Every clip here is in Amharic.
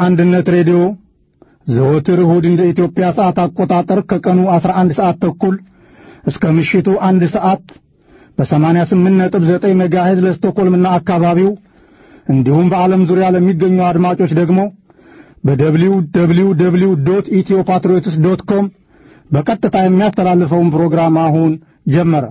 አንድነት ሬዲዮ ዘወትር እሁድ እንደ ኢትዮጵያ ሰዓት አቆጣጠር ከቀኑ 11 ሰዓት ተኩል እስከ ምሽቱ አንድ ሰዓት በ88.9 ሜጋሄዝ ለስቶኮልምና አካባቢው እንዲሁም በዓለም ዙሪያ ለሚገኙ አድማጮች ደግሞ በደብሊው ደብሊው ደብሊው ዶት ኢትዮ ፓትሪዮትስ ዶት ኮም በቀጥታ የሚያስተላልፈውን ፕሮግራም አሁን ጀመረ።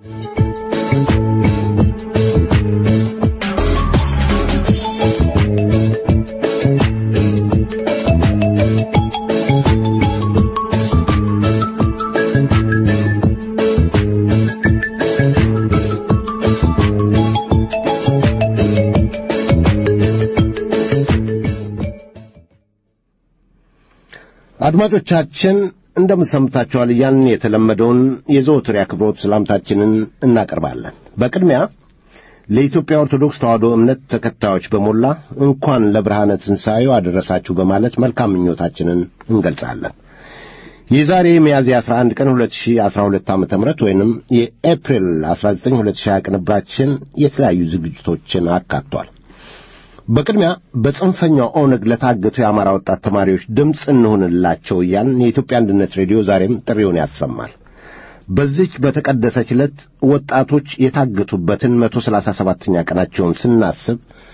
አድማጮቻችን እንደምሰምታችኋል እያልን የተለመደውን የዘወትር አክብሮት ሰላምታችንን እናቀርባለን። በቅድሚያ ለኢትዮጵያ ኦርቶዶክስ ተዋሕዶ እምነት ተከታዮች በሞላ እንኳን ለብርሃነ ትንሣኤው አደረሳችሁ በማለት መልካም ምኞታችንን እንገልጻለን። የዛሬ ሚያዝያ 11 ቀን 2012 ዓ.ም ወይንም የኤፕሪል 19 2020 ቅንብራችን የተለያዩ ዝግጅቶችን አካቷል። በቅድሚያ በጽንፈኛው ኦነግ ለታገቱ የአማራ ወጣት ተማሪዎች ድምፅ እንሁንላቸው እያልን የኢትዮጵያ አንድነት ሬዲዮ ዛሬም ጥሪውን ያሰማል። በዚች በተቀደሰች ዕለት ወጣቶች የታገቱበትን መቶ ሰላሳ ሰባተኛ ቀናቸውን ስናስብ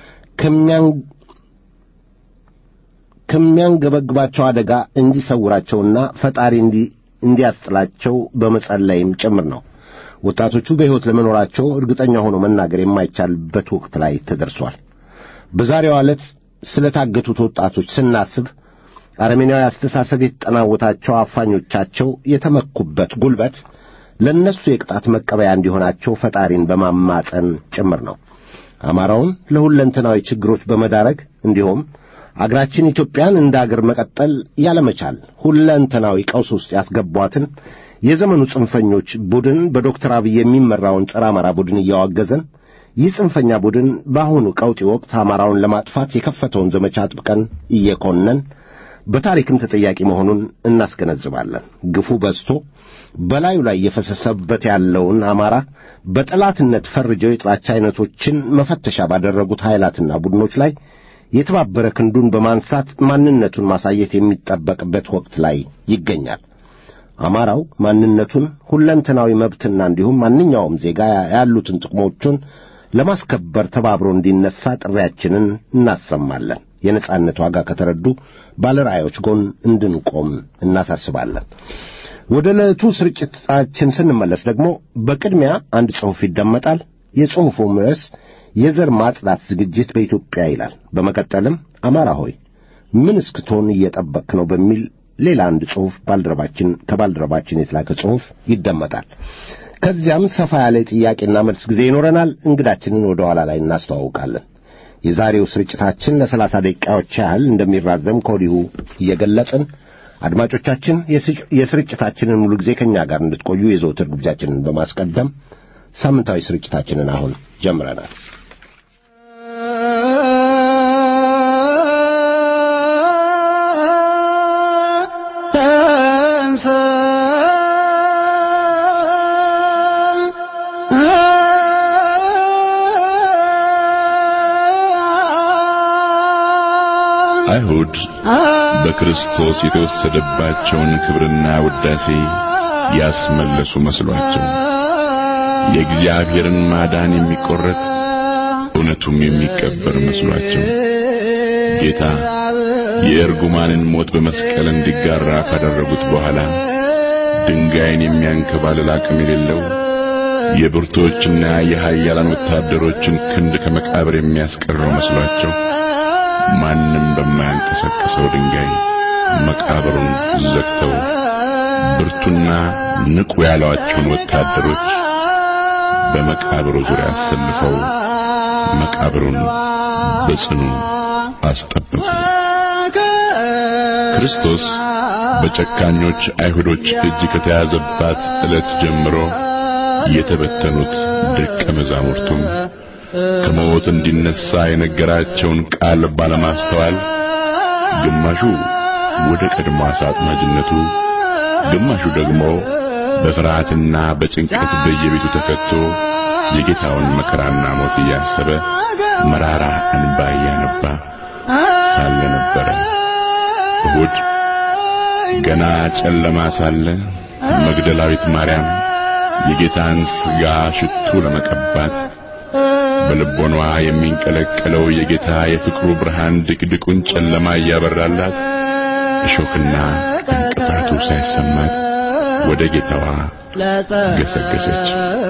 ከሚያንገበግባቸው አደጋ እንዲሰውራቸውና ፈጣሪ እንዲያስጥላቸው በመጸለይም ጭምር ነው። ወጣቶቹ በሕይወት ለመኖራቸው እርግጠኛ ሆኖ መናገር የማይቻልበት ወቅት ላይ ተደርሷል። በዛሬዋ ዕለት ስለ ታገቱት ወጣቶች ስናስብ አረሜናዊ አስተሳሰብ የተጠናወታቸው አፋኞቻቸው የተመኩበት ጉልበት ለእነሱ የቅጣት መቀበያ እንዲሆናቸው ፈጣሪን በማማፀን ጭምር ነው። አማራውን ለሁለንተናዊ ችግሮች በመዳረግ እንዲሁም አገራችን ኢትዮጵያን እንደ አገር መቀጠል ያለመቻል ሁለንተናዊ ቀውስ ውስጥ ያስገቧትን የዘመኑ ጽንፈኞች ቡድን በዶክተር አብይ የሚመራውን ጸረ አማራ ቡድን እያዋገዘን ይህ ጽንፈኛ ቡድን በአሁኑ ቀውጢ ወቅት አማራውን ለማጥፋት የከፈተውን ዘመቻ አጥብቀን እየኮነን በታሪክም ተጠያቂ መሆኑን እናስገነዝባለን። ግፉ በዝቶ በላዩ ላይ እየፈሰሰበት ያለውን አማራ በጠላትነት ፈርጀው የጥላቻ አይነቶችን መፈተሻ ባደረጉት ኃይላትና ቡድኖች ላይ የተባበረ ክንዱን በማንሳት ማንነቱን ማሳየት የሚጠበቅበት ወቅት ላይ ይገኛል። አማራው ማንነቱን ሁለንተናዊ መብትና እንዲሁም ማንኛውም ዜጋ ያሉትን ጥቅሞቹን ለማስከበር ተባብሮ እንዲነሳ ጥሪያችንን እናሰማለን። የነጻነት ዋጋ ከተረዱ ባለራዕዮች ጎን እንድንቆም እናሳስባለን። ወደ ዕለቱ ስርጭታችን ስንመለስ ደግሞ በቅድሚያ አንድ ጽሑፍ ይደመጣል። የጽሑፉም ርዕስ የዘር ማጽዳት ዝግጅት በኢትዮጵያ ይላል። በመቀጠልም አማራ ሆይ ምን እስክትሆን እየጠበቅክ ነው በሚል ሌላ አንድ ጽሑፍ ባልደረባችን ከባልደረባችን የተላከ ጽሑፍ ይደመጣል። ከዚያም ሰፋ ያለ ጥያቄና መልስ ጊዜ ይኖረናል። እንግዳችንን ወደ ኋላ ላይ እናስተዋውቃለን። የዛሬው ስርጭታችን ለሰላሳ ደቂቃዎች ያህል እንደሚራዘም ከወዲሁ እየገለጽን አድማጮቻችን የስርጭታችንን ሙሉ ጊዜ ከእኛ ጋር እንድትቆዩ የዘውትር ግብዣችንን በማስቀደም ሳምንታዊ ስርጭታችንን አሁን ጀምረናል። አይሁድ በክርስቶስ የተወሰደባቸውን ክብርና ውዳሴ ያስመለሱ መስሏቸው የእግዚአብሔርን ማዳን የሚቆረጥ እውነቱም የሚቀበር መስሏቸው ጌታ የእርጉማንን ሞት በመስቀል እንዲጋራ ካደረጉት በኋላ ድንጋይን የሚያንከባልል አቅም የሌለው የብርቶችና የኃያላን ወታደሮችን ክንድ ከመቃብር የሚያስቀረው መስሏቸው ማንም በማያንቀሳቅሰው ድንጋይ መቃብሩን ዘግተው ብርቱና ንቁ ያሏቸውን ወታደሮች በመቃብሩ ዙሪያ አሰልፈው መቃብሩን በጽኑ አስጠበቁ። ክርስቶስ በጨካኞች አይሁዶች እጅ ከተያዘባት ዕለት ጀምሮ የተበተኑት ደቀ መዛሙርቱም ከሞት እንዲነሳ የነገራቸውን ቃል ባለማስተዋል ግማሹ ወደ ቀድሞ አሳጥማጅነቱ፣ ግማሹ ደግሞ በፍርሃትና በጭንቀት በየቤቱ ተከቶ የጌታውን መከራና ሞት እያሰበ መራራ እንባ እያነባ ሳለ ነበረ። እሁድ ገና ጨለማ ሳለ መግደላዊት ማርያም የጌታን ሥጋ ሽቱ ለመቀባት በልቦኗ የሚንቀለቀለው የጌታ የፍቅሩ ብርሃን ድቅድቁን ጨለማ እያበራላት እሾክና እንቅፋቱ ሳይሰማት ወደ ጌታዋ ገሰገሰች።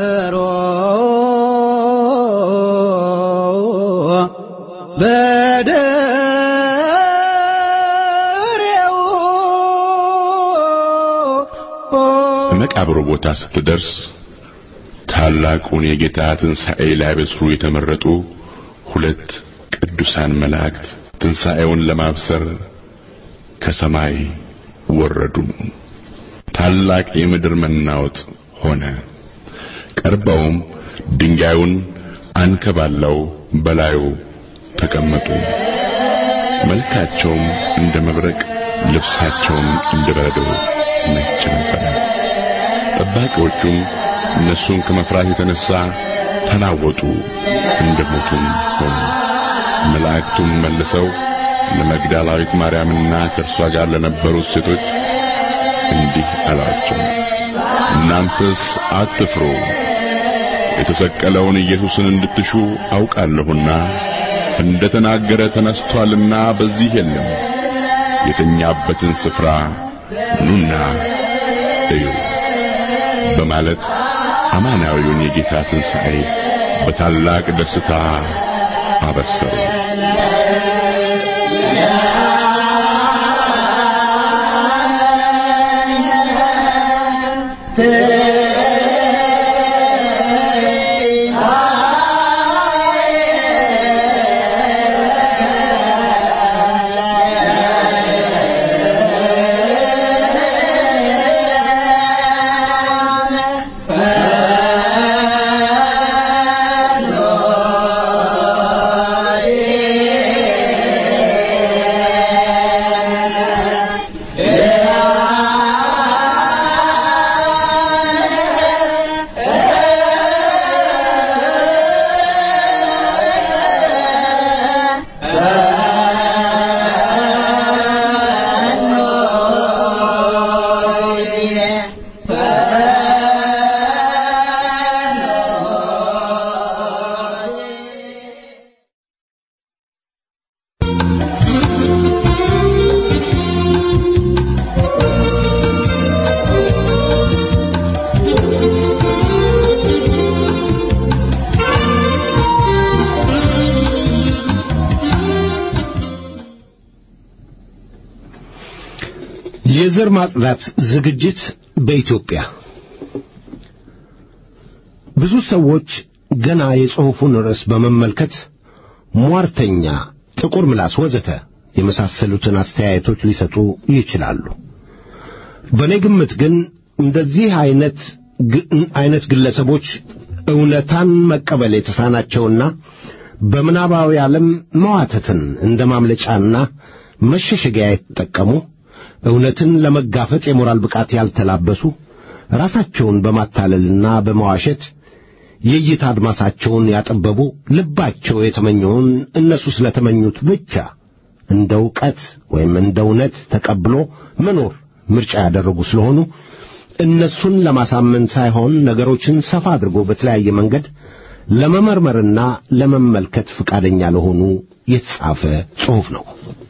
መቃብሩ ቦታ ስትደርስ ታላቁን የጌታ ትንሣኤ ሊያበስሩ የተመረጡ ሁለት ቅዱሳን መላእክት ትንሣኤውን ለማብሰር ከሰማይ ወረዱ። ታላቅ የምድር መናወጥ ሆነ። ቀርበውም ድንጋዩን አንከባለው በላዩ ተቀመጡ። መልካቸውም እንደ መብረቅ፣ ልብሳቸውም እንደ በረዶ ነጭ ነበረ። ጠባቂዎቹም እነሱን ከመፍራት የተነሳ ተናወጡ፣ እንደ ሞቱም ሆኑ። መላእክቱም መልሰው ለመግደላዊት ማርያምና ከእርሷ ጋር ለነበሩት ሴቶች እንዲህ አሏቸው፣ እናንተስ አትፍሩ። የተሰቀለውን ኢየሱስን እንድትሹ አውቃለሁና እንደ ተናገረ ተነስቷልና በዚህ የለም። የተኛበትን ስፍራ ኑና እዩ በማለት አማናዊውን የጌታ ትንሣኤ በታላቅ ደስታ አበሰሩ። የዘር ማጽዳት ዝግጅት በኢትዮጵያ ብዙ ሰዎች ገና የጽሑፉን ርዕስ በመመልከት ሟርተኛ፣ ጥቁር ምላስ ወዘተ የመሳሰሉትን አስተያየቶች ሊሰጡ ይችላሉ። በእኔ ግምት ግን እንደዚህ አይነት አይነት ግለሰቦች እውነታን መቀበል የተሳናቸውና በምናባዊ ዓለም መዋተትን እንደ ማምለጫና መሸሸጊያ የተጠቀሙ እውነትን ለመጋፈጥ የሞራል ብቃት ያልተላበሱ ራሳቸውን በማታለልና በመዋሸት የእይታ አድማሳቸውን ያጠበቡ ልባቸው የተመኘውን እነሱ ስለተመኙት ብቻ እንደ ዕውቀት ወይም እንደ እውነት ተቀብሎ መኖር ምርጫ ያደረጉ ስለሆኑ እነሱን ለማሳመን ሳይሆን ነገሮችን ሰፋ አድርጎ በተለያየ መንገድ ለመመርመርና ለመመልከት ፈቃደኛ ለሆኑ የተጻፈ ጽሑፍ ነው።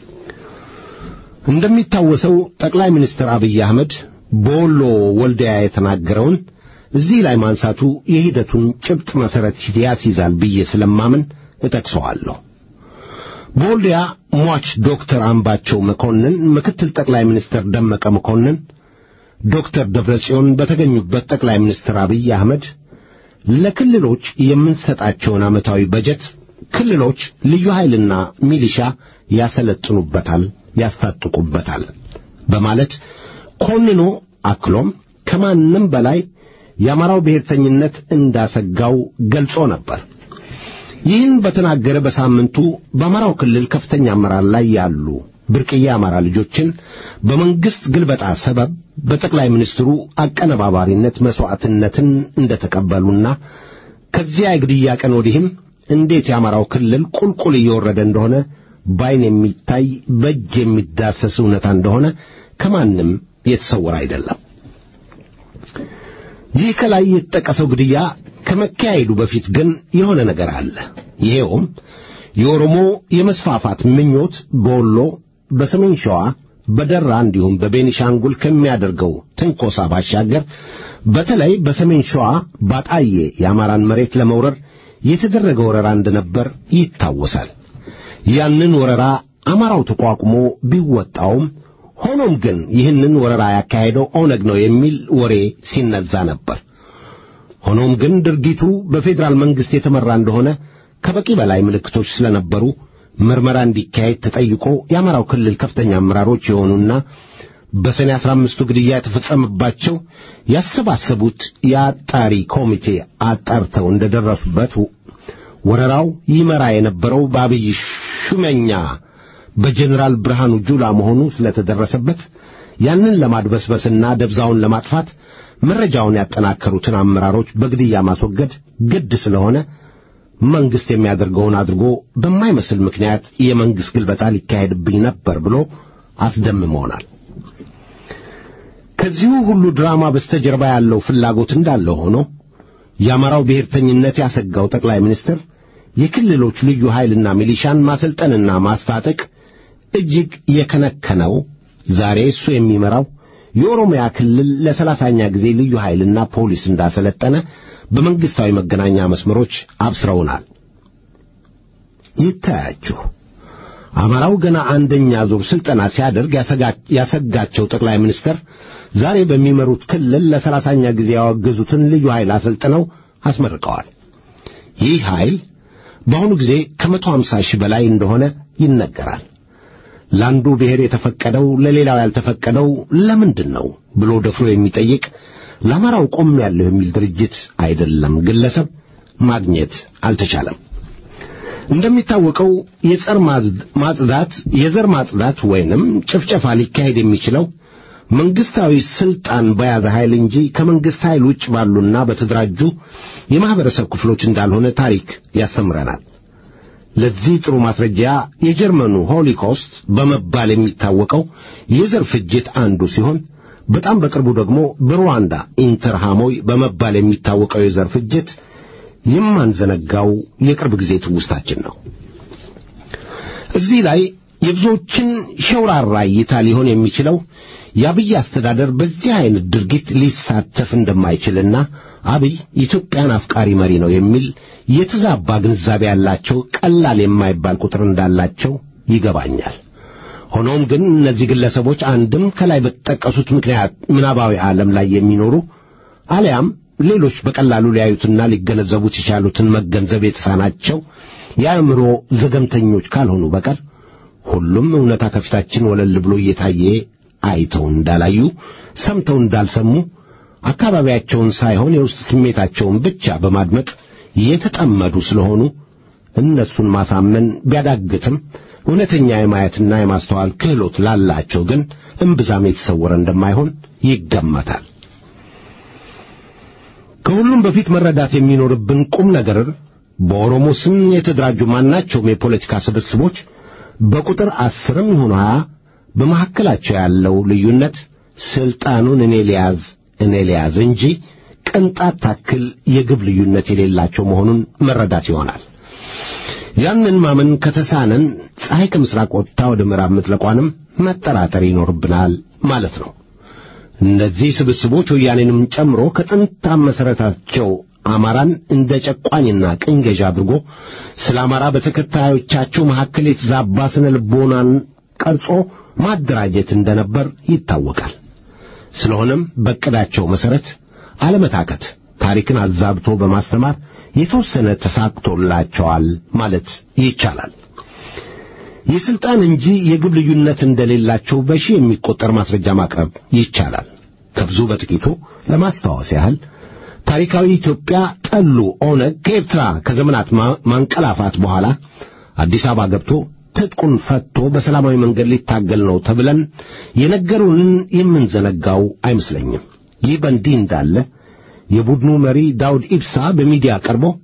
እንደሚታወሰው ጠቅላይ ሚኒስትር አብይ አህመድ በወሎ ወልዲያ የተናገረውን እዚህ ላይ ማንሳቱ የሂደቱን ጭብጥ መሠረት ያስይዛል ብዬ ስለማምን እጠቅሰዋለሁ። በወልዲያ ሟች ዶክተር አምባቸው መኮንን፣ ምክትል ጠቅላይ ሚኒስትር ደመቀ መኮንን፣ ዶክተር ደብረጽዮን በተገኙበት ጠቅላይ ሚኒስትር አብይ አህመድ ለክልሎች የምንሰጣቸውን ዓመታዊ በጀት ክልሎች ልዩ ኃይልና ሚሊሻ ያሰለጥኑበታል፣ ያስታጥቁበታል በማለት ኮንኖ አክሎም ከማንም በላይ የአማራው ብሔርተኝነት እንዳሰጋው ገልጾ ነበር። ይህን በተናገረ በሳምንቱ በአማራው ክልል ከፍተኛ አመራር ላይ ያሉ ብርቅዬ አማራ ልጆችን በመንግሥት ግልበጣ ሰበብ በጠቅላይ ሚኒስትሩ አቀነባባሪነት መሥዋዕትነትን እንደተቀበሉና ከዚያ የግድያ ቀን ወዲህም እንዴት የአማራው ክልል ቁልቁል እየወረደ እንደሆነ በዓይን የሚታይ በእጅ የሚዳሰስ እውነታ እንደሆነ ከማንም የተሰወረ አይደለም። ይህ ከላይ የተጠቀሰው ግድያ ከመካሄዱ በፊት ግን የሆነ ነገር አለ። ይሄውም የኦሮሞ የመስፋፋት ምኞት በወሎ፣ በሰሜን ሸዋ፣ በደራ እንዲሁም በቤኒሻንጉል ከሚያደርገው ትንኮሳ ባሻገር በተለይ በሰሜን ሸዋ ባጣዬ የአማራን መሬት ለመውረር የተደረገ ወረራ እንደነበር ይታወሳል። ያንን ወረራ አማራው ተቋቁሞ ቢወጣውም ሆኖም ግን ይህንን ወረራ ያካሄደው ኦነግ ነው የሚል ወሬ ሲነዛ ነበር። ሆኖም ግን ድርጊቱ በፌዴራል መንግሥት የተመራ እንደሆነ ከበቂ በላይ ምልክቶች ስለነበሩ ምርመራ እንዲካሄድ ተጠይቆ የአማራው ክልል ከፍተኛ አመራሮች የሆኑና በሰኔ አስራ አምስቱ ግድያ የተፈጸመባቸው ያሰባሰቡት የአጣሪ ኮሚቴ አጣርተው እንደደረሱበት ወረራው ይመራ የነበረው በአብይ ሹመኛ በጀኔራል ብርሃኑ ጁላ መሆኑ ስለተደረሰበት ያንን ለማድበስበስና ደብዛውን ለማጥፋት መረጃውን ያጠናከሩትን አመራሮች በግድያ ማስወገድ ግድ ስለሆነ መንግሥት የሚያደርገውን አድርጎ በማይመስል ምክንያት የመንግሥት ግልበጣ ሊካሄድብኝ ነበር ብሎ አስደምመውናል። ከዚሁ ሁሉ ድራማ በስተጀርባ ያለው ፍላጎት እንዳለ ሆኖ የአማራው ብሔርተኝነት ያሰጋው ጠቅላይ ሚኒስትር የክልሎች ልዩ ኃይልና ሚሊሻን ማሰልጠንና ማስታጠቅ እጅግ የከነከነው ዛሬ እሱ የሚመራው የኦሮሚያ ክልል ለሰላሳኛ ጊዜ ልዩ ኃይልና ፖሊስ እንዳሰለጠነ በመንግሥታዊ መገናኛ መስመሮች አብስረውናል። ይታያችሁ አማራው ገና አንደኛ ዙር ሥልጠና ሲያደርግ ያሰጋቸው ጠቅላይ ሚኒስትር ዛሬ በሚመሩት ክልል ለሰላሳኛ ጊዜ ያወገዙትን ልዩ ኃይል አሰልጥነው አስመርቀዋል። ይህ ኃይል በአሁኑ ጊዜ ከመቶ ሃምሳ ሺህ በላይ እንደሆነ ይነገራል። ለአንዱ ብሔር የተፈቀደው ለሌላው ያልተፈቀደው ለምንድን ነው ብሎ ደፍሮ የሚጠይቅ ለአማራው ቆም ያለሁ የሚል ድርጅት አይደለም ግለሰብ ማግኘት አልተቻለም። እንደሚታወቀው የጸር ማጽዳት የዘር ማጽዳት ወይንም ጭፍጨፋ ሊካሄድ የሚችለው መንግስታዊ ስልጣን በያዘ ኃይል እንጂ ከመንግስት ኃይል ውጭ ባሉና በተደራጁ የማህበረሰብ ክፍሎች እንዳልሆነ ታሪክ ያስተምረናል። ለዚህ ጥሩ ማስረጃ የጀርመኑ ሆሊኮስት በመባል የሚታወቀው የዘር ፍጅት አንዱ ሲሆን በጣም በቅርቡ ደግሞ በሩዋንዳ ኢንተርሃሞይ በመባል የሚታወቀው የዘር ፍጅት የማንዘነጋው የቅርብ ጊዜ ትውስታችን ነው። እዚህ ላይ የብዙዎችን ሸውራራ እይታ ሊሆን የሚችለው የአብይ አስተዳደር በዚህ አይነት ድርጊት ሊሳተፍ እንደማይችልና አብይ ኢትዮጵያን አፍቃሪ መሪ ነው የሚል የተዛባ ግንዛቤ ያላቸው ቀላል የማይባል ቁጥር እንዳላቸው ይገባኛል። ሆኖም ግን እነዚህ ግለሰቦች አንድም ከላይ በተጠቀሱት ምክንያት ምናባዊ ዓለም ላይ የሚኖሩ አሊያም ሌሎች በቀላሉ ሊያዩትና ሊገነዘቡት የቻሉትን መገንዘብ የተሳናቸው የአእምሮ ዘገምተኞች ካልሆኑ በቀር ሁሉም እውነታ ከፊታችን ወለል ብሎ እየታየ አይተው እንዳላዩ ሰምተው እንዳልሰሙ አካባቢያቸውን ሳይሆን የውስጥ ስሜታቸውን ብቻ በማድመጥ የተጠመዱ ስለሆኑ እነሱን ማሳመን ቢያዳግትም እውነተኛ የማየትና የማስተዋል ክህሎት ላላቸው ግን እምብዛም የተሰወረ እንደማይሆን ይገመታል። ከሁሉም በፊት መረዳት የሚኖርብን ቁም ነገር በኦሮሞ ስም የተደራጁ ማናቸውም የፖለቲካ ስብስቦች በቁጥር አስርም ይሁን ሀያ በመካከላቸው ያለው ልዩነት ስልጣኑን እኔ ሊያዝ እኔ ሊያዝ እንጂ ቅንጣት ታክል የግብ ልዩነት የሌላቸው መሆኑን መረዳት ይሆናል። ያንን ማመን ከተሳነን ፀሐይ ከምስራቅ ወጥታ ወደ ምዕራብ መጥለቋንም መጠራጠር ይኖርብናል ማለት ነው። እነዚህ ስብስቦች ወያኔንም ጨምሮ ከጥንት መሠረታቸው አማራን እንደ ጨቋኝና ቅኝ ገዥ አድርጎ ስለ አማራ በተከታዮቻቸው መካከል የተዛባ ስነ ልቦናን ቀርጾ ማደራጀት እንደነበር ይታወቃል። ስለሆነም በዕቅዳቸው መሠረት አለመታከት ታሪክን አዛብቶ በማስተማር የተወሰነ ተሳክቶላቸዋል ማለት ይቻላል። የሥልጣን እንጂ የግብ ልዩነት እንደሌላቸው በሺህ የሚቆጠር ማስረጃ ማቅረብ ይቻላል። ከብዙ በጥቂቱ ለማስታወስ ያህል ታሪካዊ ኢትዮጵያ ጠሉ ኦነግ ከኤርትራ ከዘመናት ማንቀላፋት በኋላ አዲስ አበባ ገብቶ ትጥቁን ፈቶ በሰላማዊ መንገድ ሊታገል ነው ተብለን የነገሩንን የምንዘነጋው አይመስለኝም። ይህ በእንዲህ እንዳለ የቡድኑ መሪ ዳውድ ኢብሳ በሚዲያ ቀርቦ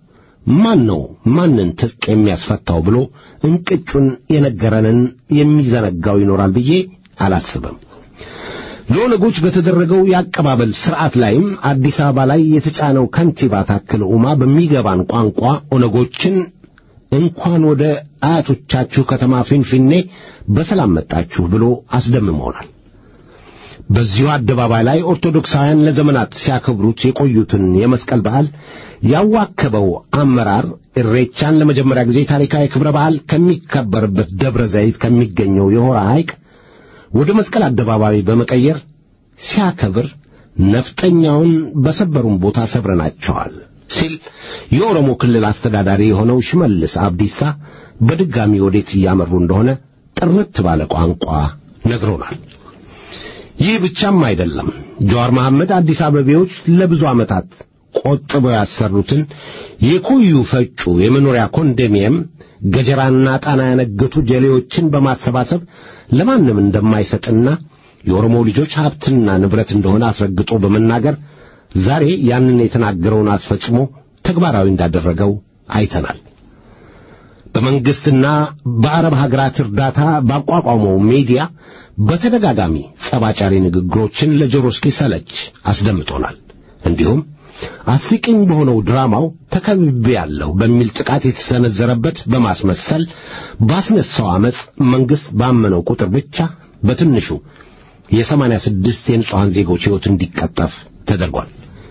ማን ነው ማንን ትጥቅ የሚያስፈታው ብሎ እንቅጩን የነገረንን የሚዘነጋው ይኖራል ብዬ አላስብም። ለኦነጎች በተደረገው የአቀባበል ሥርዓት ላይም አዲስ አበባ ላይ የተጫነው ከንቲባ ታክለ ኡማ በሚገባን ቋንቋ ኦነጎችን እንኳን ወደ አያቶቻችሁ ከተማ ፊንፊኔ በሰላም መጣችሁ ብሎ አስደምመውናል። በዚሁ አደባባይ ላይ ኦርቶዶክሳውያን ለዘመናት ሲያከብሩት የቆዩትን የመስቀል በዓል ያዋከበው አመራር እሬቻን ለመጀመሪያ ጊዜ ታሪካዊ ክብረ በዓል ከሚከበርበት ደብረ ዘይት ከሚገኘው የሆራ ሐይቅ ወደ መስቀል አደባባይ በመቀየር ሲያከብር ነፍጠኛውን በሰበሩን ቦታ ሰብረናቸዋል ሲል የኦሮሞ ክልል አስተዳዳሪ የሆነው ሽመልስ አብዲሳ በድጋሚ ወዴት እያመሩ እንደሆነ ጥርት ባለ ቋንቋ ነግሮናል። ይህ ብቻም አይደለም። ጀዋር መሐመድ አዲስ አበቤዎች ለብዙ ዓመታት ቆጥበው ያሰሩትን የኮዩ ፈጩ የመኖሪያ ኮንዶሚኒየም ገጀራና ጣና ያነገቱ ጀሌዎችን በማሰባሰብ ለማንም እንደማይሰጥና የኦሮሞ ልጆች ሀብትና ንብረት እንደሆነ አስረግጦ በመናገር ዛሬ ያንን የተናገረውን አስፈጽሞ ተግባራዊ እንዳደረገው አይተናል። በመንግስትና በአረብ ሀገራት እርዳታ ባቋቋመው ሚዲያ በተደጋጋሚ ጸባጫሪ ንግግሮችን ለጆሮ እስኪሰለች አስደምጦናል። እንዲሁም አስቂኝ በሆነው ድራማው ተከብቤያለሁ በሚል ጥቃት የተሰነዘረበት በማስመሰል ባስነሳው ዓመፅ መንግሥት ባመነው ቁጥር ብቻ በትንሹ የሰማንያ ስድስት የንጹሐን ዜጎች ሕይወት እንዲቀጠፍ ተደርጓል።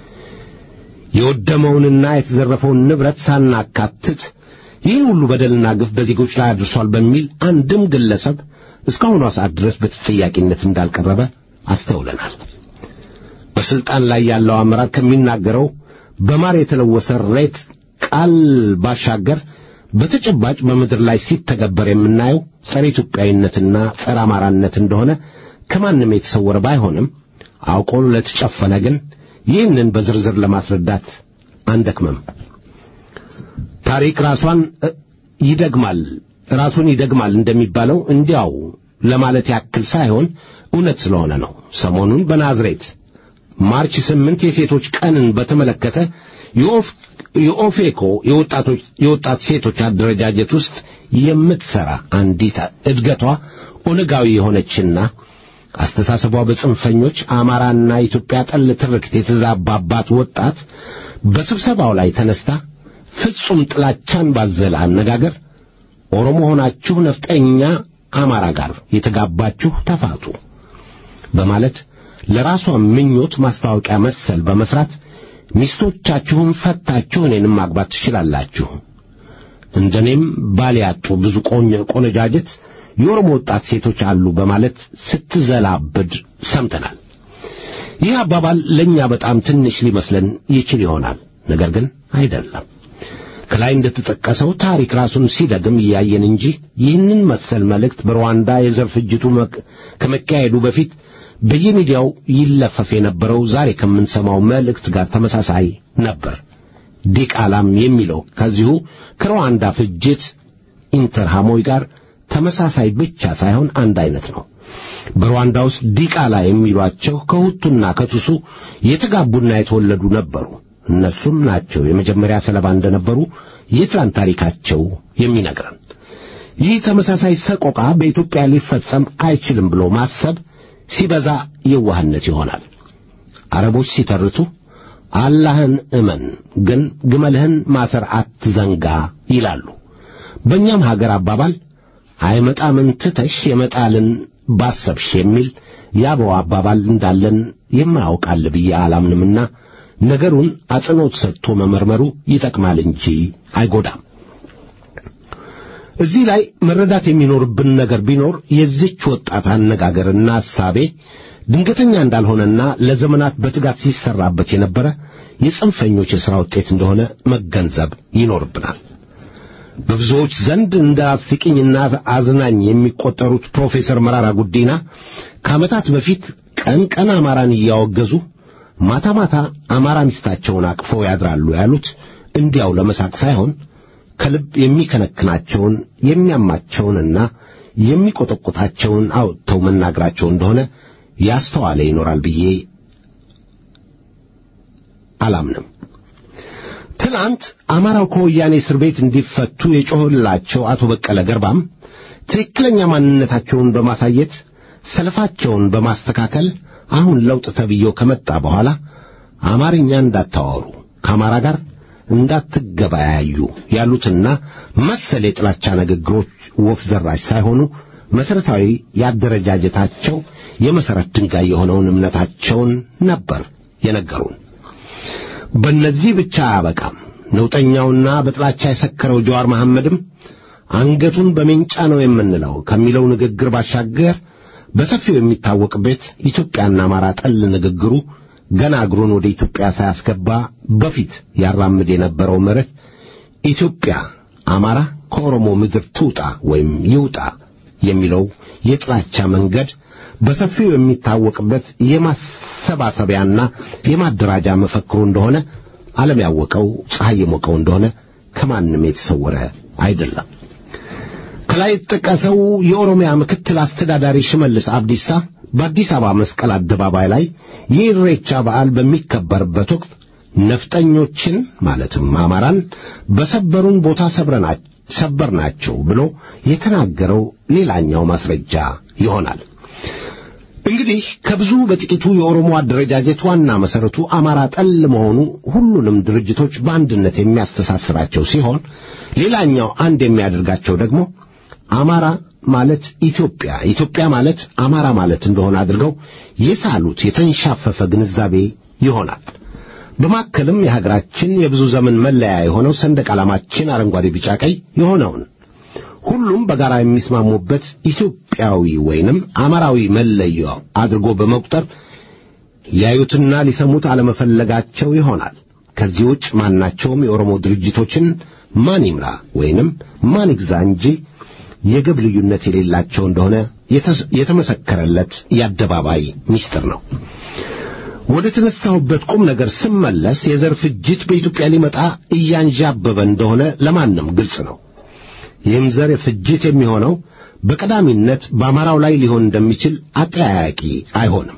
የወደመውንና የተዘረፈውን ንብረት ሳናካትት ይህን ሁሉ በደልና ግፍ በዜጎች ላይ አድርሷል በሚል አንድም ግለሰብ እስካሁኗ ሰዓት ድረስ በተጠያቂነት እንዳልቀረበ አስተውለናል። በስልጣን ላይ ያለው አመራር ከሚናገረው በማር የተለወሰ ሬት ቃል ባሻገር በተጨባጭ በምድር ላይ ሲተገበር የምናየው ጸረ ኢትዮጵያዊነትና ጸረ አማራነት እንደሆነ ከማንም የተሰወረ ባይሆንም አውቆ ለተጨፈነ ግን ይህንን በዝርዝር ለማስረዳት አንደክመም። ታሪክ ራሷን ይደግማል ራሱን ይደግማል እንደሚባለው እንዲያው ለማለት ያክል ሳይሆን እውነት ስለሆነ ነው። ሰሞኑን በናዝሬት ማርች ስምንት የሴቶች ቀንን በተመለከተ የኦፌኮ የወጣቶች የወጣት ሴቶች አደረጃጀት ውስጥ የምትሰራ አንዲት እድገቷ ኦነጋዊ የሆነችና አስተሳሰቧ በጽንፈኞች አማራና ኢትዮጵያ ጠል ትርክት የተዛባባት ወጣት በስብሰባው ላይ ተነስታ ፍጹም ጥላቻን ባዘለ አነጋገር ኦሮሞ ሆናችሁ ነፍጠኛ አማራ ጋር የተጋባችሁ ተፋቱ በማለት ለራሷ ምኞት ማስታወቂያ መሰል በመስራት ሚስቶቻችሁን ፈታችሁ እኔንም ማግባት ትችላላችሁ፣ እንደኔም ባል ያጡ ብዙ ቆነጃጀት የኦሮሞ ወጣት ሴቶች አሉ በማለት ስትዘላብድ ሰምተናል። ይህ አባባል ለእኛ በጣም ትንሽ ሊመስለን ይችል ይሆናል። ነገር ግን አይደለም። ከላይ እንደተጠቀሰው ታሪክ ራሱን ሲደግም እያየን እንጂ ይህንን መሰል መልእክት በሩዋንዳ የዘር ፍጅቱ ከመካሄዱ በፊት በየሚዲያው ይለፈፍ የነበረው ዛሬ ከምንሰማው መልእክት ጋር ተመሳሳይ ነበር። ዲቃላም የሚለው ከዚሁ ከሩዋንዳ ፍጅት ኢንተርሃሞይ ጋር ተመሳሳይ ብቻ ሳይሆን አንድ አይነት ነው። በሩዋንዳ ውስጥ ዲቃላ የሚሏቸው ከሁቱና ከቱሱ የተጋቡና የተወለዱ ነበሩ። እነሱም ናቸው የመጀመሪያ ሰለባ እንደነበሩ የትላንት ታሪካቸው የሚነግረን። ይህ ተመሳሳይ ሰቆቃ በኢትዮጵያ ሊፈጸም አይችልም ብሎ ማሰብ ሲበዛ የዋህነት ይሆናል። አረቦች ሲተርቱ አላህን እመን ግን ግመልህን ማሰር አትዘንጋ ይላሉ። በእኛም ሀገር አባባል አይመጣምን ትተሽ የመጣልን ባሰብሽ የሚል ያበው አባባል እንዳለን የማያውቃል ብዬ አላምንምና ነገሩን አጽንዖት ሰጥቶ መመርመሩ ይጠቅማል እንጂ አይጎዳም። እዚህ ላይ መረዳት የሚኖርብን ነገር ቢኖር የዚች ወጣት አነጋገርና ሐሳቤ ድንገተኛ እንዳልሆነና ለዘመናት በትጋት ሲሰራበት የነበረ የጽንፈኞች የሥራ ውጤት እንደሆነ መገንዘብ ይኖርብናል። በብዙዎች ዘንድ እንደ አስቂኝና አዝናኝ የሚቆጠሩት ፕሮፌሰር መራራ ጉዲና ከዓመታት በፊት ቀን ቀን አማራን እያወገዙ ማታ ማታ አማራ ሚስታቸውን አቅፈው ያድራሉ ያሉት እንዲያው ለመሳቅ ሳይሆን ከልብ የሚከነክናቸውን የሚያማቸውንና የሚቆጠቁጣቸውን አውጥተው መናገራቸው እንደሆነ ያስተዋለ ይኖራል ብዬ አላምንም። ትናንት አማራው ከወያኔ እስር ቤት እንዲፈቱ የጮህላቸው አቶ በቀለ ገርባም ትክክለኛ ማንነታቸውን በማሳየት ሰልፋቸውን በማስተካከል አሁን ለውጥ ተብዬው ከመጣ በኋላ አማርኛ እንዳታወሩ ከአማራ ጋር እንዳትገበያዩ ያሉትና መሰል የጥላቻ ንግግሮች ወፍ ዘራሽ ሳይሆኑ መሠረታዊ ያደረጃጀታቸው የመሠረት ድንጋይ የሆነውን እምነታቸውን ነበር የነገሩን። በእነዚህ ብቻ አያበቃም። ነውጠኛውና በጥላቻ የሰከረው ጀዋር መሐመድም አንገቱን በሜንጫ ነው የምንለው ከሚለው ንግግር ባሻገር በሰፊው የሚታወቅበት ኢትዮጵያና አማራ ጠል ንግግሩ ገና እግሩን ወደ ኢትዮጵያ ሳያስገባ በፊት ያራምድ የነበረው መርህ ኢትዮጵያ አማራ ከኦሮሞ ምድር ትውጣ ወይም ይውጣ የሚለው የጥላቻ መንገድ በሰፊው የሚታወቅበት የማሰባሰቢያና የማደራጃ መፈክሩ እንደሆነ ዓለም ያወቀው ፀሐይ የሞቀው እንደሆነ ከማንም የተሰወረ አይደለም። ከላይ የተጠቀሰው የኦሮሚያ ምክትል አስተዳዳሪ ሽመልስ አብዲሳ በአዲስ አበባ መስቀል አደባባይ ላይ የኢሬቻ በዓል በሚከበርበት ወቅት ነፍጠኞችን ማለትም አማራን በሰበሩን ቦታ ሰበርናቸው ብሎ የተናገረው ሌላኛው ማስረጃ ይሆናል። እንግዲህ ከብዙ በጥቂቱ የኦሮሞ አደረጃጀት ዋና መሠረቱ አማራ ጠል መሆኑ ሁሉንም ድርጅቶች በአንድነት የሚያስተሳስራቸው ሲሆን ሌላኛው አንድ የሚያደርጋቸው ደግሞ አማራ ማለት ኢትዮጵያ፣ ኢትዮጵያ ማለት አማራ ማለት እንደሆነ አድርገው የሳሉት የተንሻፈፈ ግንዛቤ ይሆናል። በማከልም የሀገራችን የብዙ ዘመን መለያ የሆነው ሰንደቅ ዓላማችን አረንጓዴ፣ ቢጫ፣ ቀይ የሆነውን ሁሉም በጋራ የሚስማሙበት ኢትዮጵያዊ ወይንም አማራዊ መለዮ አድርጎ በመቁጠር ሊያዩትና ሊሰሙት አለመፈለጋቸው ይሆናል። ከዚህ ውጭ ማናቸውም የኦሮሞ ድርጅቶችን ማን ይምራ ወይንም ማን ይግዛ እንጂ የግብ ልዩነት የሌላቸው እንደሆነ የተመሰከረለት የአደባባይ ምስጢር ነው። ወደ ተነሳሁበት ቁም ነገር ስመለስ የዘር ፍጅት በኢትዮጵያ ሊመጣ እያንዣበበ እንደሆነ ለማንም ግልጽ ነው። ይህም ዘር ፍጅት የሚሆነው በቀዳሚነት በአማራው ላይ ሊሆን እንደሚችል አጠያያቂ አይሆንም።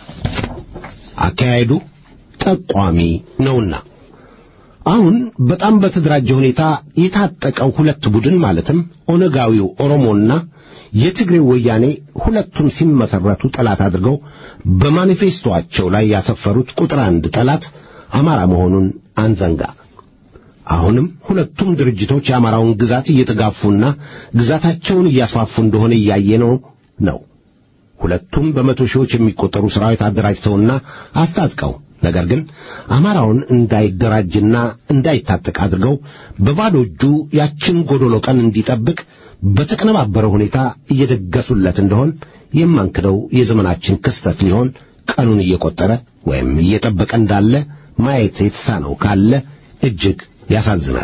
አካሄዱ ጠቋሚ ነውና አሁን በጣም በተደራጀ ሁኔታ የታጠቀው ሁለት ቡድን ማለትም ኦነጋዊው ኦሮሞና የትግሬው ወያኔ ሁለቱም ሲመሰረቱ ጠላት አድርገው በማኒፌስቶአቸው ላይ ያሰፈሩት ቁጥር አንድ ጠላት አማራ መሆኑን አንዘንጋ። አሁንም ሁለቱም ድርጅቶች የአማራውን ግዛት እየተጋፉና ግዛታቸውን እያስፋፉ እንደሆነ እያየነው ነው። ሁለቱም በመቶ ሺዎች የሚቆጠሩ ሠራዊት አደራጅተውና አስታጥቀው ነገር ግን አማራውን እንዳይደራጅና እንዳይታጠቅ አድርገው በባዶ እጁ ያችን ጎዶሎ ቀን እንዲጠብቅ በተቀነባበረ ሁኔታ እየደገሱለት እንደሆን የማንክደው የዘመናችን ክስተት ሊሆን ቀኑን እየቆጠረ ወይም እየጠበቀ እንዳለ ማየት የተሳነው ካለ እጅግ ያሳዝናል።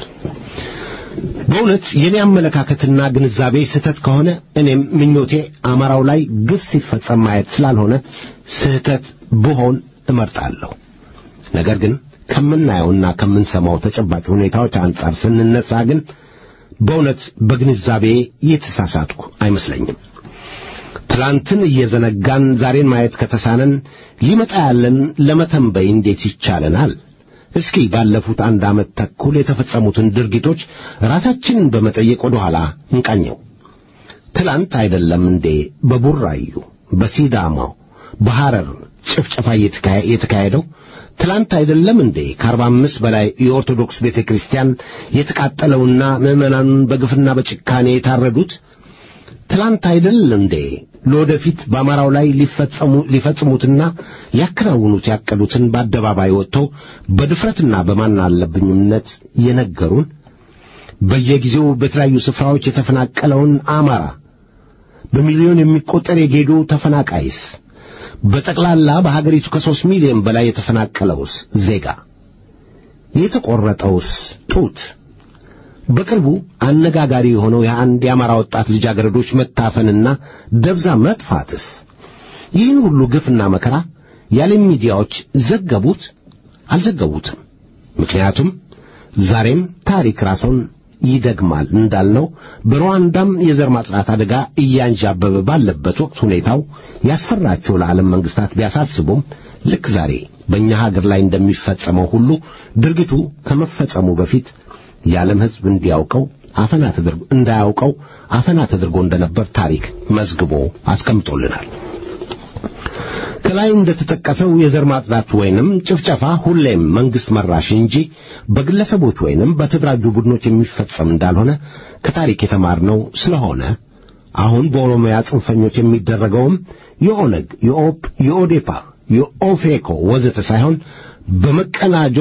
በእውነት የኔ አመለካከትና ግንዛቤ ስህተት ከሆነ እኔም ምኞቴ አማራው ላይ ግፍ ሲፈጸም ማየት ስላልሆነ ስህተት ብሆን እመርጣለሁ። ነገር ግን ከምናየውና ከምንሰማው ተጨባጭ ሁኔታዎች አንጻር ስንነሳ ግን በእውነት በግንዛቤ የተሳሳትኩ አይመስለኝም። ትላንትን እየዘነጋን ዛሬን ማየት ከተሳነን ሊመጣ ያለን ለመተንበይ እንዴት ይቻለናል? እስኪ ባለፉት አንድ ዓመት ተኩል የተፈጸሙትን ድርጊቶች ራሳችንን በመጠየቅ ወደ ኋላ እንቃኘው። ትላንት አይደለም እንዴ በቡራዩ፣ በሲዳማው፣ በሐረር ጭፍጨፋ የተካሄደው? ትላንት አይደለም እንዴ ከአርባ አምስት በላይ የኦርቶዶክስ ቤተ ክርስቲያን የተቃጠለውና ምዕመናኑን በግፍና በጭካኔ የታረዱት? ትላንት አይደል እንዴ ለወደፊት በአማራው ላይ ሊፈጽሙትና ሊያከናውኑት ያቀዱትን በአደባባይ ወጥተው በድፍረትና በማን አለብኝነት የነገሩን? በየጊዜው በተለያዩ ስፍራዎች የተፈናቀለውን አማራ በሚሊዮን የሚቆጠር የጌዶ ተፈናቃይስ በጠቅላላ በሀገሪቱ ከሦስት ሚሊዮን በላይ የተፈናቀለውስ ዜጋ የተቆረጠውስ ጡት በቅርቡ አነጋጋሪ የሆነው የአንድ የአማራ ወጣት ልጃገረዶች መታፈንና ደብዛ መጥፋትስ ይህን ሁሉ ግፍና መከራ የዓለም ሚዲያዎች ዘገቡት አልዘገቡትም? ምክንያቱም ዛሬም ታሪክ ራሱን ይደግማል እንዳልነው በሩዋንዳም የዘር ማጽዳት አደጋ እያንዣበበ ባለበት ወቅት ሁኔታው ያስፈራቸው ለዓለም መንግስታት ቢያሳስቡም ልክ ዛሬ በእኛ ሀገር ላይ እንደሚፈጸመው ሁሉ ድርጊቱ ከመፈጸሙ በፊት የዓለም ሕዝብ እንዲያውቀው አፈና ተደርጎ እንዳያውቀው አፈና ተደርጎ እንደነበር ታሪክ መዝግቦ አስቀምጦልናል። ከላይ እንደተጠቀሰው የዘር ማጽዳት ወይንም ጭፍጨፋ ሁሌም መንግስት መራሽ እንጂ በግለሰቦች ወይንም በተደራጁ ቡድኖች የሚፈጸም እንዳልሆነ ከታሪክ የተማርነው ስለሆነ አሁን በኦሮሚያ ጽንፈኞች የሚደረገውም የኦነግ፣ የኦፕ፣ የኦዴፓ፣ የኦፌኮ ወዘተ ሳይሆን በመቀናጆ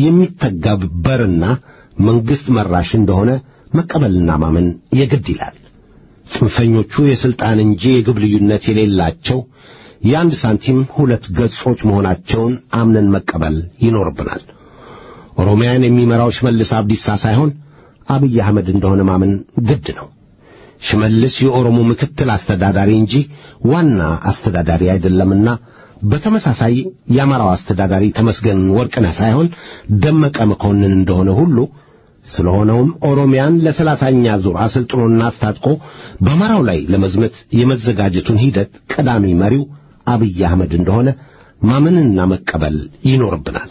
የሚተገበርና መንግስት መራሽ እንደሆነ መቀበልና ማመን የግድ ይላል። ጽንፈኞቹ የስልጣን እንጂ የግብ ልዩነት የሌላቸው የአንድ ሳንቲም ሁለት ገጾች መሆናቸውን አምነን መቀበል ይኖርብናል። ኦሮሚያን የሚመራው ሽመልስ አብዲሳ ሳይሆን አብይ አህመድ እንደሆነ ማመን ግድ ነው። ሽመልስ የኦሮሞ ምክትል አስተዳዳሪ እንጂ ዋና አስተዳዳሪ አይደለምና በተመሳሳይ የአማራው አስተዳዳሪ ተመስገን ወርቅነህ ሳይሆን ደመቀ መኮንን እንደሆነ ሁሉ ስለሆነውም ኦሮሚያን ለሰላሳኛ ዙር አሰልጥኖና አስታጥቆ በአማራው ላይ ለመዝመት የመዘጋጀቱን ሂደት ቀዳሚ መሪው አብይ አህመድ እንደሆነ ማመንና መቀበል ይኖርብናል።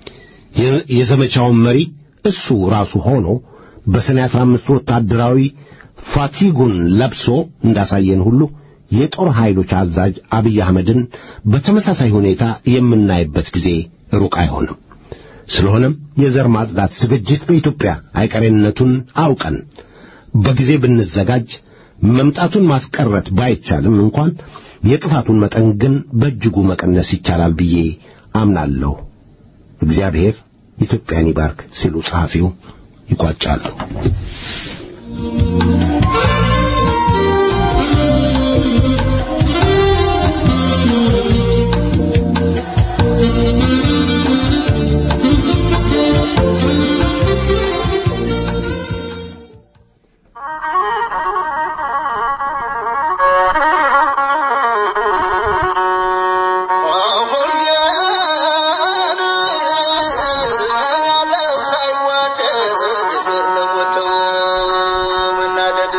የዘመቻውን መሪ እሱ ራሱ ሆኖ በሰኔ አስራ አምስት ወታደራዊ ፋቲጉን ለብሶ እንዳሳየን ሁሉ የጦር ኃይሎች አዛዥ አብይ አህመድን በተመሳሳይ ሁኔታ የምናይበት ጊዜ ሩቅ አይሆንም። ስለሆነም የዘር ማጽዳት ዝግጅት በኢትዮጵያ አይቀሬነቱን አውቀን በጊዜ ብንዘጋጅ መምጣቱን ማስቀረት ባይቻልም እንኳን የጥፋቱን መጠን ግን በእጅጉ መቀነስ ይቻላል ብዬ አምናለሁ። እግዚአብሔር ኢትዮጵያን ይባርክ ሲሉ ጸሐፊው ይቋጫሉ። ሳይዋደድ ለሞተው መናደድ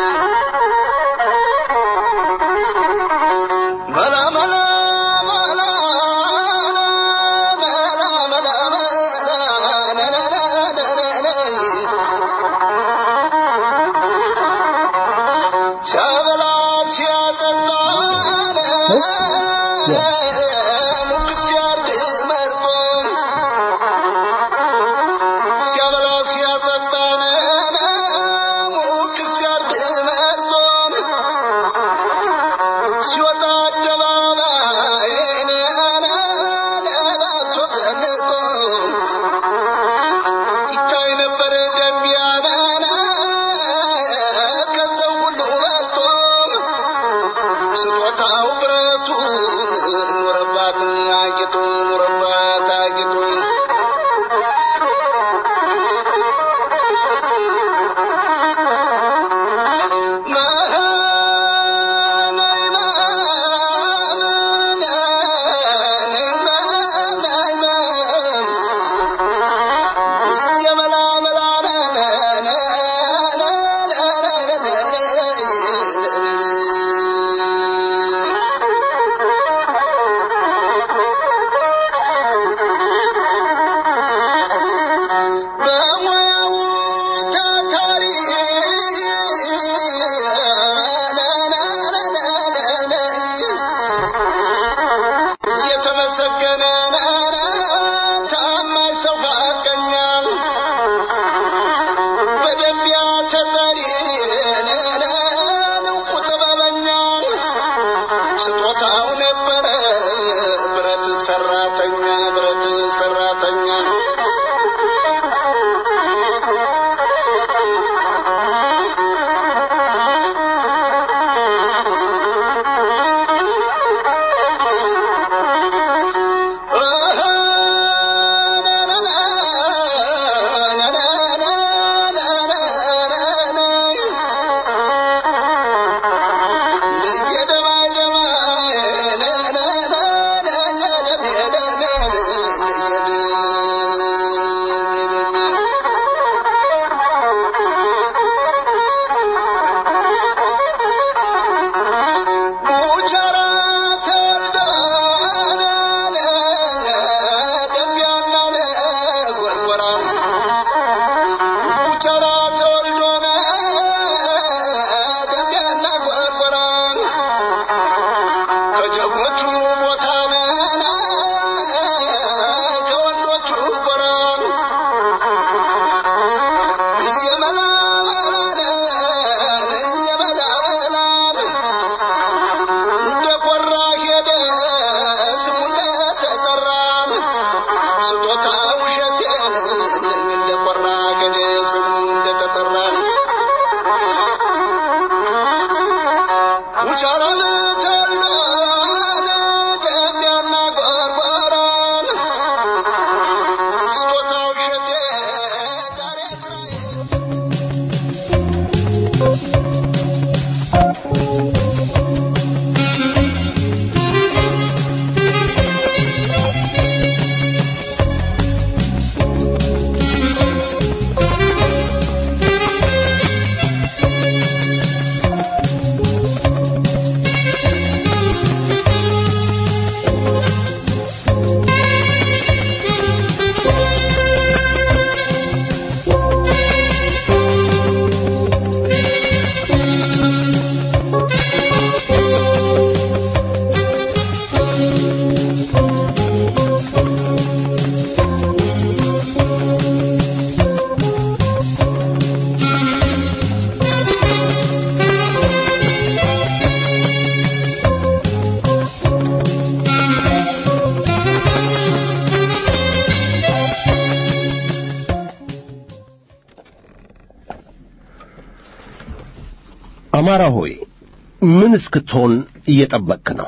አማራ ሆይ ምን እስክትሆን እየጠበቅክ ነው?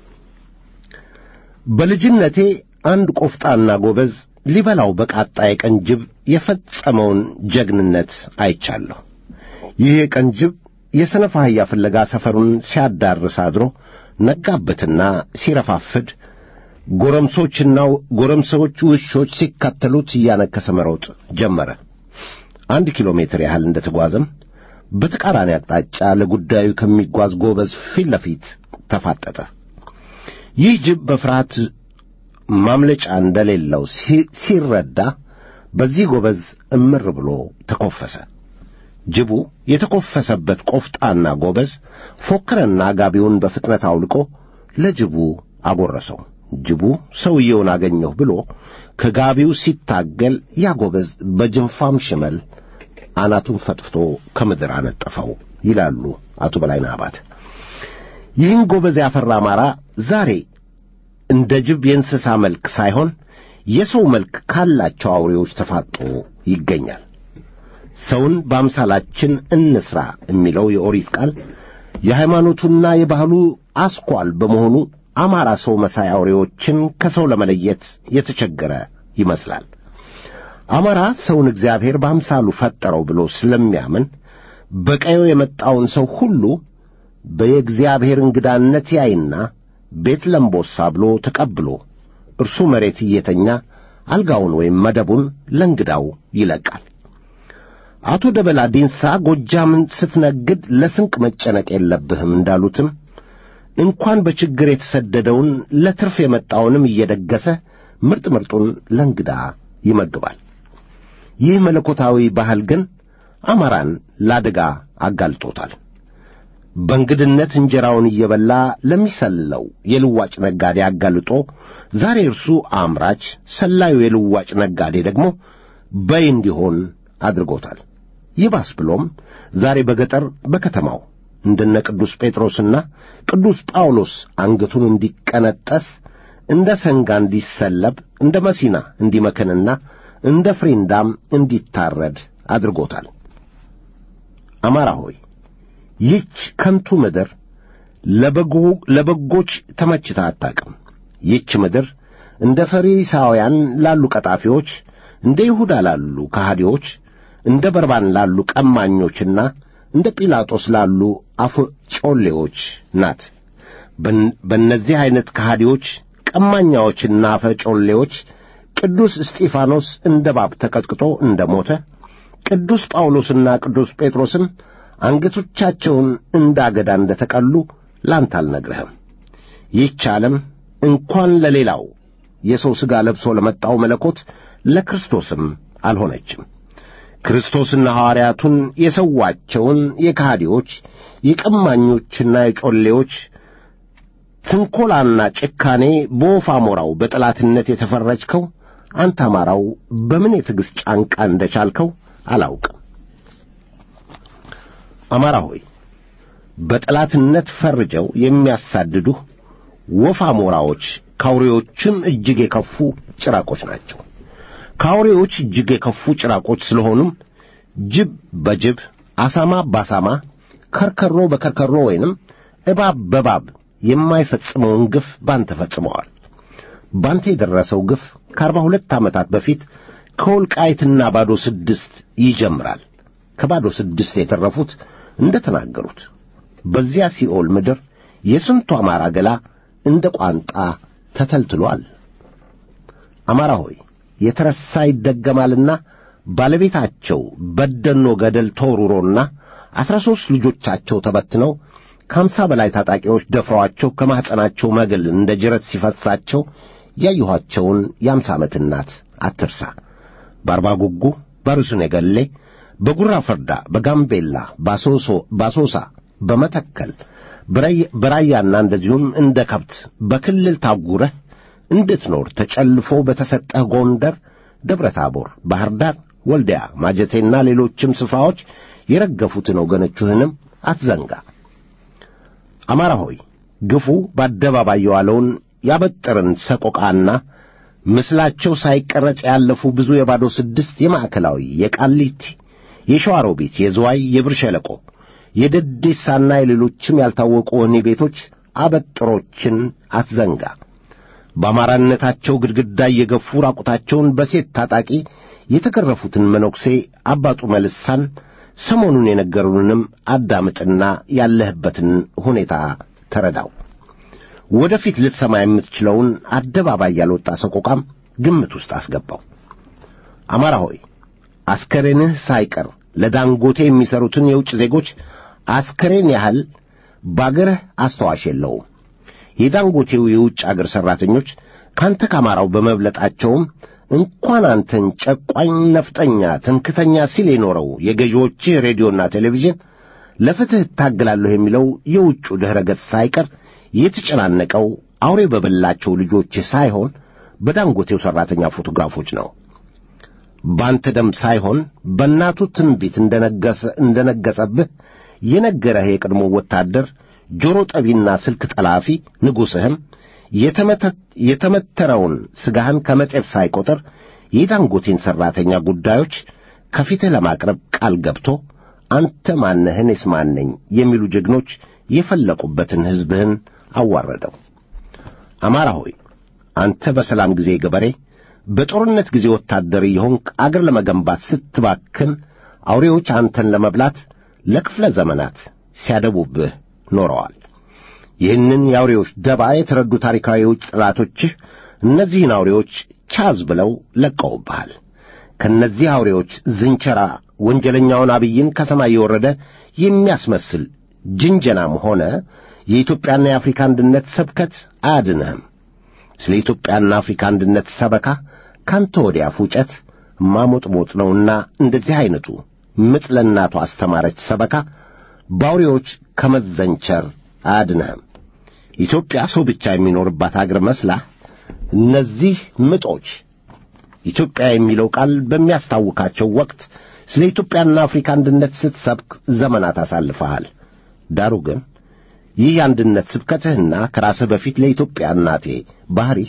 በልጅነቴ አንድ ቆፍጣና ጎበዝ ሊበላው በቃጣ የቀን ጅብ የፈጸመውን ጀግንነት አይቻለሁ። ይህ የቀን ጅብ የሰነፍ አህያ ፍለጋ ሰፈሩን ሲያዳርስ አድሮ ነጋበትና ሲረፋፍድ ጎረምሶችና ጎረምሶች ውሾች ሲከተሉት እያነከሰ መሮጥ ጀመረ። አንድ ኪሎ ሜትር ያህል እንደተጓዘም በተቃራኒ አቅጣጫ ለጉዳዩ ከሚጓዝ ጎበዝ ፊት ለፊት ተፋጠጠ። ይህ ጅብ በፍርሃት ማምለጫ እንደሌለው ሲረዳ በዚህ ጎበዝ እምር ብሎ ተኮፈሰ። ጅቡ የተኮፈሰበት ቆፍጣና ጎበዝ ፎክረና ጋቢውን በፍጥነት አውልቆ ለጅቡ አጎረሰው። ጅቡ ሰውየውን አገኘሁ ብሎ ከጋቢው ሲታገል ያ ጎበዝ በጅንፋም ሽመል አናቱን ፈጥፍቶ ከምድር አነጠፈው ይላሉ አቶ በላይነህ አባት። ይህን ጎበዝ ያፈራ አማራ ዛሬ እንደ ጅብ የእንስሳ መልክ ሳይሆን የሰው መልክ ካላቸው አውሬዎች ተፋጦ ይገኛል። ሰውን በአምሳላችን እንስራ የሚለው የኦሪት ቃል የሃይማኖቱና የባህሉ አስኳል በመሆኑ አማራ ሰው መሳይ አውሬዎችን ከሰው ለመለየት የተቸገረ ይመስላል። አማራ ሰውን እግዚአብሔር በአምሳሉ ፈጠረው ብሎ ስለሚያምን በቀዩ የመጣውን ሰው ሁሉ በየእግዚአብሔር እንግዳነት ያይና ቤት ለምቦሳ ብሎ ተቀብሎ እርሱ መሬት እየተኛ አልጋውን ወይም መደቡን ለእንግዳው ይለቃል። አቶ ደበላ ዲንሳ ጎጃምን ስትነግድ ለስንቅ መጨነቅ የለብህም እንዳሉትም እንኳን በችግር የተሰደደውን ለትርፍ የመጣውንም እየደገሰ ምርጥ ምርጡን ለእንግዳ ይመግባል። ይህ መለኮታዊ ባህል ግን አማራን ለአደጋ አጋልጦታል። በእንግድነት እንጀራውን እየበላ ለሚሰልለው የልዋጭ ነጋዴ አጋልጦ ዛሬ እርሱ አምራች፣ ሰላዩ የልዋጭ ነጋዴ ደግሞ በይ እንዲሆን አድርጎታል። ይባስ ብሎም ዛሬ በገጠር በከተማው እንደነ ቅዱስ ጴጥሮስና ቅዱስ ጳውሎስ አንገቱን እንዲቀነጠስ እንደ ሰንጋ እንዲሰለብ እንደ መሲና እንዲመክንና እንደ ፍሪንዳም እንዲታረድ አድርጎታል። አማራ ሆይ ይህች ከንቱ ምድር ለበጎች ተመችታ አታቅም። ይህች ምድር እንደ ፈሪሳውያን ላሉ ቀጣፊዎች፣ እንደ ይሁዳ ላሉ ከሃዲዎች፣ እንደ በርባን ላሉ ቀማኞችና እንደ ጲላጦስ ላሉ አፈጮሌዎች ናት። በእነዚህ ዐይነት ከሃዲዎች፣ ቀማኛዎችና አፈጮሌዎች ቅዱስ እስጢፋኖስ እንደ ባብ ተቀጥቅጦ እንደ ሞተ ቅዱስ ጳውሎስና ቅዱስ ጴጥሮስም አንገቶቻቸውን እንዳገዳ እንደ ተቀሉ ላንተ አልነግርህም። ይህች ዓለም እንኳን ለሌላው የሰው ሥጋ ለብሶ ለመጣው መለኮት ለክርስቶስም አልሆነችም። ክርስቶስና ሐዋርያቱን የሰዋቸውን የካህዲዎች የቀማኞችና የጮሌዎች ትንኰላና ጭካኔ በወፍ አሞራው በጠላትነት የተፈረጅከው አንተ አማራው በምን የትዕግሥት ጫንቃ እንደ ቻልከው አላውቅም። አማራ ሆይ በጠላትነት ፈርጀው የሚያሳድዱህ ወፍ አሞራዎች ከአውሬዎችም እጅግ የከፉ ጭራቆች ናቸው። ከአውሬዎች እጅግ የከፉ ጭራቆች ስለሆኑም ጅብ በጅብ አሳማ ባሳማ ከርከሮ በከርከሮ ወይንም እባብ በባብ የማይፈጽመውን ግፍ ባንተ ፈጽመዋል። ባንተ የደረሰው ግፍ ከአርባ ሁለት ዓመታት በፊት ከወልቃይትና ባዶ ስድስት ይጀምራል። ከባዶ ስድስት የተረፉት እንደ ተናገሩት በዚያ ሲኦል ምድር የስንቱ አማራ ገላ እንደ ቋንጣ ተተልትሏል። አማራ ሆይ የተረሳ ይደገማልና ባለቤታቸው በደኖ ገደል ተወርውሮና አሥራ ሦስት ልጆቻቸው ተበትነው ከአምሳ በላይ ታጣቂዎች ደፍረዋቸው ከማኅፀናቸው መግል እንደ ጅረት ሲፈሳቸው ያየኋቸውን የአምሳ ዓመት እናት አትርሳ። በአርባ ጉጉ፣ በርሱን የገሌ፣ በጉራ ፈርዳ፣ በጋምቤላ፣ ባሶሳ፣ በመተከል በራያና እንደዚሁም እንደ ከብት በክልል ታጉረህ እንድትኖር ተጨልፎ በተሰጠህ ጎንደር፣ ደብረ ታቦር፣ ባሕር ዳር፣ ወልዲያ፣ ማጀቴና ሌሎችም ስፍራዎች የረገፉትን ወገኖችህንም አትዘንጋ። አማራ ሆይ ግፉ በአደባባይ የዋለውን ያበጠርን ሰቆቃና ምስላቸው ሳይቀረጽ ያለፉ ብዙ የባዶ ስድስት የማዕከላዊ፣ የቃሊቲ፣ የሸዋሮቢት፣ የዝዋይ፣ የብር ሸለቆ፣ የደዴሳና የሌሎችም ያልታወቁ ወህኒ ቤቶች አበጥሮችን አትዘንጋ። በአማራነታቸው ግድግዳ እየገፉ ራቁታቸውን በሴት ታጣቂ የተገረፉትን መነኩሴ አባጡ መልሳን ሰሞኑን የነገሩንም አዳምጥና ያለህበትን ሁኔታ ተረዳው። ወደፊት ልትሰማ የምትችለውን አደባባይ ያልወጣ ሰቆቃም ግምት ውስጥ አስገባው። አማራ ሆይ አስከሬንህ ሳይቀር ለዳንጎቴ የሚሰሩትን የውጭ ዜጎች አስከሬን ያህል ባገርህ አስተዋሽ የለውም። የዳንጎቴው የውጭ አገር ሠራተኞች ካንተ ከአማራው በመብለጣቸውም እንኳን አንተን ጨቋኝ፣ ነፍጠኛ፣ ትምክተኛ ሲል የኖረው የገዢዎችህ ሬዲዮና ቴሌቪዥን ለፍትሕ እታገላለሁ የሚለው የውጩ ድኅረ ገጽ ሳይቀር የተጨናነቀው አውሬ በበላቸው ልጆችህ ሳይሆን በዳንጎቴው ሠራተኛ ፎቶግራፎች ነው። ባንተ ደም ሳይሆን በእናቱ ትንቢት እንደነገሰብህ የነገረህ የቀድሞ ወታደር ጆሮ ጠቢና ስልክ ጠላፊ ንጉሥህም የተመተረውን ሥጋህን ከመጤፍ ሳይቈጥር የዳንጎቴን ሠራተኛ ጉዳዮች ከፊትህ ለማቅረብ ቃል ገብቶ አንተ ማነህ እኔስ ማን ነኝ የሚሉ ጀግኖች የፈለቁበትን ሕዝብህን አዋረደው። አማራ ሆይ አንተ በሰላም ጊዜ ገበሬ፣ በጦርነት ጊዜ ወታደር የሆንክ አገር ለመገንባት ስትባክን አውሬዎች አንተን ለመብላት ለክፍለ ዘመናት ሲያደቡብህ ኖረዋል። ይህንን የአውሬዎች ደባ የተረዱ ታሪካዊ የውጭ ጠላቶችህ እነዚህን አውሬዎች ቻዝ ብለው ለቀውብሃል። ከእነዚህ አውሬዎች ዝንቸራ ወንጀለኛውን አብይን ከሰማይ የወረደ የሚያስመስል ጅንጀናም ሆነ የኢትዮጵያና የአፍሪካ አንድነት ስብከት አያድንህም። ስለ ኢትዮጵያና አፍሪካ አንድነት ሰበካ ካንተ ወዲያ ፉጨት ማሞጥሞጥ ነውና እንደዚህ ዐይነቱ ምጥ ለእናቱ አስተማረች ሰበካ በአውሬዎች ከመዘንቸር አያድንህም። ኢትዮጵያ ሰው ብቻ የሚኖርባት አገር መስላህ እነዚህ ምጦች ኢትዮጵያ የሚለው ቃል በሚያስታውካቸው ወቅት ስለ ኢትዮጵያና አፍሪካ አንድነት ስትሰብክ ዘመናት አሳልፈሃል። ዳሩ ግን ይህ የአንድነት ስብከትህና ከራስህ በፊት ለኢትዮጵያ እናቴ ባሕሪህ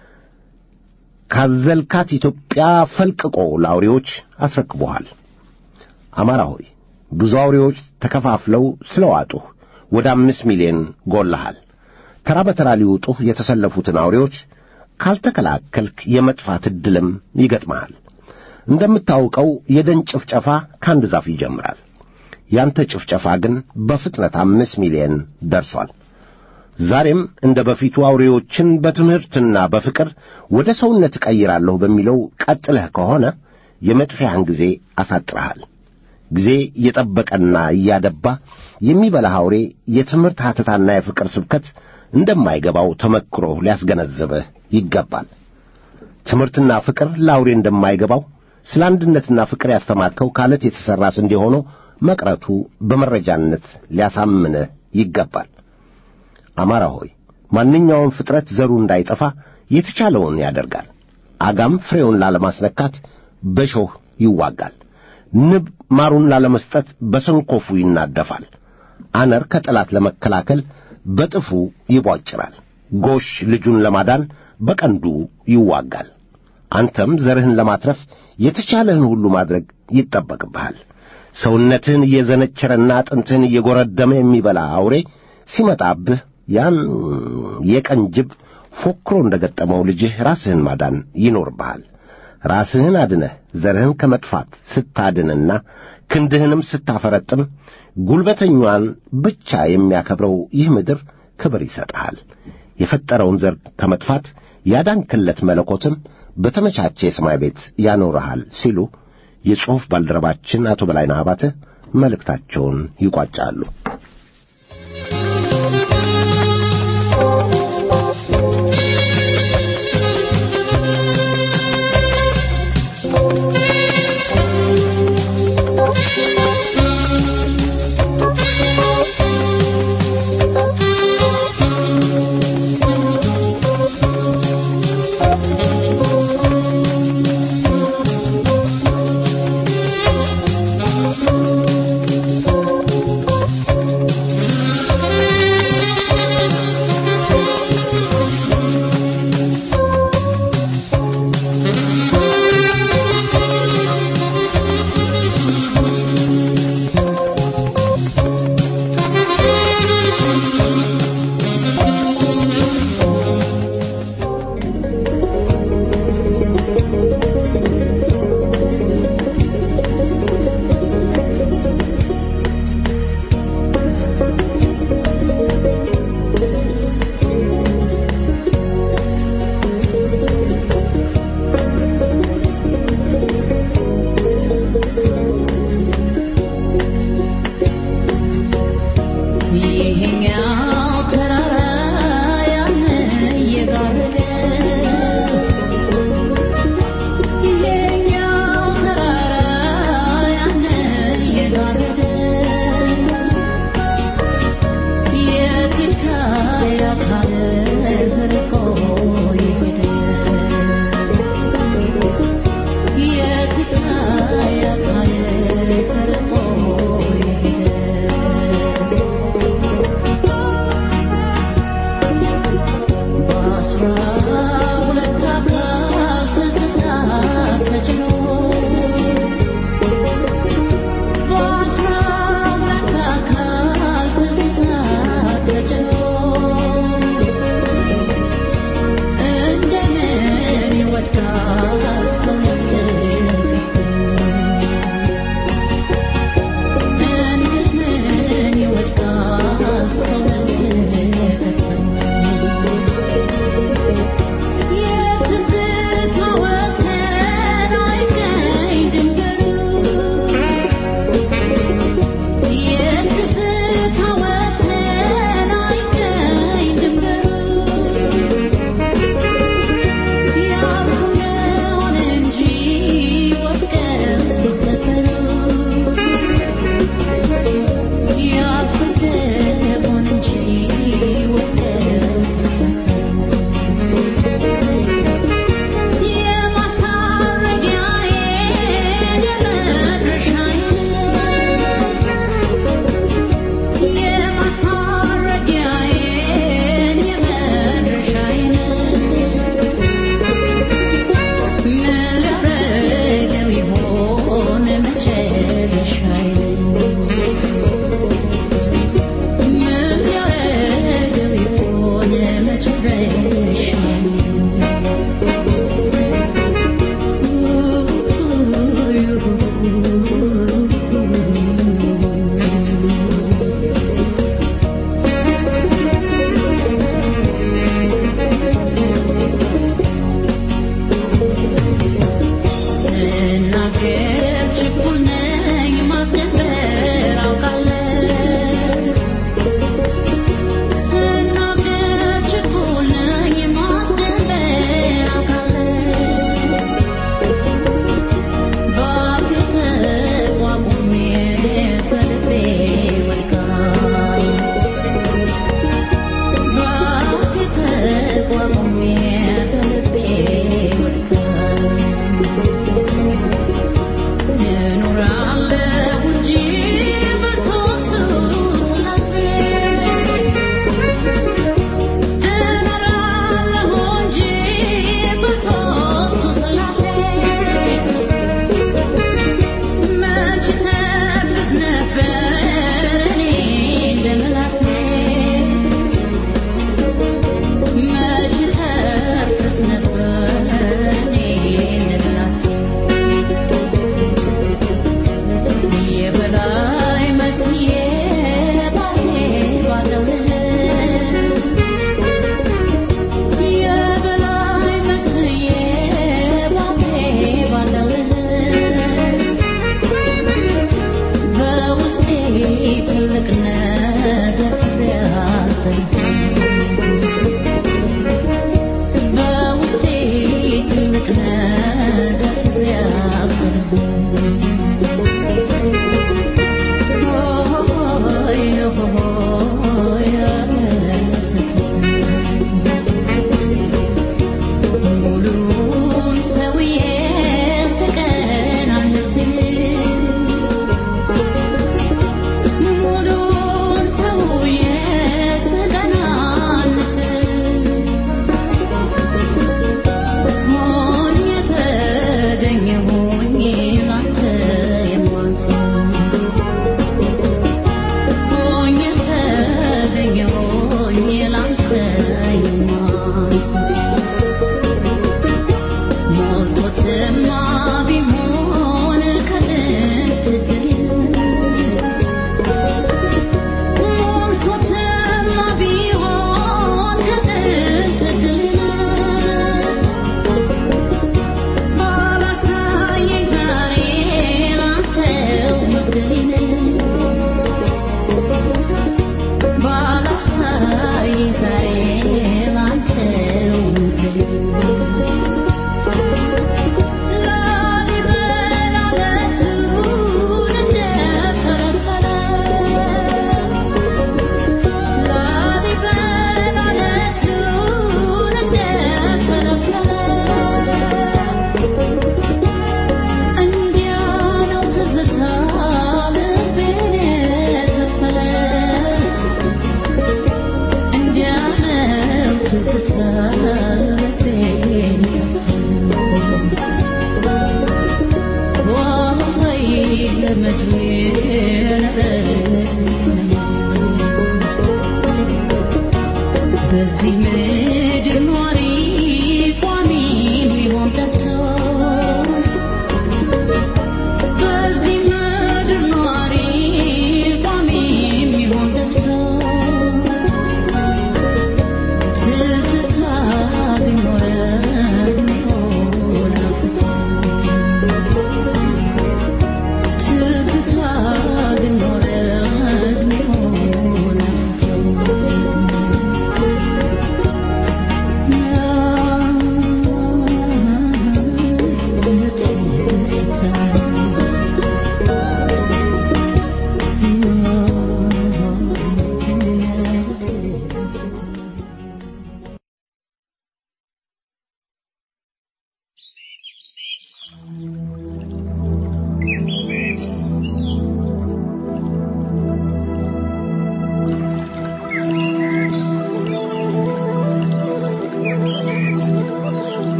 ካዘልካት ኢትዮጵያ ፈልቅቆ ለአውሬዎች አስረክቦሃል። አማራ ሆይ ብዙ አውሬዎች ተከፋፍለው ስለ ዋጡህ ወደ አምስት ሚሊዮን ጎልሃል። ተራ በተራ ሊውጡህ የተሰለፉትን አውሬዎች ካልተከላከልክ የመጥፋት ዕድልም ይገጥመሃል። እንደምታውቀው የደን ጭፍጨፋ ከአንድ ዛፍ ይጀምራል። ያንተ ጭፍጨፋ ግን በፍጥነት አምስት ሚሊዮን ደርሷል። ዛሬም እንደ በፊቱ አውሬዎችን በትምህርትና በፍቅር ወደ ሰውነት እቀይራለሁ በሚለው ቀጥለህ ከሆነ የመጥፊያህን ጊዜ አሳጥረሃል። ጊዜ እየጠበቀና እያደባ የሚበላህ አውሬ የትምህርት ሐተታና የፍቅር ስብከት እንደማይገባው ተመክሮ ሊያስገነዝብህ ይገባል። ትምህርትና ፍቅር ለአውሬ እንደማይገባው ስለ አንድነትና ፍቅር ያስተማርከው ካለት የተሠራ ስንዴ ሆኖ መቅረቱ በመረጃነት ሊያሳምንህ ይገባል። አማራ ሆይ ማንኛውም ፍጥረት ዘሩ እንዳይጠፋ የተቻለውን ያደርጋል። አጋም ፍሬውን ላለማስነካት በሾህ ይዋጋል። ንብ ማሩን ላለመስጠት በሰንኮፉ ይናደፋል። አነር ከጠላት ለመከላከል በጥፉ ይቧጭራል። ጎሽ ልጁን ለማዳን በቀንዱ ይዋጋል። አንተም ዘርህን ለማትረፍ የተቻለህን ሁሉ ማድረግ ይጠበቅብሃል። ሰውነትህን እየዘነቸረና አጥንትህን እየጎረደመ የሚበላ አውሬ ሲመጣብህ ያን የቀን ጅብ ፎክሮ እንደ ገጠመው ልጅህ ራስህን ማዳን ይኖርብሃል። ራስህን አድነህ ዘርህን ከመጥፋት ስታድንና ክንድህንም ስታፈረጥም ጉልበተኛዋን ብቻ የሚያከብረው ይህ ምድር ክብር ይሰጥሃል። የፈጠረውን ዘር ከመጥፋት ያዳንክለት መለኮትም በተመቻቸ የሰማይ ቤት ያኖርሃል ሲሉ የጽሑፍ ባልደረባችን አቶ በላይነህ አባተ መልእክታቸውን ይቋጫሉ።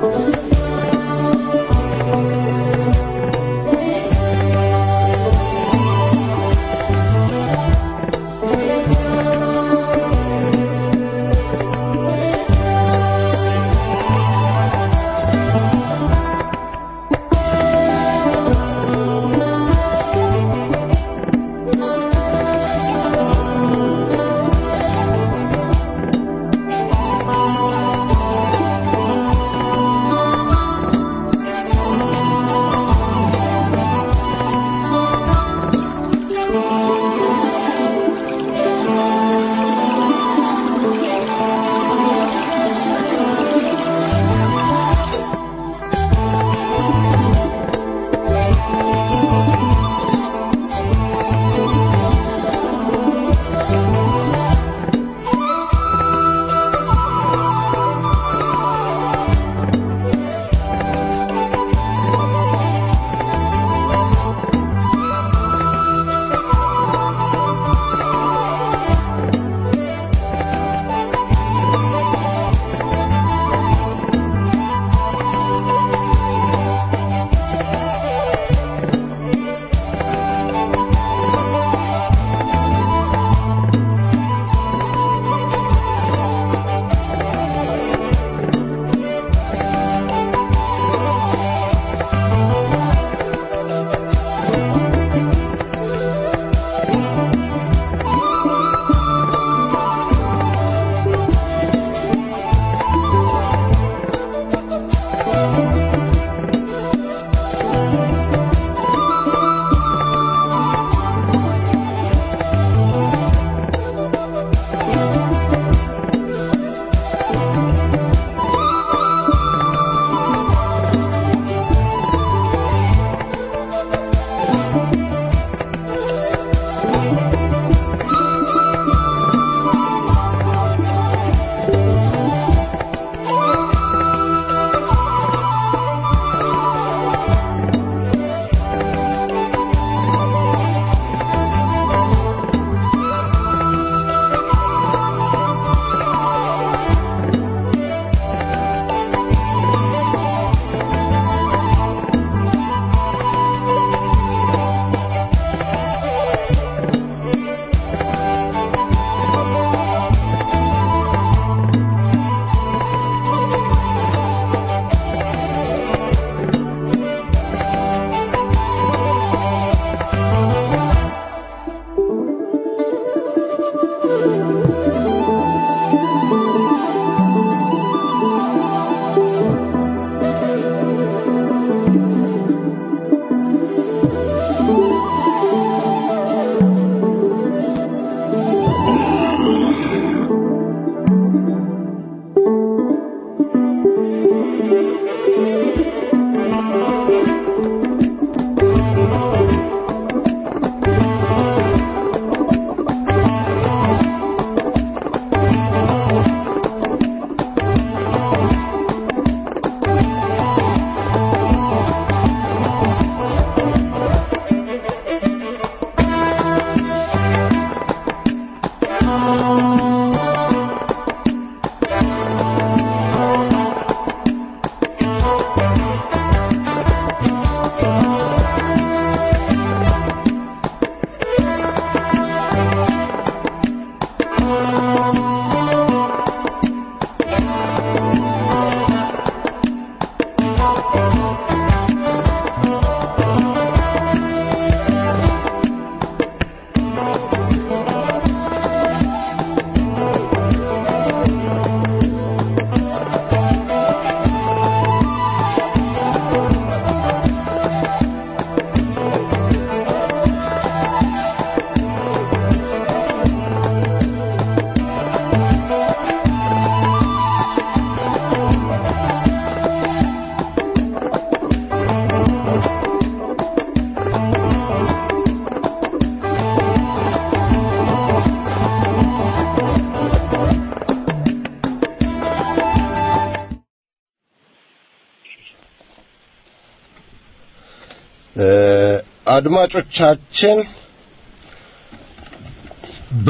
አድማጮቻችን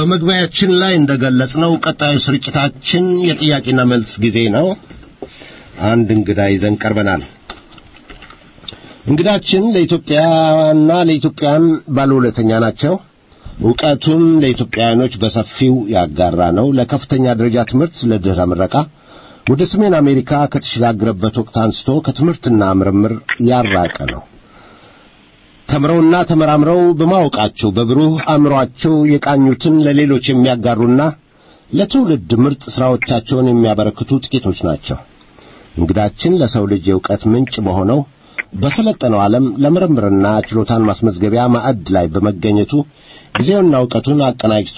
በመግቢያችን ላይ እንደገለጽነው ቀጣዩ ስርጭታችን የጥያቄና መልስ ጊዜ ነው። አንድ እንግዳ ይዘን ቀርበናል። እንግዳችን ለኢትዮጵያና ለኢትዮጵያን ባለውለተኛ ናቸው። ዕውቀቱን ለኢትዮጵያውያኖች በሰፊው ያጋራ ነው። ለከፍተኛ ደረጃ ትምህርት ለድህረ ምረቃ ወደ ሰሜን አሜሪካ ከተሸጋገረበት ወቅት አንስቶ ከትምህርትና ምርምር ያራቀ ነው። ተምረውና ተመራምረው በማወቃቸው በብሩህ አእምሮአቸው የቃኙትን ለሌሎች የሚያጋሩና ለትውልድ ምርጥ ሥራዎቻቸውን የሚያበረክቱ ጥቂቶች ናቸው። እንግዳችን ለሰው ልጅ የእውቀት ምንጭ በሆነው በሰለጠነው ዓለም ለምርምርና ችሎታን ማስመዝገቢያ ማዕድ ላይ በመገኘቱ ጊዜውና እውቀቱን አቀናጅቶ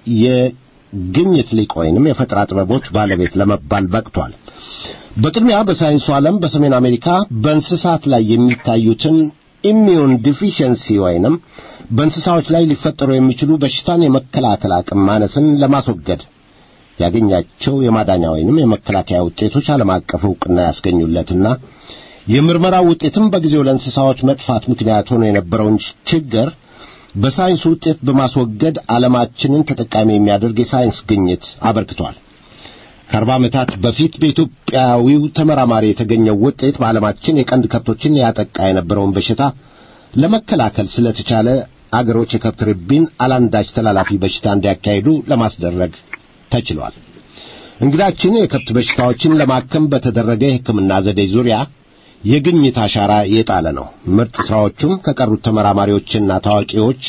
የግኝት ሊቅ ወይንም የፈጠራ ጥበቦች ባለቤት ለመባል በቅቷል። በቅድሚያ በሳይንሱ ዓለም በሰሜን አሜሪካ በእንስሳት ላይ የሚታዩትን ኢሚዩን ዲፊሽንሲ ወይንም በእንስሳዎች ላይ ሊፈጠሩ የሚችሉ በሽታን የመከላከል አቅም ማነስን ለማስወገድ ያገኛቸው የማዳኛ ወይንም የመከላከያ ውጤቶች ዓለም አቀፍ ዕውቅና ያስገኙለትና የምርመራው ውጤትም በጊዜው ለእንስሳዎች መጥፋት ምክንያት ሆኖ የነበረውን ችግር በሳይንሱ ውጤት በማስወገድ ዓለማችንን ተጠቃሚ የሚያደርግ የሳይንስ ግኝት አበርክቷል። ከአርባ ዓመታት በፊት በኢትዮጵያዊው ተመራማሪ የተገኘው ውጤት በዓለማችን የቀንድ ከብቶችን ያጠቃ የነበረውን በሽታ ለመከላከል ስለተቻለ አገሮች የከብት ርቢን አላንዳች ተላላፊ በሽታ እንዲያካሂዱ ለማስደረግ ተችሏል። እንግዳችን የከብት በሽታዎችን ለማከም በተደረገ የሕክምና ዘዴ ዙሪያ የግኝት አሻራ የጣለ ነው። ምርጥ ሥራዎቹም ከቀሩት ተመራማሪዎችና ታዋቂዎች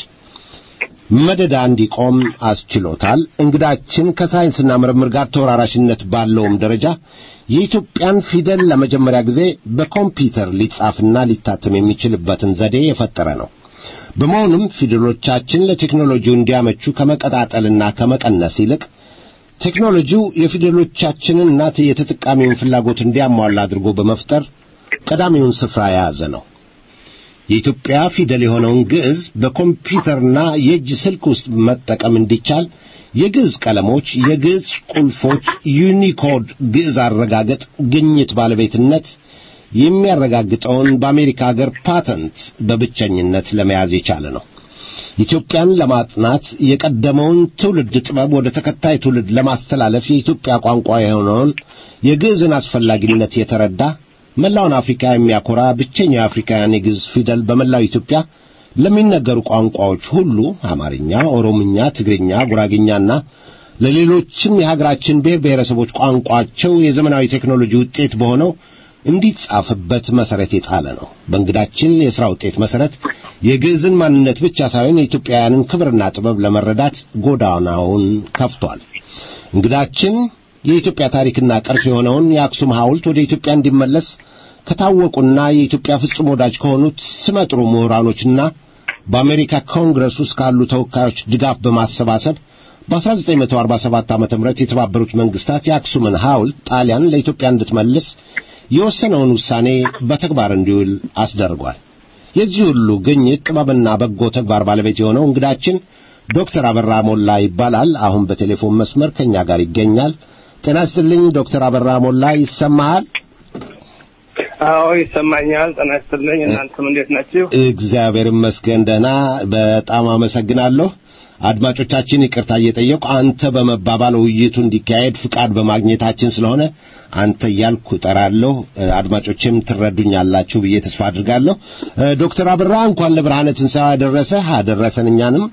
መደዳ እንዲቆም አስችሎታል። እንግዳችን ከሳይንስና ምርምር ጋር ተወራራሽነት ባለውም ደረጃ የኢትዮጵያን ፊደል ለመጀመሪያ ጊዜ በኮምፒውተር ሊጻፍና ሊታተም የሚችልበትን ዘዴ የፈጠረ ነው። በመሆኑም ፊደሎቻችን ለቴክኖሎጂው እንዲያመቹ ከመቀጣጠልና ከመቀነስ ይልቅ ቴክኖሎጂው የፊደሎቻችንና የተጠቃሚውን ፍላጎት እንዲያሟላ አድርጎ በመፍጠር ቀዳሚውን ስፍራ የያዘ ነው። የኢትዮጵያ ፊደል የሆነውን ግዕዝ በኮምፒውተርና የእጅ ስልክ ውስጥ መጠቀም እንዲቻል የግዕዝ ቀለሞች፣ የግዕዝ ቁልፎች፣ ዩኒኮድ ግዕዝ አረጋገጥ ግኝት ባለቤትነት የሚያረጋግጠውን በአሜሪካ ሀገር ፓተንት በብቸኝነት ለመያዝ የቻለ ነው። ኢትዮጵያን ለማጥናት የቀደመውን ትውልድ ጥበብ ወደ ተከታይ ትውልድ ለማስተላለፍ የኢትዮጵያ ቋንቋ የሆነውን የግዕዝን አስፈላጊነት የተረዳ መላውን አፍሪካ የሚያኮራ ብቸኛው የአፍሪካውያን የግዕዝ ፊደል በመላው ኢትዮጵያ ለሚነገሩ ቋንቋዎች ሁሉ አማርኛ፣ ኦሮምኛ፣ ትግርኛ፣ ጉራግኛና ለሌሎችም የሀገራችን ብሔር ብሔረሰቦች ቋንቋቸው የዘመናዊ ቴክኖሎጂ ውጤት በሆነው እንዲጻፍበት መሰረት የጣለ ነው። በእንግዳችን የሥራ ውጤት መሰረት የግዕዝን ማንነት ብቻ ሳይሆን የኢትዮጵያውያንን ክብርና ጥበብ ለመረዳት ጎዳናውን ከፍቷል። እንግዳችን የኢትዮጵያ ታሪክና ቅርስ የሆነውን የአክሱም ሐውልት ወደ ኢትዮጵያ እንዲመለስ ከታወቁና የኢትዮጵያ ፍጹም ወዳጅ ከሆኑት ስመጥሩ ምሁራኖችና በአሜሪካ ኮንግረስ ውስጥ ካሉ ተወካዮች ድጋፍ በማሰባሰብ በ1947 ዓ.ም የተባበሩት መንግስታት የአክሱምን ሐውልት ጣሊያን ለኢትዮጵያ እንድትመልስ የወሰነውን ውሳኔ በተግባር እንዲውል አስደርጓል። የዚህ ሁሉ ግኝት ጥበብና በጎ ተግባር ባለቤት የሆነው እንግዳችን ዶክተር አበራ ሞላ ይባላል። አሁን በቴሌፎን መስመር ከኛ ጋር ይገኛል። ጤና ይስጥልኝ ዶክተር አበራ ሞላ ይሰማሃል? አዎ ይሰማኛል። ጤና ይስጥልኝ። እናንተም እንዴት ናችሁ? እግዚአብሔር ይመስገን ደህና። በጣም አመሰግናለሁ። አድማጮቻችን ይቅርታ እየጠየቁ አንተ በመባባል ውይይቱ እንዲካሄድ ፍቃድ በማግኘታችን ስለሆነ አንተ እያልኩ እጠራለሁ። አድማጮችም ትረዱኛላችሁ ብዬ ተስፋ አድርጋለሁ። ዶክተር አበራ እንኳን ለብርሃነ ትንሣኤው አደረሰህ አደረሰን እኛንም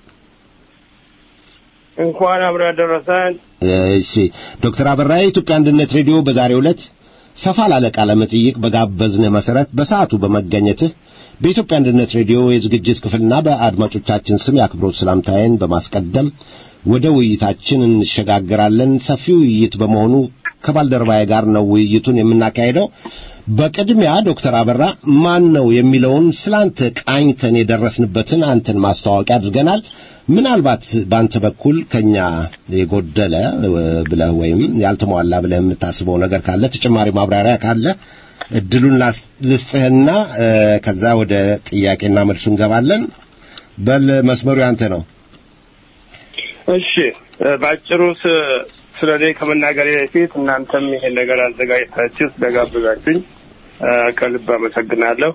እንኳን አብሮ ያደረሰን። እሺ ዶክተር አበራ የኢትዮጵያ አንድነት ሬዲዮ በዛሬው ዕለት ሰፋ ላለ ቃለ መጠይቅ በጋበዝንህ መሰረት በሰዓቱ በመገኘትህ በኢትዮጵያ አንድነት ሬዲዮ የዝግጅት ክፍልና በአድማጮቻችን ስም የአክብሮት ሰላምታዬን በማስቀደም ወደ ውይይታችን እንሸጋግራለን። ሰፊ ውይይት በመሆኑ ከባልደረባዬ ጋር ነው ውይይቱን የምናካሄደው። በቅድሚያ ዶክተር አበራ ማን ነው የሚለውን ስላንተ ቃኝተን የደረስንበትን አንተን ማስተዋወቂያ አድርገናል። ምናልባት በአንተ በኩል ከኛ የጎደለ ብለህ ወይም ያልተሟላ ብለህ የምታስበው ነገር ካለ ተጨማሪ ማብራሪያ ካለ እድሉን ልስጥህና ከዛ ወደ ጥያቄና መልሱ እንገባለን። በል መስመሩ ያንተ ነው። እሺ፣ ባጭሩ ስለ እኔ ከመናገሬ በፊት እናንተም ይሄን ነገር አዘጋጅታችሁ ስለጋበዛችሁኝ ከልብ አመሰግናለሁ።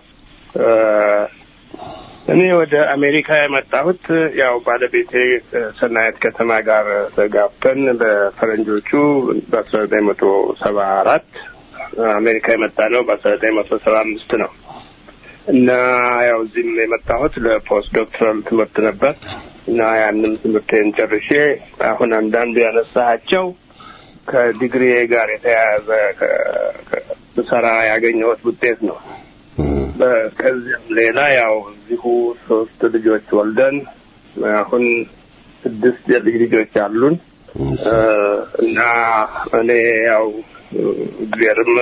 እኔ ወደ አሜሪካ የመጣሁት ያው ባለቤቴ ሰናየት ከተማ ጋር ተጋብተን በፈረንጆቹ በአስራ ዘጠኝ መቶ ሰባ አራት አሜሪካ የመጣ ነው በአስራ ዘጠኝ መቶ ሰባ አምስት ነው እና ያው እዚህም የመጣሁት ለፖስት ዶክተራል ትምህርት ነበር እና ያንን ትምህርቴን ጨርሼ አሁን አንዳንዱ ያነሳቸው ከዲግሪ ጋር የተያያዘ ስሰራ ያገኘሁት ውጤት ነው። ከዚያም ሌላ ያው እዚሁ ሶስት ልጆች ወልደን አሁን ስድስት የልጅ ልጆች አሉን እና እኔ ያው እግዚአብሔርም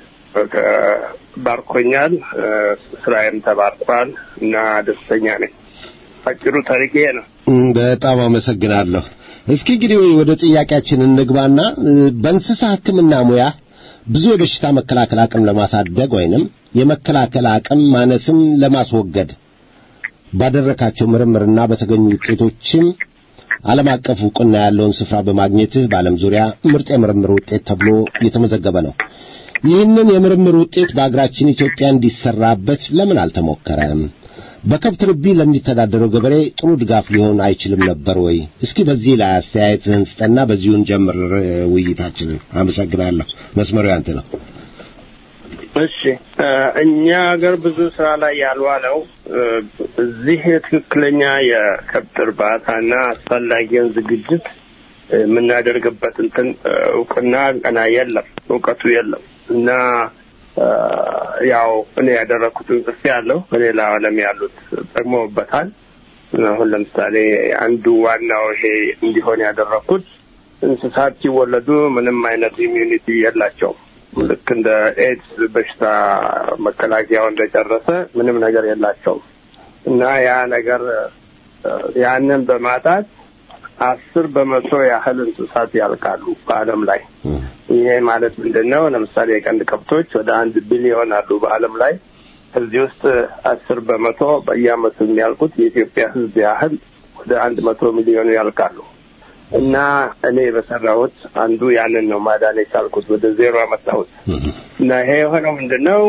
ባርኮኛል፣ ስራዬም ተባርኳል እና ደስተኛ ነኝ። አጭሩ ታሪክ ይሄ ነው። በጣም አመሰግናለሁ። እስኪ እንግዲህ ወደ ጥያቄያችን እንግባና በእንስሳ ሕክምና ሙያ ብዙ የበሽታ መከላከል አቅም ለማሳደግ ወይንም የመከላከል አቅም ማነስን ለማስወገድ ባደረካቸው ምርምርና በተገኙ ውጤቶችም ዓለም አቀፍ ዕውቅና ያለውን ስፍራ በማግኘትህ በዓለም ዙሪያ ምርጥ የምርምር ውጤት ተብሎ እየተመዘገበ ነው። ይህንን የምርምር ውጤት በአገራችን ኢትዮጵያ እንዲሰራበት ለምን አልተሞከረም? በከብት ርቢ ለሚተዳደረው ገበሬ ጥሩ ድጋፍ ሊሆን አይችልም ነበር ወይ? እስኪ በዚህ ላይ አስተያየትህን ስጠና በዚሁን ጀምር ውይይታችንን። አመሰግናለሁ። መስመሩ ያንተ ነው። እሺ እኛ ሀገር ብዙ ስራ ላይ ያልዋለው እዚህ ትክክለኛ የከብት እርባታና አስፈላጊውን ዝግጅት የምናደርግበት እንትን እውቅና ገና የለም፣ እውቀቱ የለም እና ያው እኔ ያደረግኩትን ጽፌ ያለው በሌላ ዓለም ያሉት ጠቅመውበታል። አሁን ለምሳሌ አንዱ ዋናው ይሄ እንዲሆን ያደረግኩት እንስሳት ሲወለዱ ምንም አይነት ኢሚዩኒቲ የላቸውም። ልክ እንደ ኤድስ በሽታ መከላከያው እንደጨረሰ ምንም ነገር የላቸውም እና ያ ነገር ያንን በማጣት አስር በመቶ ያህል እንስሳት ያልቃሉ በዓለም ላይ። ይሄ ማለት ምንድን ነው? ለምሳሌ የቀንድ ከብቶች ወደ አንድ ቢሊዮን አሉ በዓለም ላይ። ከዚህ ውስጥ አስር በመቶ በየዓመቱ የሚያልቁት የኢትዮጵያ ሕዝብ ያህል ወደ አንድ መቶ ሚሊዮኑ ያልቃሉ። እና እኔ በሰራሁት አንዱ ያንን ነው ማዳን የቻልኩት፣ ወደ ዜሮ አመጣሁት። እና ይሄ የሆነው ምንድን ነው?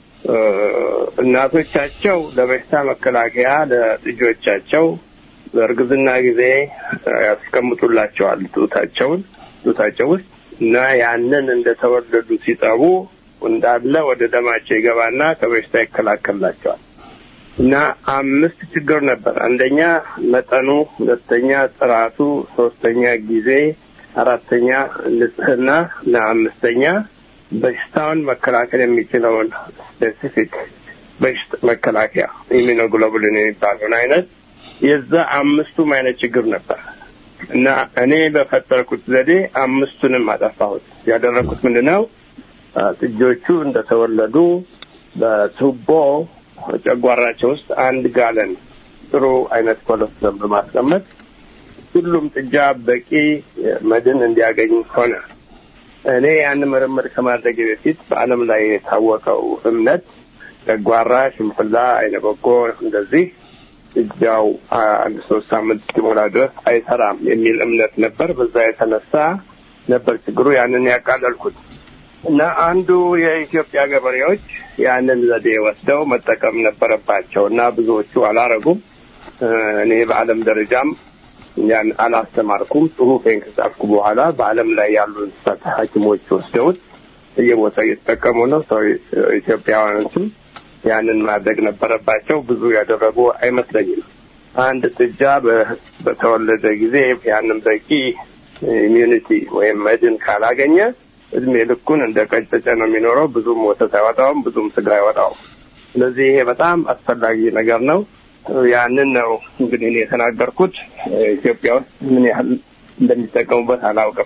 እናቶቻቸው ለበሽታ መከላከያ ለልጆቻቸው በእርግዝና ጊዜ ያስቀምጡላቸዋል ጡታቸውን ጡታቸው ውስጥ እና ያንን እንደተወለዱ ሲጠቡ እንዳለ ወደ ደማቸው ይገባና ከበሽታ ይከላከልላቸዋል። እና አምስት ችግር ነበር። አንደኛ መጠኑ፣ ሁለተኛ ጥራቱ፣ ሶስተኛ ጊዜ፣ አራተኛ ንጽህና እና አምስተኛ በሽታውን መከላከል የሚችለውን ስፔሲፊክ በሽታ መከላከያ ኢሚኖግሎቡሊን የሚባለውን አይነት የዛ አምስቱም አይነት ችግር ነበር እና እኔ በፈጠርኩት ዘዴ አምስቱንም አጠፋሁት። ያደረግኩት ምንድን ነው? ጥጆቹ እንደተወለዱ በቱቦ ጨጓራቸው ውስጥ አንድ ጋለን ጥሩ አይነት ኮለስትሮል በማስቀመጥ ሁሉም ጥጃ በቂ መድን እንዲያገኝ ሆነ። እኔ ያን ምርምር ከማድረግ በፊት በዓለም ላይ የታወቀው እምነት ጨጓራ፣ ሽንፍላ፣ አይነ በጎ እንደዚህ ጥጃው አንድ ሶስት ሳምንት እስኪሞላ ድረስ አይሰራም የሚል እምነት ነበር። በዛ የተነሳ ነበር ችግሩ ያንን ያቃለልኩት እና አንዱ የኢትዮጵያ ገበሬዎች ያንን ዘዴ ወስደው መጠቀም ነበረባቸው እና ብዙዎቹ አላረጉም። እኔ በዓለም ደረጃም ያን አላስተማርኩም። ጽሁፌን ከጻፍኩ በኋላ በዓለም ላይ ያሉ እንስሳት ሐኪሞች ወስደውት እየቦታው እየተጠቀሙ ነው። ሰው ኢትዮጵያውያኖችም ያንን ማድረግ ነበረባቸው። ብዙ ያደረጉ አይመስለኝም። አንድ ጥጃ በተወለደ ጊዜ ያንን በቂ ኢሚዩኒቲ ወይም መድን ካላገኘ እድሜ ልኩን እንደ ቀጨጨ ነው የሚኖረው። ብዙም ወተት አይወጣውም፣ ብዙም ስጋ አይወጣውም። ስለዚህ ይሄ በጣም አስፈላጊ ነገር ነው። ያንን ነው እንግዲህ እኔ የተናገርኩት። ኢትዮጵያ ውስጥ ምን ያህል እንደሚጠቀሙበት አላውቅም።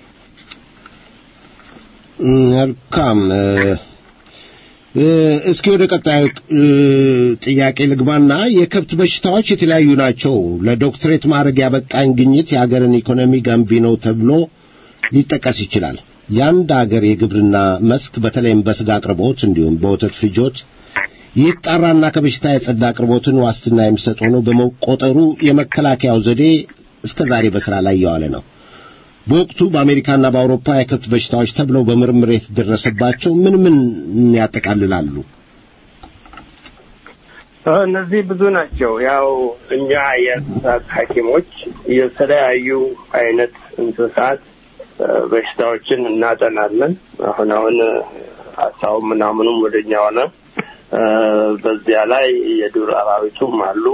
መልካም። እስኪ ወደ ቀጣዩ ጥያቄ ልግባና የከብት በሽታዎች የተለያዩ ናቸው። ለዶክትሬት ማድረግ ያበቃኝ ግኝት የሀገርን ኢኮኖሚ ገንቢ ነው ተብሎ ሊጠቀስ ይችላል። የአንድ አገር የግብርና መስክ በተለይም በስጋ አቅርቦት እንዲሁም በወተት ፍጆት ይጣራና ከበሽታ የጸዳ አቅርቦትን ዋስትና የሚሰጥ ሆኖ በመቆጠሩ የመከላከያው ዘዴ እስከ ዛሬ በስራ ላይ የዋለ ነው። በወቅቱ በአሜሪካና በአውሮፓ የከብት በሽታዎች ተብለው በምርምር የተደረሰባቸው ምን ምን ያጠቃልላሉ? እነዚህ ብዙ ናቸው። ያው እኛ የእንስሳት ሐኪሞች የተለያዩ አይነት እንስሳት በሽታዎችን እናጠናለን። አሁን አሁን አሳው ምናምኑም ወደኛ ሆነ። በዚያ ላይ የዱር አራዊቱም አሉ።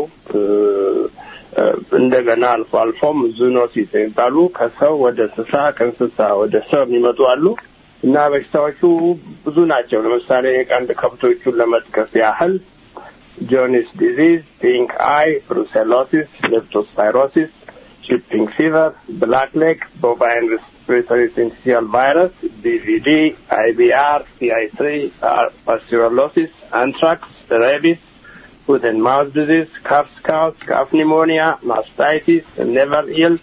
እንደገና አልፎ አልፎም ዙኖሲስ የሚባሉ ከሰው ወደ እንስሳ ከእንስሳ ወደ ሰው የሚመጡ አሉ እና በሽታዎቹ ብዙ ናቸው። ለምሳሌ የቀንድ ከብቶቹን ለመጥቀስ ያህል ጆኒስ ዲዚዝ፣ ፒንክ አይ፣ ብሩሴሎሲስ፣ ሌፕቶስፓይሮሲስ፣ ቺፒንግ ፊቨር፣ ብላክ ሌግ፣ ቦቫይን ሬስፒሬቶሪ ሲንሲቲያል ቫይረስ፣ ቢቪዲ፣ አይቢአር፣ ሲአይ ትሪ፣ ፓስቲሮሎሲስ፣ አንትራክስ፣ ሬቢስ foot and mouth disease, calf scouts, calf pneumonia, mastitis, never ill,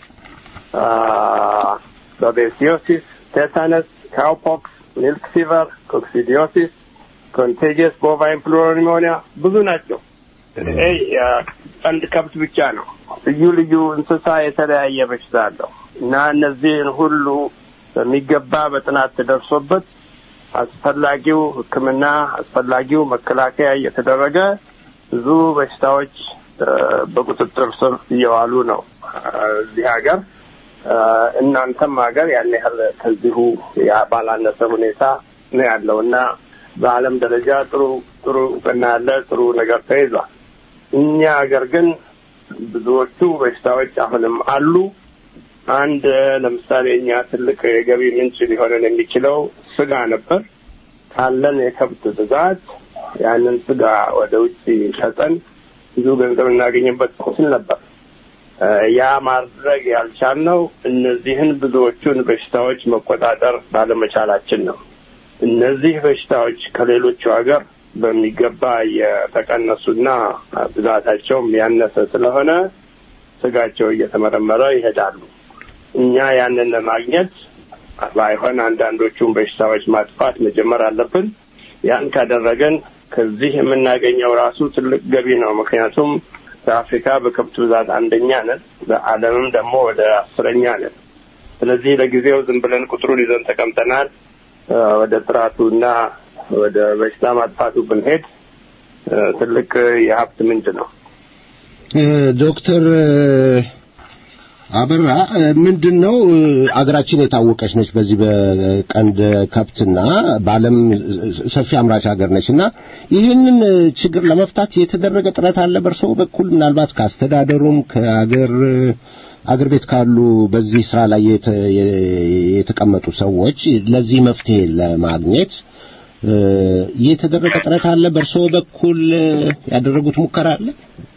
uh, babesiosis, tetanus, cowpox, milk fever, coccidiosis, contagious bovine pneumonia ብዙ ናቸው። ይሄ ቀንድ ከብት ብቻ ነው። ልዩ ልዩ እንስሳ የተለያየ በሽታ አለው እና እነዚህን ሁሉ በሚገባ በጥናት ተደርሶበት አስፈላጊው ሕክምና አስፈላጊው መከላከያ እየተደረገ ብዙ በሽታዎች በቁጥጥር ስር እየዋሉ ነው እዚህ ሀገር። እናንተም ሀገር ያን ያህል ከዚሁ ባላነሰ ሁኔታ ነው ያለው እና በዓለም ደረጃ ጥሩ ጥሩ እውቅና ያለ ጥሩ ነገር ተይዟል። እኛ ሀገር ግን ብዙዎቹ በሽታዎች አሁንም አሉ። አንድ ለምሳሌ እኛ ትልቅ የገቢ ምንጭ ሊሆነን የሚችለው ስጋ ነበር። ካለን የከብት ብዛት ያንን ስጋ ወደ ውጭ ሸጠን ብዙ ገንዘብ እናገኝበት እንችል ነበር። ያ ማድረግ ያልቻልነው እነዚህን ብዙዎቹን በሽታዎች መቆጣጠር ባለመቻላችን ነው። እነዚህ በሽታዎች ከሌሎቹ ሀገር በሚገባ የተቀነሱና ብዛታቸውም ያነሰ ስለሆነ ስጋቸው እየተመረመረ ይሄዳሉ። እኛ ያንን ለማግኘት ባይሆን አንዳንዶቹን በሽታዎች ማጥፋት መጀመር አለብን። ያን ካደረገን ከዚህ የምናገኘው ራሱ ትልቅ ገቢ ነው። ምክንያቱም በአፍሪካ በከብት ብዛት አንደኛ ነን፣ በዓለምም ደግሞ ወደ አስረኛ ነን። ስለዚህ ለጊዜው ዝም ብለን ቁጥሩን ይዘን ተቀምጠናል። ወደ ጥራቱና ወደ በሽታ ማጥፋቱ ብንሄድ ትልቅ የሀብት ምንጭ ነው። ዶክተር አበራ ምንድን ነው አገራችን የታወቀች ነች በዚህ በቀንድ ከብትና በዓለም ሰፊ አምራች ሀገር ነች እና ይህንን ችግር ለመፍታት የተደረገ ጥረት አለ በእርስዎ በኩል ምናልባት ከአስተዳደሩም ከአገር አገር ቤት ካሉ በዚህ ስራ ላይ የተቀመጡ ሰዎች ለዚህ መፍትሄ ለማግኘት የተደረገ ጥረት አለ በእርስዎ በኩል ያደረጉት ሙከራ አለ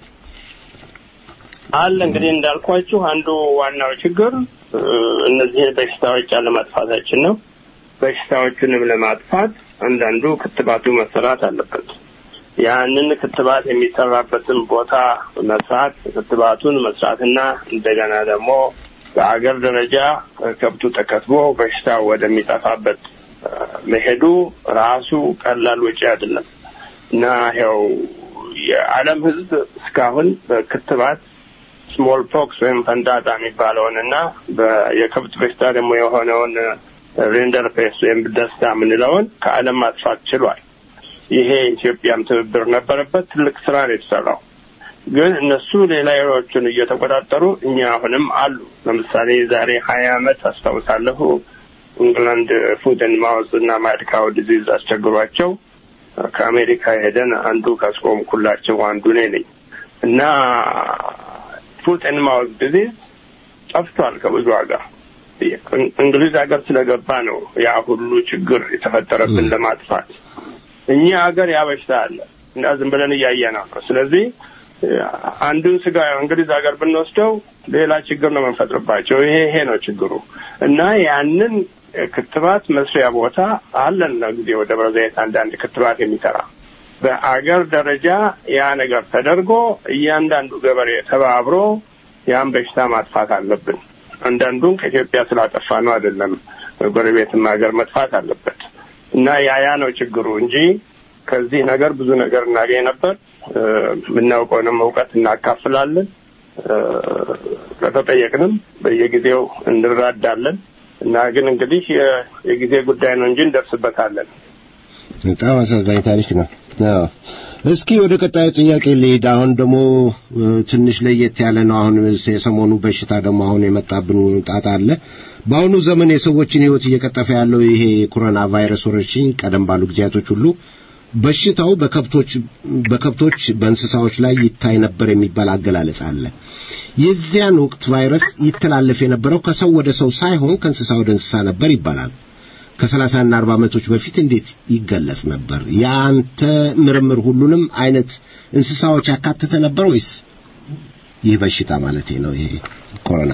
አለ እንግዲህ እንዳልኳችሁ አንዱ ዋናው ችግር እነዚህን በሽታዎች አለማጥፋታችን ነው። በሽታዎቹንም ለማጥፋት አንዳንዱ ክትባቱ መሰራት አለበት። ያንን ክትባት የሚሰራበትን ቦታ መስራት፣ ክትባቱን መስራትና እንደገና ደግሞ በአገር ደረጃ ከብቱ ተከትቦ በሽታው ወደሚጠፋበት መሄዱ ራሱ ቀላል ወጪ አይደለም እና ያው የዓለም ሕዝብ እስካሁን በክትባት ስሞል ፖክስ ወይም ፈንጣጣ የሚባለውን እና የከብት በሽታ ደግሞ የሆነውን ሬንደር ፔስ ወይም ደስታ የምንለውን ከዓለም ማጥፋት ችሏል። ይሄ ኢትዮጵያም ትብብር ነበረበት። ትልቅ ስራ ነው የተሰራው። ግን እነሱ ሌላዎቹን እየተቆጣጠሩ እኛ አሁንም አሉ። ለምሳሌ ዛሬ ሀያ አመት አስታውሳለሁ ኢንግላንድ ፉድን ማውዝ እና ማድካው ዲዚዝ አስቸግሯቸው ከአሜሪካ ሄደን አንዱ ካስቆምኩላቸው አንዱ እኔ ነኝ እና ፉት ኤንድ ማውዝ ዲዚዝ ጠፍቷል ከብዙ ሀገር። እንግሊዝ ሀገር ስለገባ ነው ያ ሁሉ ችግር የተፈጠረብን ለማጥፋት። እኛ ሀገር ያ በሽታ አለ እና ዝም ብለን እያየ ነው። ስለዚህ አንዱን ስጋ እንግሊዝ ሀገር ብንወስደው ሌላ ችግር ነው የምንፈጥርባቸው። ይሄ ይሄ ነው ችግሩ እና ያንን ክትባት መስሪያ ቦታ አለን ነው ጊዜ ወደ ደብረ ዘይት አንዳንድ ክትባት የሚሰራ በአገር ደረጃ ያ ነገር ተደርጎ እያንዳንዱ ገበሬ ተባብሮ ያን በሽታ ማጥፋት አለብን። አንዳንዱን ከኢትዮጵያ ስላጠፋ ነው አይደለም፣ ጎረቤትም ሀገር መጥፋት አለበት እና ያ ያ ነው ችግሩ እንጂ ከዚህ ነገር ብዙ ነገር እናገኝ ነበር። የምናውቀውንም እውቀት እናካፍላለን። ከተጠየቅንም በየጊዜው እንራዳለን እና ግን እንግዲህ የጊዜ ጉዳይ ነው እንጂ እንደርስበታለን። በጣም አሳዛኝ ታሪክ ነው። አዎ እስኪ ወደ ቀጣዩ ጥያቄ ልሄድ። አሁን ደግሞ ትንሽ ለየት ያለ ነው። አሁን የሰሞኑ በሽታ ደግሞ አሁን የመጣብን ጣጣ አለ። በአሁኑ ዘመን የሰዎችን ሕይወት እየቀጠፈ ያለው ይሄ የኮሮና ቫይረስ ወረርሽኝ ቀደም ባሉ ጊዜያቶች ሁሉ በሽታው በከብቶች በከብቶች በእንስሳዎች ላይ ይታይ ነበር የሚባል አገላለጽ አለ። የዚያን ወቅት ቫይረስ ይተላለፍ የነበረው ከሰው ወደ ሰው ሳይሆን ከእንስሳ ወደ እንስሳ ነበር ይባላል። ከሰላሳና አርባ ዓመቶች በፊት እንዴት ይገለጽ ነበር? የአንተ ምርምር ሁሉንም አይነት እንስሳዎች ያካተተ ነበር ወይስ ይህ በሽታ ማለት ነው ይሄ ኮሮና?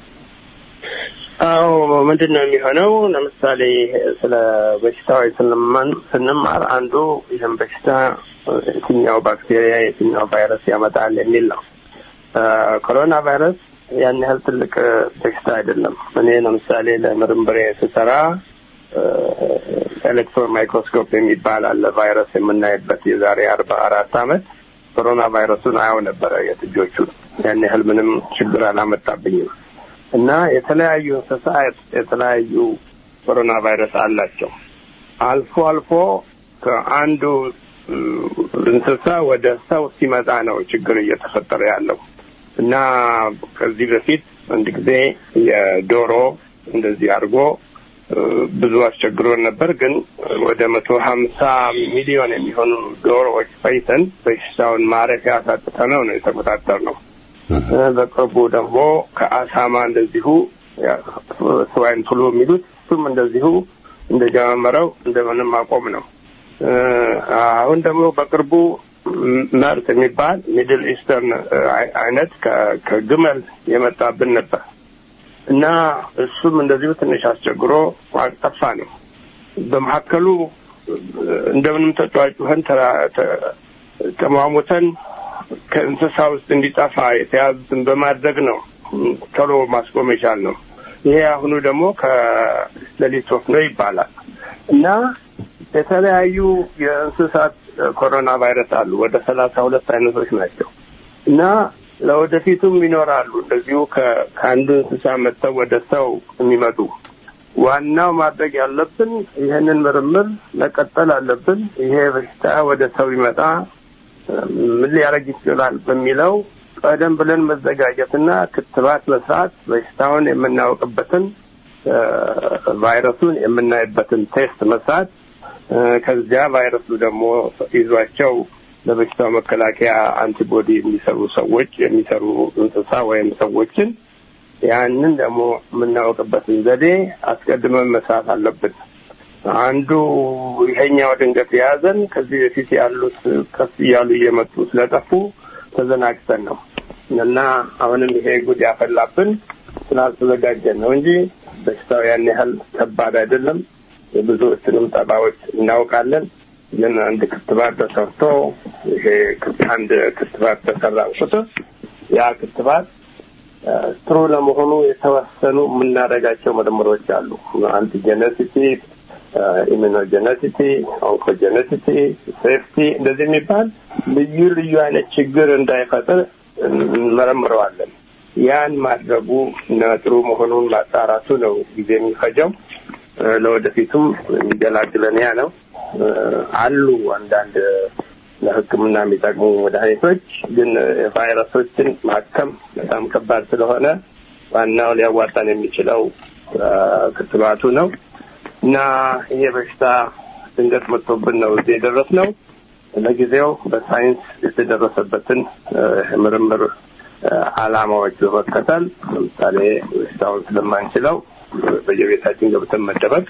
አዎ ምንድን ነው የሚሆነው? ለምሳሌ ስለ በሽታዎች ስንማር አንዱ ይህም በሽታ የትኛው ባክቴሪያ የትኛው ቫይረስ ያመጣል የሚል ነው። ኮሮና ቫይረስ ያን ያህል ትልቅ በሽታ አይደለም። እኔ ለምሳሌ ለምርምሬ ስሰራ ኤሌክትሮን ማይክሮስኮፕ የሚባል አለ ቫይረስ የምናይበት የዛሬ አርባ አራት አመት ኮሮና ቫይረሱን አየው ነበረ የጥጆቹን ያን ያህል ምንም ችግር አላመጣብኝም። እና የተለያዩ እንስሳት የተለያዩ ኮሮና ቫይረስ አላቸው። አልፎ አልፎ ከአንዱ እንስሳ ወደ ሰው ሲመጣ ነው ችግር እየተፈጠረ ያለው እና ከዚህ በፊት አንድ ጊዜ የዶሮ እንደዚህ አድርጎ ብዙ አስቸግሮን ነበር። ግን ወደ መቶ ሀምሳ ሚሊዮን የሚሆኑ ዶሮዎች ፈይተን በሽታውን ማረፊያ አሳጥተነው ነው የተቆጣጠር ነው። በቅርቡ ደግሞ ከአሳማ እንደዚሁ ስዋይን ፍሉ የሚሉት እሱም እንደዚሁ እንደጀመረው እንደምንም አቆም ነው። አሁን ደግሞ በቅርቡ መርት የሚባል ሚድል ኢስተርን አይነት ከግመል የመጣብን ነበር እና እሱም እንደዚሁ ትንሽ አስቸግሮ አጠፋ ነው። በመካከሉ እንደምንም ተጫዋጩኸን ተሟሙተን ከእንስሳ ውስጥ እንዲጠፋ የተያዙትን በማድረግ ነው ቶሎ ማስቆም የቻል ነው። ይሄ አሁኑ ደግሞ ከሌሊት ወፍ ነው ይባላል እና የተለያዩ የእንስሳት ኮሮና ቫይረስ አሉ። ወደ ሰላሳ ሁለት አይነቶች ናቸው እና ለወደፊቱም ይኖራሉ እንደዚሁ ከአንዱ እንስሳ መጥተው ወደ ሰው የሚመጡ። ዋናው ማድረግ ያለብን ይህንን ምርምር መቀጠል አለብን። ይሄ በሽታ ወደ ሰው ይመጣ ምን ሊያደርግ ይችላል በሚለው ቀደም ብለን መዘጋጀትና ክትባት መስራት በሽታውን የምናውቅበትን ቫይረሱን የምናይበትን ቴስት መስራት ከዚያ ቫይረሱ ደግሞ ይዟቸው ለበሽታው መከላከያ አንቲቦዲ የሚሰሩ ሰዎች የሚሰሩ እንስሳ ወይም ሰዎችን ያንን ደግሞ የምናውቅበትን ዘዴ አስቀድመን መስራት አለብን። አንዱ ይሄኛው ድንገት የያዘን ከዚህ በፊት ያሉት ቀስ እያሉ እየመጡ ስለጠፉ ተዘናግተን ነው እና አሁንም ይሄ ጉድ ያፈላብን ስላልተዘጋጀን ነው እንጂ በሽታው ያን ያህል ከባድ አይደለም። የብዙዎችንም ጠባዎች እናውቃለን። ግን አንድ ክትባት ተሰርቶ ይሄ አንድ ክትባት ተሰራ ቁጥር ያ ክትባት ጥሩ ለመሆኑ የተወሰኑ የምናደርጋቸው ምርምሮች አሉ። አንቲጀነሲቲ፣ ኢሚኖጀነሲቲ፣ ኦንኮጀነሲቲ፣ ሴፍቲ እንደዚህ የሚባል ልዩ ልዩ አይነት ችግር እንዳይፈጥር እንመረምረዋለን። ያን ማድረጉ እና ጥሩ መሆኑን ማጣራቱ ነው ጊዜ የሚፈጀው። ለወደፊቱም የሚገላግለን ያ ነው። አሉ አንዳንድ ለሕክምና የሚጠቅሙ መድኃኒቶች፣ ግን ቫይረሶችን ማከም በጣም ከባድ ስለሆነ ዋናው ሊያዋጣን የሚችለው ክትባቱ ነው እና ይሄ በሽታ ድንገት መጥቶብን ነው እዚህ የደረስነው። ለጊዜው በሳይንስ የተደረሰበትን ምርምር ዓላማዎች በመከተል ለምሳሌ በሽታውን ስለማንችለው በየቤታችን ገብተን መደበቅ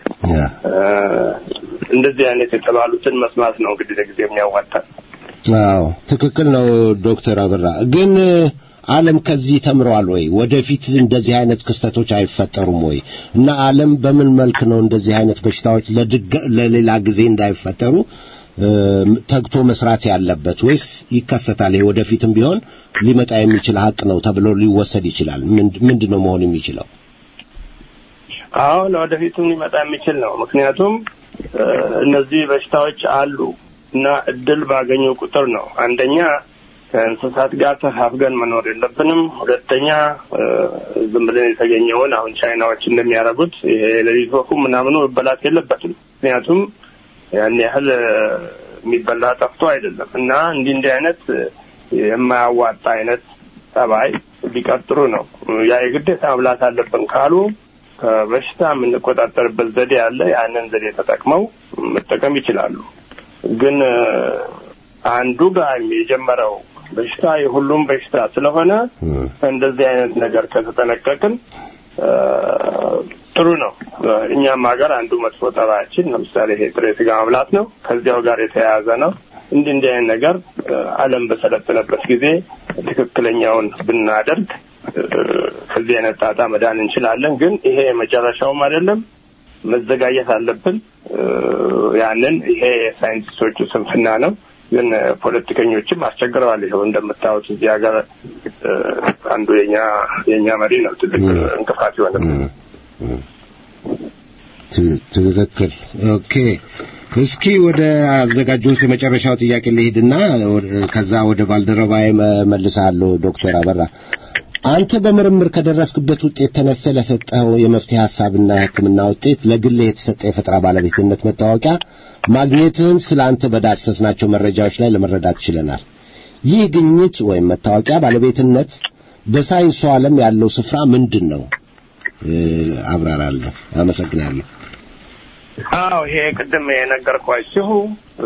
እንደዚህ አይነት የተባሉትን መስማት ነው እንግዲህ ለጊዜ የሚያዋጣል። አዎ ትክክል ነው ዶክተር አበራ ግን ዓለም ከዚህ ተምረዋል ወይ? ወደፊት እንደዚህ አይነት ክስተቶች አይፈጠሩም ወይ? እና ዓለም በምን መልክ ነው እንደዚህ አይነት በሽታዎች ለሌላ ጊዜ እንዳይፈጠሩ ተግቶ መስራት ያለበት ወይስ ይከሰታል? ይሄ ወደፊትም ቢሆን ሊመጣ የሚችል ሀቅ ነው ተብሎ ሊወሰድ ይችላል። ምንድን ነው መሆን የሚችለው? አዎ ለወደፊቱም ሊመጣ የሚችል ነው። ምክንያቱም እነዚህ በሽታዎች አሉ እና እድል ባገኙ ቁጥር ነው። አንደኛ ከእንስሳት ጋር ተፋፍገን መኖር የለብንም። ሁለተኛ ዝም ብለን የተገኘውን አሁን ቻይናዎች እንደሚያደርጉት ይሄ ሌሊት ወፉ ምናምኑ መበላት የለበትም። ምክንያቱም ያን ያህል የሚበላ ጠፍቶ አይደለም እና እንዲህ እንዲህ አይነት የማያዋጣ አይነት ጠባይ ቢቀጥሩ ነው። ያ የግዴታ መብላት አለብን ካሉ ከበሽታ የምንቆጣጠርበት ዘዴ አለ። ያንን ዘዴ ተጠቅመው መጠቀም ይችላሉ። ግን እ፣ አንዱ ጋር የጀመረው በሽታ የሁሉም በሽታ ስለሆነ እም፣ እንደዚህ አይነት ነገር ከተጠነቀቅን እ፣ ጥሩ ነው። እኛም ሀገር አንዱ መጥፎ ጠባያችን ለምሳሌ ይሄ ጥሬ ስጋ መብላት ነው። ከዚያው ጋር የተያያዘ ነው። እንዲህ እንዲህ አይነት ነገር እ፣ ዓለም በሰለጠነበት ጊዜ ትክክለኛውን ብናደርግ እ፣ ከዚህ አይነት ጣጣ መዳን እንችላለን። ግን ይሄ መጨረሻውም አይደለም። መዘጋጀት አለብን። እ፣ ያንን ይሄ የሳይንቲስቶቹ ስንፍና ነው። ግን እ፣ ፖለቲከኞችም አስቸግረዋል። ይኸው እንደምታዩት እዚህ ሀገር እ፣ አንዱ የኛ የኛ መሪ ነው ትልቅ እንቅፋት የሆነብን። እም፣ እም። ት- ትክክል። ኦኬ እስኪ ወደ አዘጋጁት የመጨረሻው ጥያቄ ልሄድና ወደ- ከዛ ወደ ባልደረባዬ መልሳለሁ። ዶክተር አበራ አንተ በምርምር ከደረስክበት ውጤት ተነስተህ ለሰጠኸው የመፍትሄ ሐሳብና የሕክምና ውጤት ለግልህ የተሰጠ የፈጠራ ባለቤትነት መታወቂያ ማግኘትህን ስለ አንተ በዳሰስናቸው መረጃዎች ላይ ለመረዳት ችለናል። ይህ ግኝት ወይም መታወቂያ ባለቤትነት በሳይንሱ ዓለም ያለው ስፍራ ምንድን ነው? እ፣ አብራራለሁ። አመሰግናለሁ። አዎ ይሄ ቅድም የነገርኳችሁ እ፣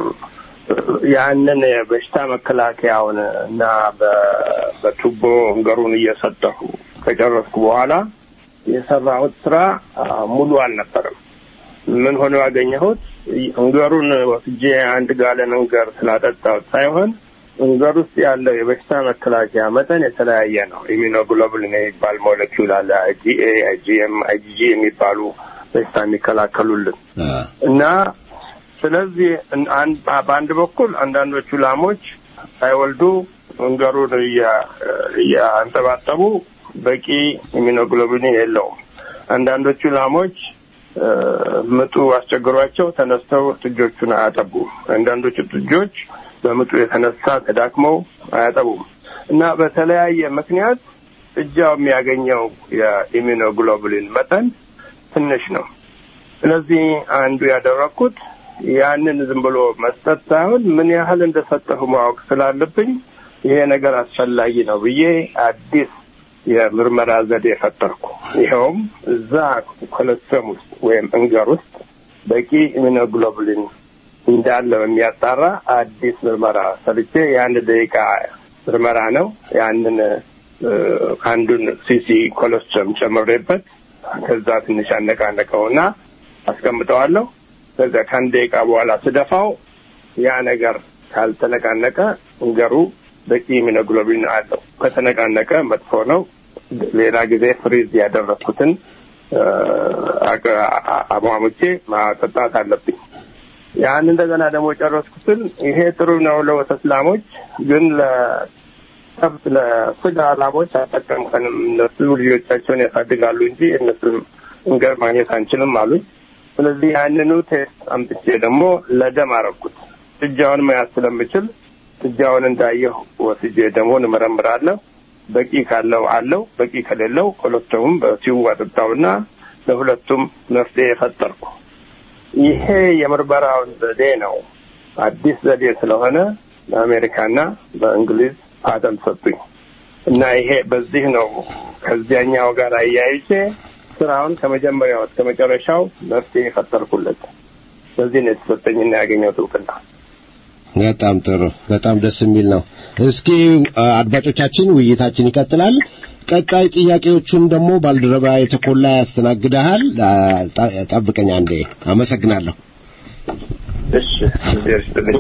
ያንን የበሽታ መከላከያውን እና በ- በቱቦ እንገሩን እየሰጠሁ ከጨረስኩ በኋላ የሰራሁት ስራ አ፣ ሙሉ አልነበረም። ምን ሆኖ ያገኘሁት እንገሩን ወስጄ አንድ ጋለን እንገር ስላጠጣሁት ሳይሆን እንገር ውስጥ ያለው የበሽታ መከላከያ መጠን የተለያየ ነው። ኢሚኖግሎቡሊን የሚባል ሞለኪውል አለ። አይጂኤ፣ አይጂኤም፣ አይጂጂ የሚባሉ በሽታ የሚከላከሉልን አ፣ እና ስለዚህ እን- አን- በአንድ በኩል አንዳንዶቹ ላሞች ሳይወልዱ እንገሩን እያ- እያንጠባጠቡ በቂ ኢሚኖግሎቢን የለውም። አንዳንዶቹ ላሞች እ፣ ምጡ አስቸግሯቸው ተነስተው ጥጆቹን አያጠቡም። አንዳንዶቹ ጥጆች በምጡ የተነሳ ተዳክመው አያጠቡም እና በተለያየ ምክንያት ጥጃው የሚያገኘው የኢሚኖግሎቡሊን መጠን ትንሽ ነው። ስለዚህ አንዱ ያደረግኩት ያንን ዝም ብሎ መስጠት ሳይሆን ምን ያህል እንደሰጠሁ ማወቅ ስላለብኝ ይሄ ነገር አስፈላጊ ነው ብዬ አዲስ የምርመራ ዘዴ ፈጠርኩ። ይኸውም እዛ ኮለስተም ውስጥ ወይም እንገር ውስጥ በቂ ኢሚኖግሎቡሊን እንዳለው የሚያጣራ አዲስ ምርመራ ሰርቼ የአንድ ደቂቃ ምርመራ ነው። ያንን እ፣ አንዱን ሲሲ ኮለስትረም ጨምሬበት ከዛ ትንሽ አነቃነቀውና አስቀምጠዋለሁ። ከዛ ከአንድ ደቂቃ በኋላ ስደፋው ያ ነገር ካልተነቃነቀ እንገሩ በቂ ኢሚኖግሎቢን አለው። ከተነቃነቀ መጥፎ ነው። ሌላ ጊዜ ፍሪዝ ያደረግኩትን እ፣ አቅ- አ- አሟሙቼ ማጠጣት አለብኝ። ያን እንደገና ደግሞ የጨረስኩትን ይሄ ጥሩ ነው ለወተት ላሞች፣ ግን ለከብት ለስጋ ላሞች አጠቀምከንም እነሱ ልጆቻቸውን ያሳድጋሉ እንጂ እነሱም እንገር ማግኘት አንችልም አሉኝ። ስለዚህ ያንኑ ቴስት አምጥቼ ደግሞ ለደም አረኩት። ጥጃውን መያዝ ስለምችል ጥጃውን እንዳየሁ ወስጄ ደሞን እመረምራለሁ። በቂ ካለው አለው፣ በቂ ከሌለው ኮሎስተሙም በሲው አጠጣውና ለሁለቱም መፍትሄ ፈጠርኩ። ይሄ የምርመራውን ዘዴ ነው። አዲስ ዘዴ ስለሆነ በአሜሪካና በእንግሊዝ ፓተንት ሰጡኝ እና ይሄ በዚህ ነው ከዚያኛው ጋር አያይዤ ስራውን ከመጀመሪያው እስከ መጨረሻው መፍትሄ የፈጠርኩለት። በዚህ ነው የተሰጠኝና ያገኘሁት እውቅና። በጣም ጥሩ፣ በጣም ደስ የሚል ነው። እስኪ አ፣ አድማጮቻችን ውይይታችን ይቀጥላል። ቀጣይ ጥያቄዎቹን ደግሞ ባልደረባ የተኮላ ያስተናግደሃል። አ፣ ጠ- ጠብቀኝ አንዴ። አመሰግናለሁ። እሺ እግዚአብሔር ይስጥልኝ።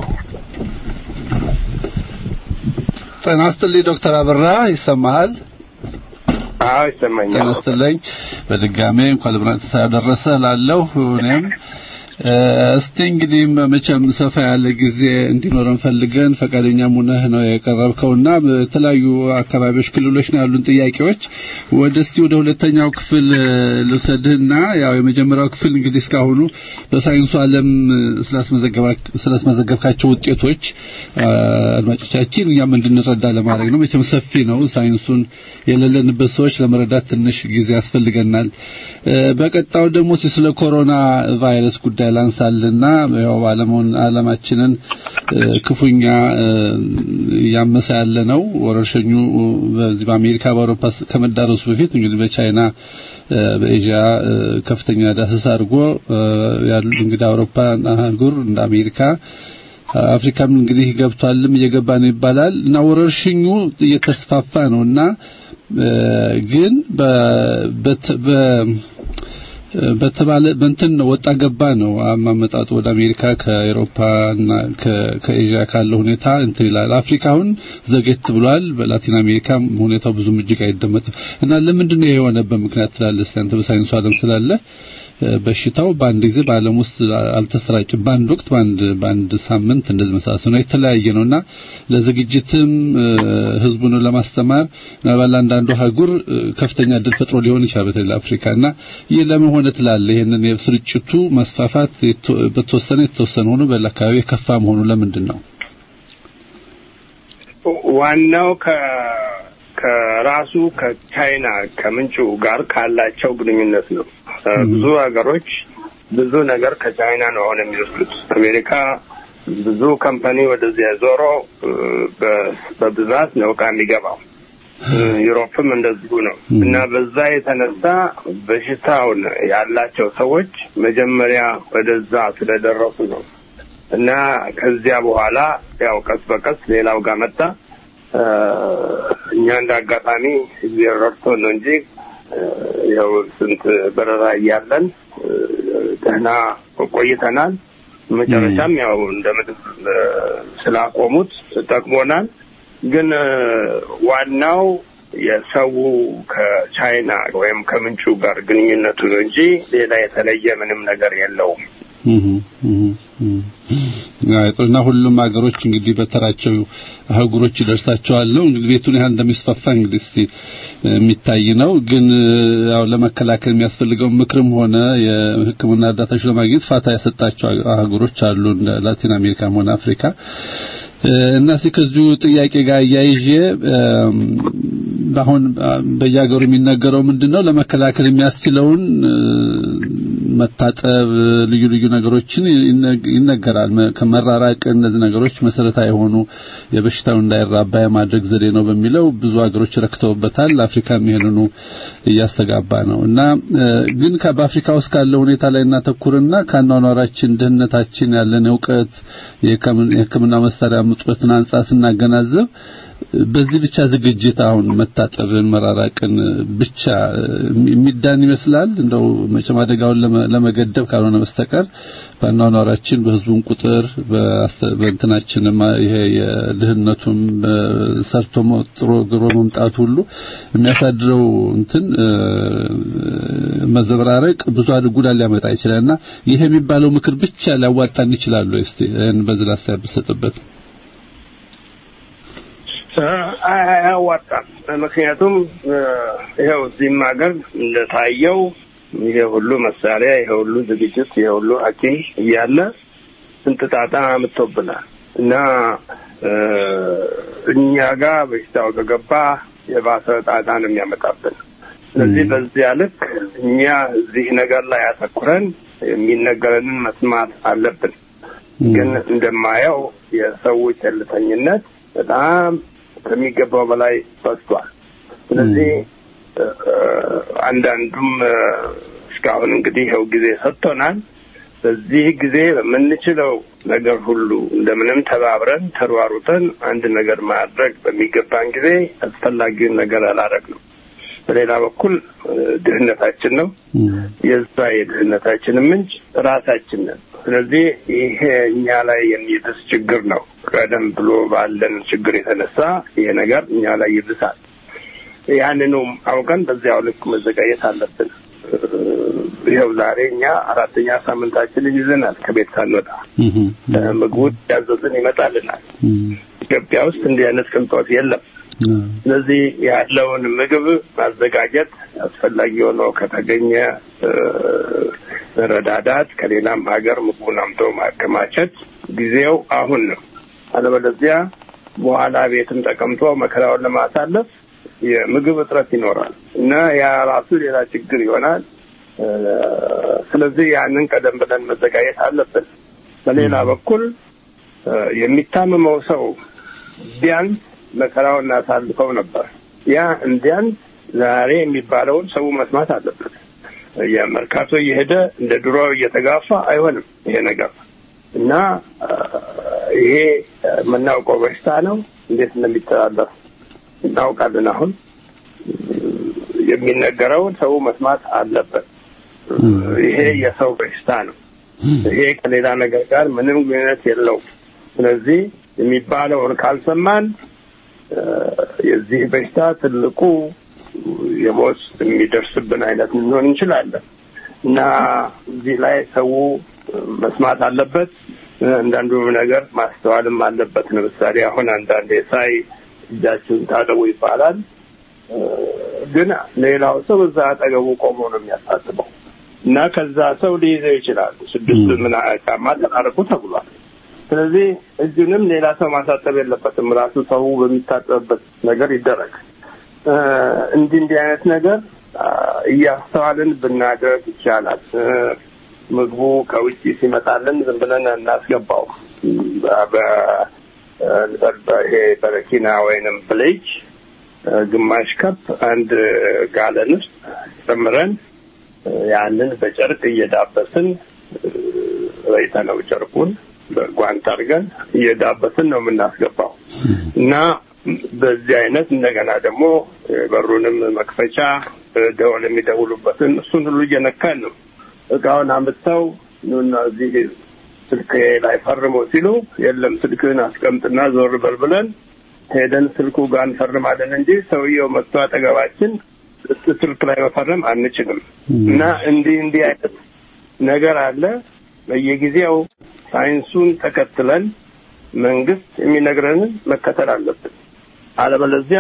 ጤና ይስጥልኝ ዶክተር አበራ ይሰማሃል? አዎ ይሰማኛል። ጤና ይስጥልኝ በድጋሜ እንኳን ለብራን ተደረሰ ላለሁ እኔም እ፣ እስቲ እንግዲህ መቼም ሰፋ ያለ ጊዜ እንዲኖረን ፈልገን ፈቃደኛ ሙነህ ነው የቀረብከውና በተለያዩ አካባቢዎች ክልሎች ነው ያሉን ጥያቄዎች ወደ እስቲ ወደ ሁለተኛው ክፍል እ፣ ልውሰድህና ያው የመጀመሪያው ክፍል እንግዲህ እስካሁኑ በሳይንሱ ዓለም ስላስመዘገባ- ስላስመዘገብካቸው ውጤቶች አ፣ አድማጮቻችን እኛም እንድንረዳ ለማድረግ ነው። መቼም ሰፊ ነው ሳይንሱን የሌለንበት ሰዎች ለመረዳት ትንሽ ጊዜ ያስፈልገናል። እ፣ በቀጣዩ ደግሞ እስቲ ስለ ኮሮና ቫይረስ ጉዳይ ላንሳልና ያው ዓለሙን ዓለማችንን ክፉኛ እያመሰ ያለ ነው። ወረርሽኙ በዚህ በአሜሪካ በአውሮፓ ከመዳረሱ በፊት እንግዲህ በቻይና በኤዥያ ከፍተኛ ዳሰሳ አድርጎ ያሉ እንግዲህ አውሮፓ አህጉር እንደ አሜሪካ አፍሪካም እንግዲህ ገብቷልም እየገባ ነው ይባላል እና ወረርሽኙ እየተስፋፋ ነውና ግን በተባለ በእንትን ነው ወጣ ገባ ነው አማመጣጡ ወደ አሜሪካ ከአውሮፓ እና ከኤዥያ ካለው ሁኔታ እንትን ይላል። አፍሪካ አሁን ዘጌት ብሏል። በላቲን አሜሪካ ሁኔታው ብዙም እጅግ አይደመጥም እና ለምንድን ነው የሆነበት ምክንያት ትላለህ? እስኪ አንተ በሳይንሱ ዓለም ስላለ በሽታው በአንድ ጊዜ በዓለም ውስጥ አልተሰራጭም። በአንድ ወቅት በአንድ በአንድ ሳምንት እንደዚህ መሳሰሉ ነው የተለያየ ነውና ለዝግጅትም ህዝቡን ለማስተማር ምናልባት አንዳንዱ አህጉር ከፍተኛ እድል ፈጥሮ ሊሆን ይችላል በተለይ አፍሪካ እና ይህ ለምን ሆነ ትላለህ? ይህንን የስርጭቱ መስፋፋት በተወሰነ የተወሰነ ሆኖ በሌላ አካባቢ የከፋ መሆኑ ለምንድን ነው? ዋናው ከ ከራሱ ከቻይና ከምንጩ ጋር ካላቸው ግንኙነት ነው። ብዙ ሀገሮች ብዙ ነገር ከቻይና ነው አሁን የሚወስዱት። አሜሪካ ብዙ ካምፓኒ ወደዚያ ዞሮ በብዛት ነው እቃ የሚገባው። ዩሮፕም እንደዚሁ ነው እና በዛ የተነሳ በሽታውን ያላቸው ሰዎች መጀመሪያ ወደዛ ስለደረሱ ነው እና ከዚያ በኋላ ያው ቀስ በቀስ ሌላው ጋር መጣ። እኛ እንደ አጋጣሚ እግዚአብሔር ረድቶን ነው እንጂ ያው ስንት በረራ እያለን ደህና ቆይተናል። መጨረሻም ያው እንደምንም ስላቆሙት ጠቅሞናል። ግን ዋናው የሰው ከቻይና ወይም ከምንጩ ጋር ግንኙነቱ ነው እንጂ ሌላ የተለየ ምንም ነገር የለውም። እና ሁሉም ሀገሮች እንግዲህ በተራቸው አህጉሮች ይደርሳቸዋል ነው እንግዲህ ቤቱን ያህል እንደሚስፋፋ እንግዲህ እስቲ የሚታይ ነው። ግን ያው ለመከላከል የሚያስፈልገው ምክርም ሆነ የሕክምና እርዳታዎች ለማግኘት ፋታ ያሰጣቸው አህጉሮች አሉ እንደ ላቲን አሜሪካም ሆነ አፍሪካ እና እስኪ ከዚሁ ጥያቄ ጋር እያይዤ አሁን በየሀገሩ የሚነገረው ምንድነው ለመከላከል የሚያስችለውን መታጠብ፣ ልዩ ልዩ ነገሮችን ይነገራል። ከመራራቅ እነዚህ ነገሮች መሰረታዊ የሆኑ የበሽታው እንዳይራባ የማድረግ ዘዴ ነው በሚለው ብዙ ሀገሮች ረክተውበታል። አፍሪካም ይሄንኑ እያስተጋባ ነው እና ግን በአፍሪካ ውስጥ ካለው ሁኔታ ላይ እናተኩርና ከአኗኗራችን፣ ድህነታችን፣ ያለን እውቀት፣ የሕክምና መሳሪያ ምጦትን አንጻር ስናገናዘብ በዚህ ብቻ ዝግጅት አሁን መታጠብን መራራቅን ብቻ የሚዳን ይመስላል። እንደው መቼም አደጋውን ለመገደብ ካልሆነ በስተቀር በአኗኗራችን በህዝቡን ቁጥር በእንትናችንም ይሄ የድህነቱም ሰርቶ ጥሮ ግሮ መምጣቱ ሁሉ የሚያሳድረው እንትን መዘበራረቅ ብዙ ጉዳት ሊያመጣ ይችላልና ይሄ የሚባለው ምክር ብቻ ሊያዋጣን ይችላሉ። እስቲ ይህን በዚህ ላስተያየት ብትሰጥበት። አያዋጣም። ምክንያቱም ይኸው እዚህም ሀገር እንደታየው ይሄ ሁሉ መሳሪያ፣ ይሄ ሁሉ ዝግጅት፣ ይሄ ሁሉ ሐኪም እያለ ስንት ጣጣ አምጥቶብናል እና እኛ ጋር በሽታው ከገባ የባሰ ጣጣ ነው የሚያመጣብን። ስለዚህ በዚያ ልክ እኛ እዚህ ነገር ላይ አተኩረን የሚነገረንን መስማት አለብን። ግን እንደማየው የሰው ቸልተኝነት በጣም ከሚገባው በላይ በዝቷል። ስለዚህ አንዳንዱም እስካሁን እንግዲህ ይኸው ጊዜ ሰጥቶናል። በዚህ ጊዜ በምንችለው ነገር ሁሉ እንደምንም ተባብረን ተሯሩጠን አንድ ነገር ማድረግ በሚገባን ጊዜ አስፈላጊውን ነገር አላደረግንም። በሌላ በኩል ድህነታችን ነው። የዛ የድህነታችን ምንጭ ራሳችን ነን። ስለዚህ ይሄ እኛ ላይ የሚብስ ችግር ነው። ቀደም ብሎ ባለን ችግር የተነሳ ይሄ ነገር እኛ ላይ ይብሳል። ያንኑም አውቀን በዚያው ልክ መዘጋጀት አለብን። ይኸው ዛሬ እኛ አራተኛ ሳምንታችንን ይዘናል። ከቤት ሳንወጣ ምግቡ ያዘዝን ይመጣልናል። ኢትዮጵያ ውስጥ እንዲህ አይነት ቅንጦት የለም። ስለዚህ ያለውን ምግብ ማዘጋጀት አስፈላጊ ሆኖ ከተገኘ መረዳዳት፣ ከሌላም ሀገር ምግቡን አምቶ ማከማቸት ጊዜው አሁን ነው። አለበለዚያ በኋላ ቤትም ተቀምጦ መከራውን ለማሳለፍ የምግብ እጥረት ይኖራል እና ያ ራሱ ሌላ ችግር ይሆናል። ስለዚህ ያንን ቀደም ብለን መዘጋጀት አለብን። በሌላ በኩል የሚታመመው ሰው ቢያንስ መከራውን እናሳልፈው ነበር። ያ እንዲያንስ ዛሬ የሚባለውን ሰው መስማት አለበት። የመርካቶ እየሄደ እንደ ድሮ እየተጋፋ አይሆንም ይሄ ነገር እና ይሄ የምናውቀው በሽታ ነው። እንዴት እንደሚተላለፍ እናውቃለን። አሁን የሚነገረውን ሰው መስማት አለበት። ይሄ የሰው በሽታ ነው። ይሄ ከሌላ ነገር ጋር ምንም ግንኙነት የለውም። ስለዚህ የሚባለውን ካልሰማን የዚህ በሽታ ትልቁ የሞት የሚደርስብን አይነት ልንሆን እንችላለን እና እዚህ ላይ ሰው መስማት አለበት። አንዳንዱ ነገር ማስተዋልም አለበት። ለምሳሌ አሁን አንዳንዴ ሳይ እጃችሁን ታጠቡ ይባላል፣ ግን ሌላው ሰው እዛ አጠገቡ ቆሞ ነው የሚያሳስበው እና ከዛ ሰው ሊይዘው ይችላል። ስድስት ምን ጫማ ተጣርቁ ተብሏል። ስለዚህ እጁንም ሌላ ሰው ማሳጠብ የለበትም። ራሱ ሰው በሚታጠብበት ነገር ይደረግ። እንዲህ እንዲህ አይነት ነገር እያስተዋልን ብናደርግ ይቻላል። ምግቡ ከውጭ ሲመጣልን ዝም ብለን እናስገባው። ይሄ በረኪና ወይንም ብሌጅ ግማሽ ከፕ አንድ ጋለን ውስጥ ጨምረን ያንን በጨርቅ እየዳበስን ረይተነው ጨርቁን በጓንት አድርገን እየዳበስን ነው የምናስገባው እና በዚህ አይነት እንደገና ደግሞ በሩንም መክፈቻ ደወል የሚደውሉበትን እሱን ሁሉ እየነካን ነው እቃውን አምጥተው ኑና እዚህ ስልክ ላይ ፈርሞ ሲሉ የለም ስልክህን አስቀምጥና ዞር በል ብለን ሄደን ስልኩ ጋር እንፈርማለን እንጂ ሰውየው መጥቶ አጠገባችን ስልክ ላይ መፈረም አንችልም። እና እንዲህ እንዲህ አይነት ነገር አለ። በየጊዜው ሳይንሱን ተከትለን መንግስት የሚነግረንን መከተል አለብን። አለበለዚያ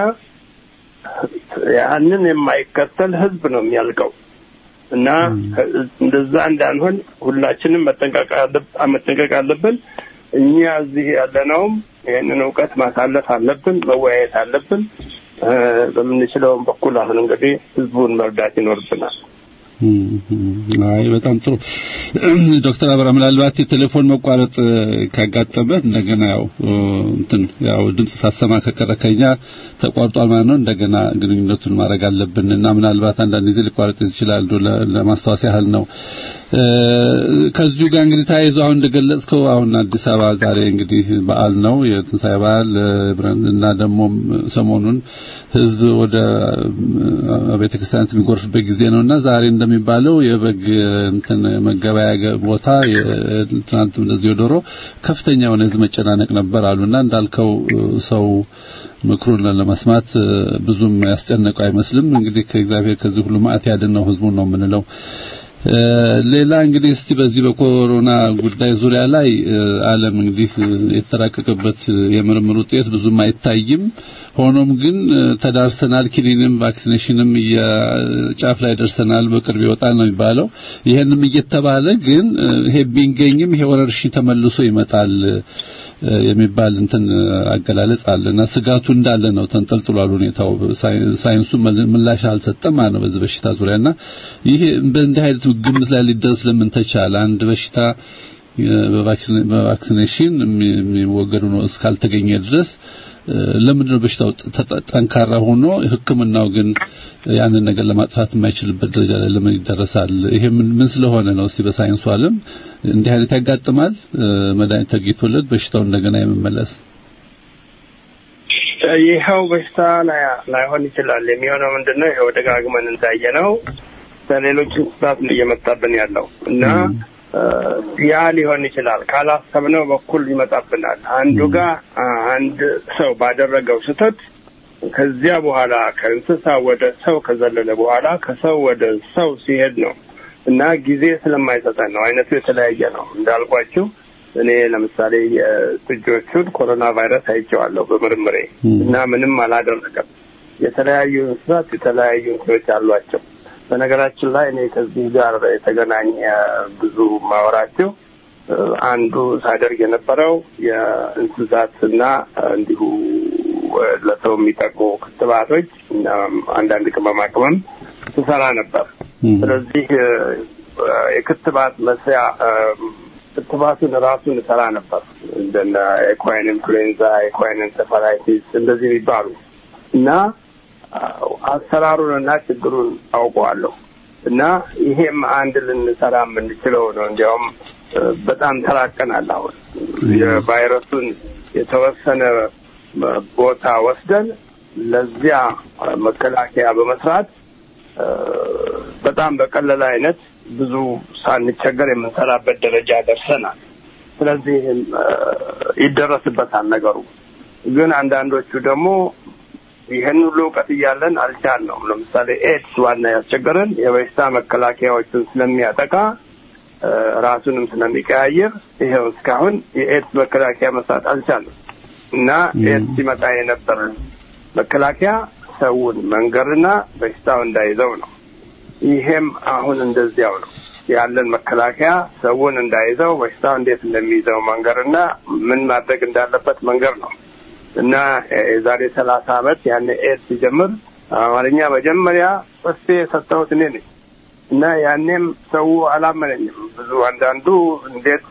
ያንን የማይከተል ህዝብ ነው የሚያልቀው። እና እንደዛ እንዳንሆን ሁላችንም መጠንቀቅ አለብን። እኛ እዚህ ያለነውም ይህንን እውቀት ማሳለፍ አለብን፣ መወያየት አለብን። በምንችለውም በኩል አሁን እንግዲህ ህዝቡን መርዳት ይኖርብናል። አይ በጣም ጥሩ ዶክተር አብራ ምናልባት የቴሌፎን መቋረጥ ካጋጠመ እንደገና ያው እንትን ያው ድምጽ ሳሰማ ከቀረከኛ ተቋርጧል ማለት ነው። እንደገና ግንኙነቱን ማድረግ አለብን እና ምናልባት አንዳንድ ጊዜ ሊቋረጥ ይችላል። ለማስታወስ ያህል ነው። ከዚሁ ጋር እንግዲህ ተያይዞ አሁን እንደገለጽከው አሁን አዲስ አበባ ዛሬ እንግዲህ በዓል ነው የትንሣኤ በዓል እና ደግሞ ሰሞኑን ህዝብ ወደ ቤተ ክርስቲያን የሚጎርፍበት ጊዜ ነውና ዛሬ እንደሚባለው የበግ እንትን መገበያ ቦታ ትናንት እንደዚህ የዶሮ ከፍተኛ የሆነ ህዝብ መጨናነቅ ነበር አሉና እንዳልከው ሰው ምክሩን ለመስማት ብዙም ያስጨነቀው አይመስልም። እንግዲህ ከእግዚአብሔር ከዚህ ሁሉ ማዕት ያድነው ህዝቡን ነው የምንለው። ሌላ እንግዲህ እስቲ በዚህ በኮሮና ጉዳይ ዙሪያ ላይ ዓለም እንግዲህ የተራቀቀበት የምርምር ውጤት ብዙም አይታይም። ሆኖም ግን ተዳርሰናል፣ ኪኒንም ቫክሲኔሽንም ጫፍ ላይ ደርሰናል፣ በቅርብ ይወጣል ነው የሚባለው። ይሄንም እየተባለ ግን ይሄ ቢንገኝም ይሄ ወረርሽኝ ተመልሶ ይመጣል የሚባል እንትን አገላለጽ አለና ስጋቱ እንዳለ ነው። ተንጠልጥሏል ሁኔታው። ሳይንሱ ምላሽ አልሰጠም ማለት ነው በዚህ በሽታ ዙሪያና ይሄ በእንዲህ አይነት ግምት ላይ ሊደርስ ለምን ተቻለ? አንድ በሽታ በቫክሲኔሽን የሚወገዱ ነው እስካልተገኘ ድረስ ለምንድን ነው በሽታው ጠንካራ ሆኖ ሕክምናው ግን ያንን ነገር ለማጥፋት የማይችልበት ደረጃ ላይ ለምን ይደረሳል? ይሄ ምን ስለሆነ ነው? እስቲ በሳይንሱ ዓለም እንዲህ አይነት ያጋጥማል? መድኃኒት ተገኝቶለት በሽታው እንደገና የመመለስ ይኸው በሽታ ላይሆን ይችላል። የሚሆነው ምንድን ነው? ይኸው ደጋግመን እንዳየነው ከሌሎች እንስሳት ነው እየመጣብን ያለው እና ያ ሊሆን ይችላል። ካላሰብነው በኩል ይመጣብናል። አንዱ ጋር አንድ ሰው ባደረገው ስህተት ከዚያ በኋላ ከእንስሳ ወደ ሰው ከዘለለ በኋላ ከሰው ወደ ሰው ሲሄድ ነው እና ጊዜ ስለማይሰጠን ነው። አይነቱ የተለያየ ነው እንዳልኳችሁ። እኔ ለምሳሌ የጥጆቹን ኮሮና ቫይረስ አይቼዋለሁ በምርምሬ እና ምንም አላደረገም። የተለያዩ እንስሳት የተለያዩ እንትኖች አሏቸው። በነገራችን ላይ እኔ ከዚህ ጋር የተገናኘ ብዙ ማወራቸው አንዱ ሳደርግ የነበረው የእንስሳትና እንዲሁ ለሰው የሚጠቅሙ ክትባቶች እና አንዳንድ ቅመማ ቅመም ስሰራ ነበር። ስለዚህ የክትባት መስሪያ ክትባቱን ራሱን እሰራ ነበር። እንደነ ኤኳይን ኢንፍሉዌንዛ፣ ኤኳይን ኤንሴፋላይቲስ እንደዚህ የሚባሉ እና አሰራሩንና ችግሩን አውቀዋለሁ እና ይሄም አንድ ልንሰራ የምንችለው ነው። እንዲያውም በጣም ተራቀናል። አሁን የቫይረሱን የተወሰነ ቦታ ወስደን ለዚያ መከላከያ በመስራት በጣም በቀለለ አይነት ብዙ ሳንቸገር የምንሰራበት ደረጃ ደርሰናል። ስለዚህ ይደረስበታል ነገሩ። ግን አንዳንዶቹ ደግሞ ይህን ሁሉ እውቀት እያለን አልቻልነውም። ለምሳሌ ኤድስ ዋና ያስቸገረን የበሽታ መከላከያዎችን ስለሚያጠቃ ራሱንም ስለሚቀያየር ይኸው እስካሁን የኤድስ መከላከያ መስራት አልቻለም እና ኤድስ ሲመጣ የነበረ መከላከያ ሰውን መንገርና በሽታው እንዳይዘው ነው። ይሄም አሁን እንደዚያው ነው ያለን መከላከያ ሰውን እንዳይዘው በሽታው እንዴት እንደሚይዘው መንገርና ምን ማድረግ እንዳለበት መንገር ነው እና የዛሬ ሰላሳ ዓመት ያን ኤድስ ሲጀምር አማርኛ መጀመሪያ ጽፌ የሰጠሁት እኔ ነኝ እና ያኔም ሰው አላመነኝም። ብዙ አንዳንዱ እንዴት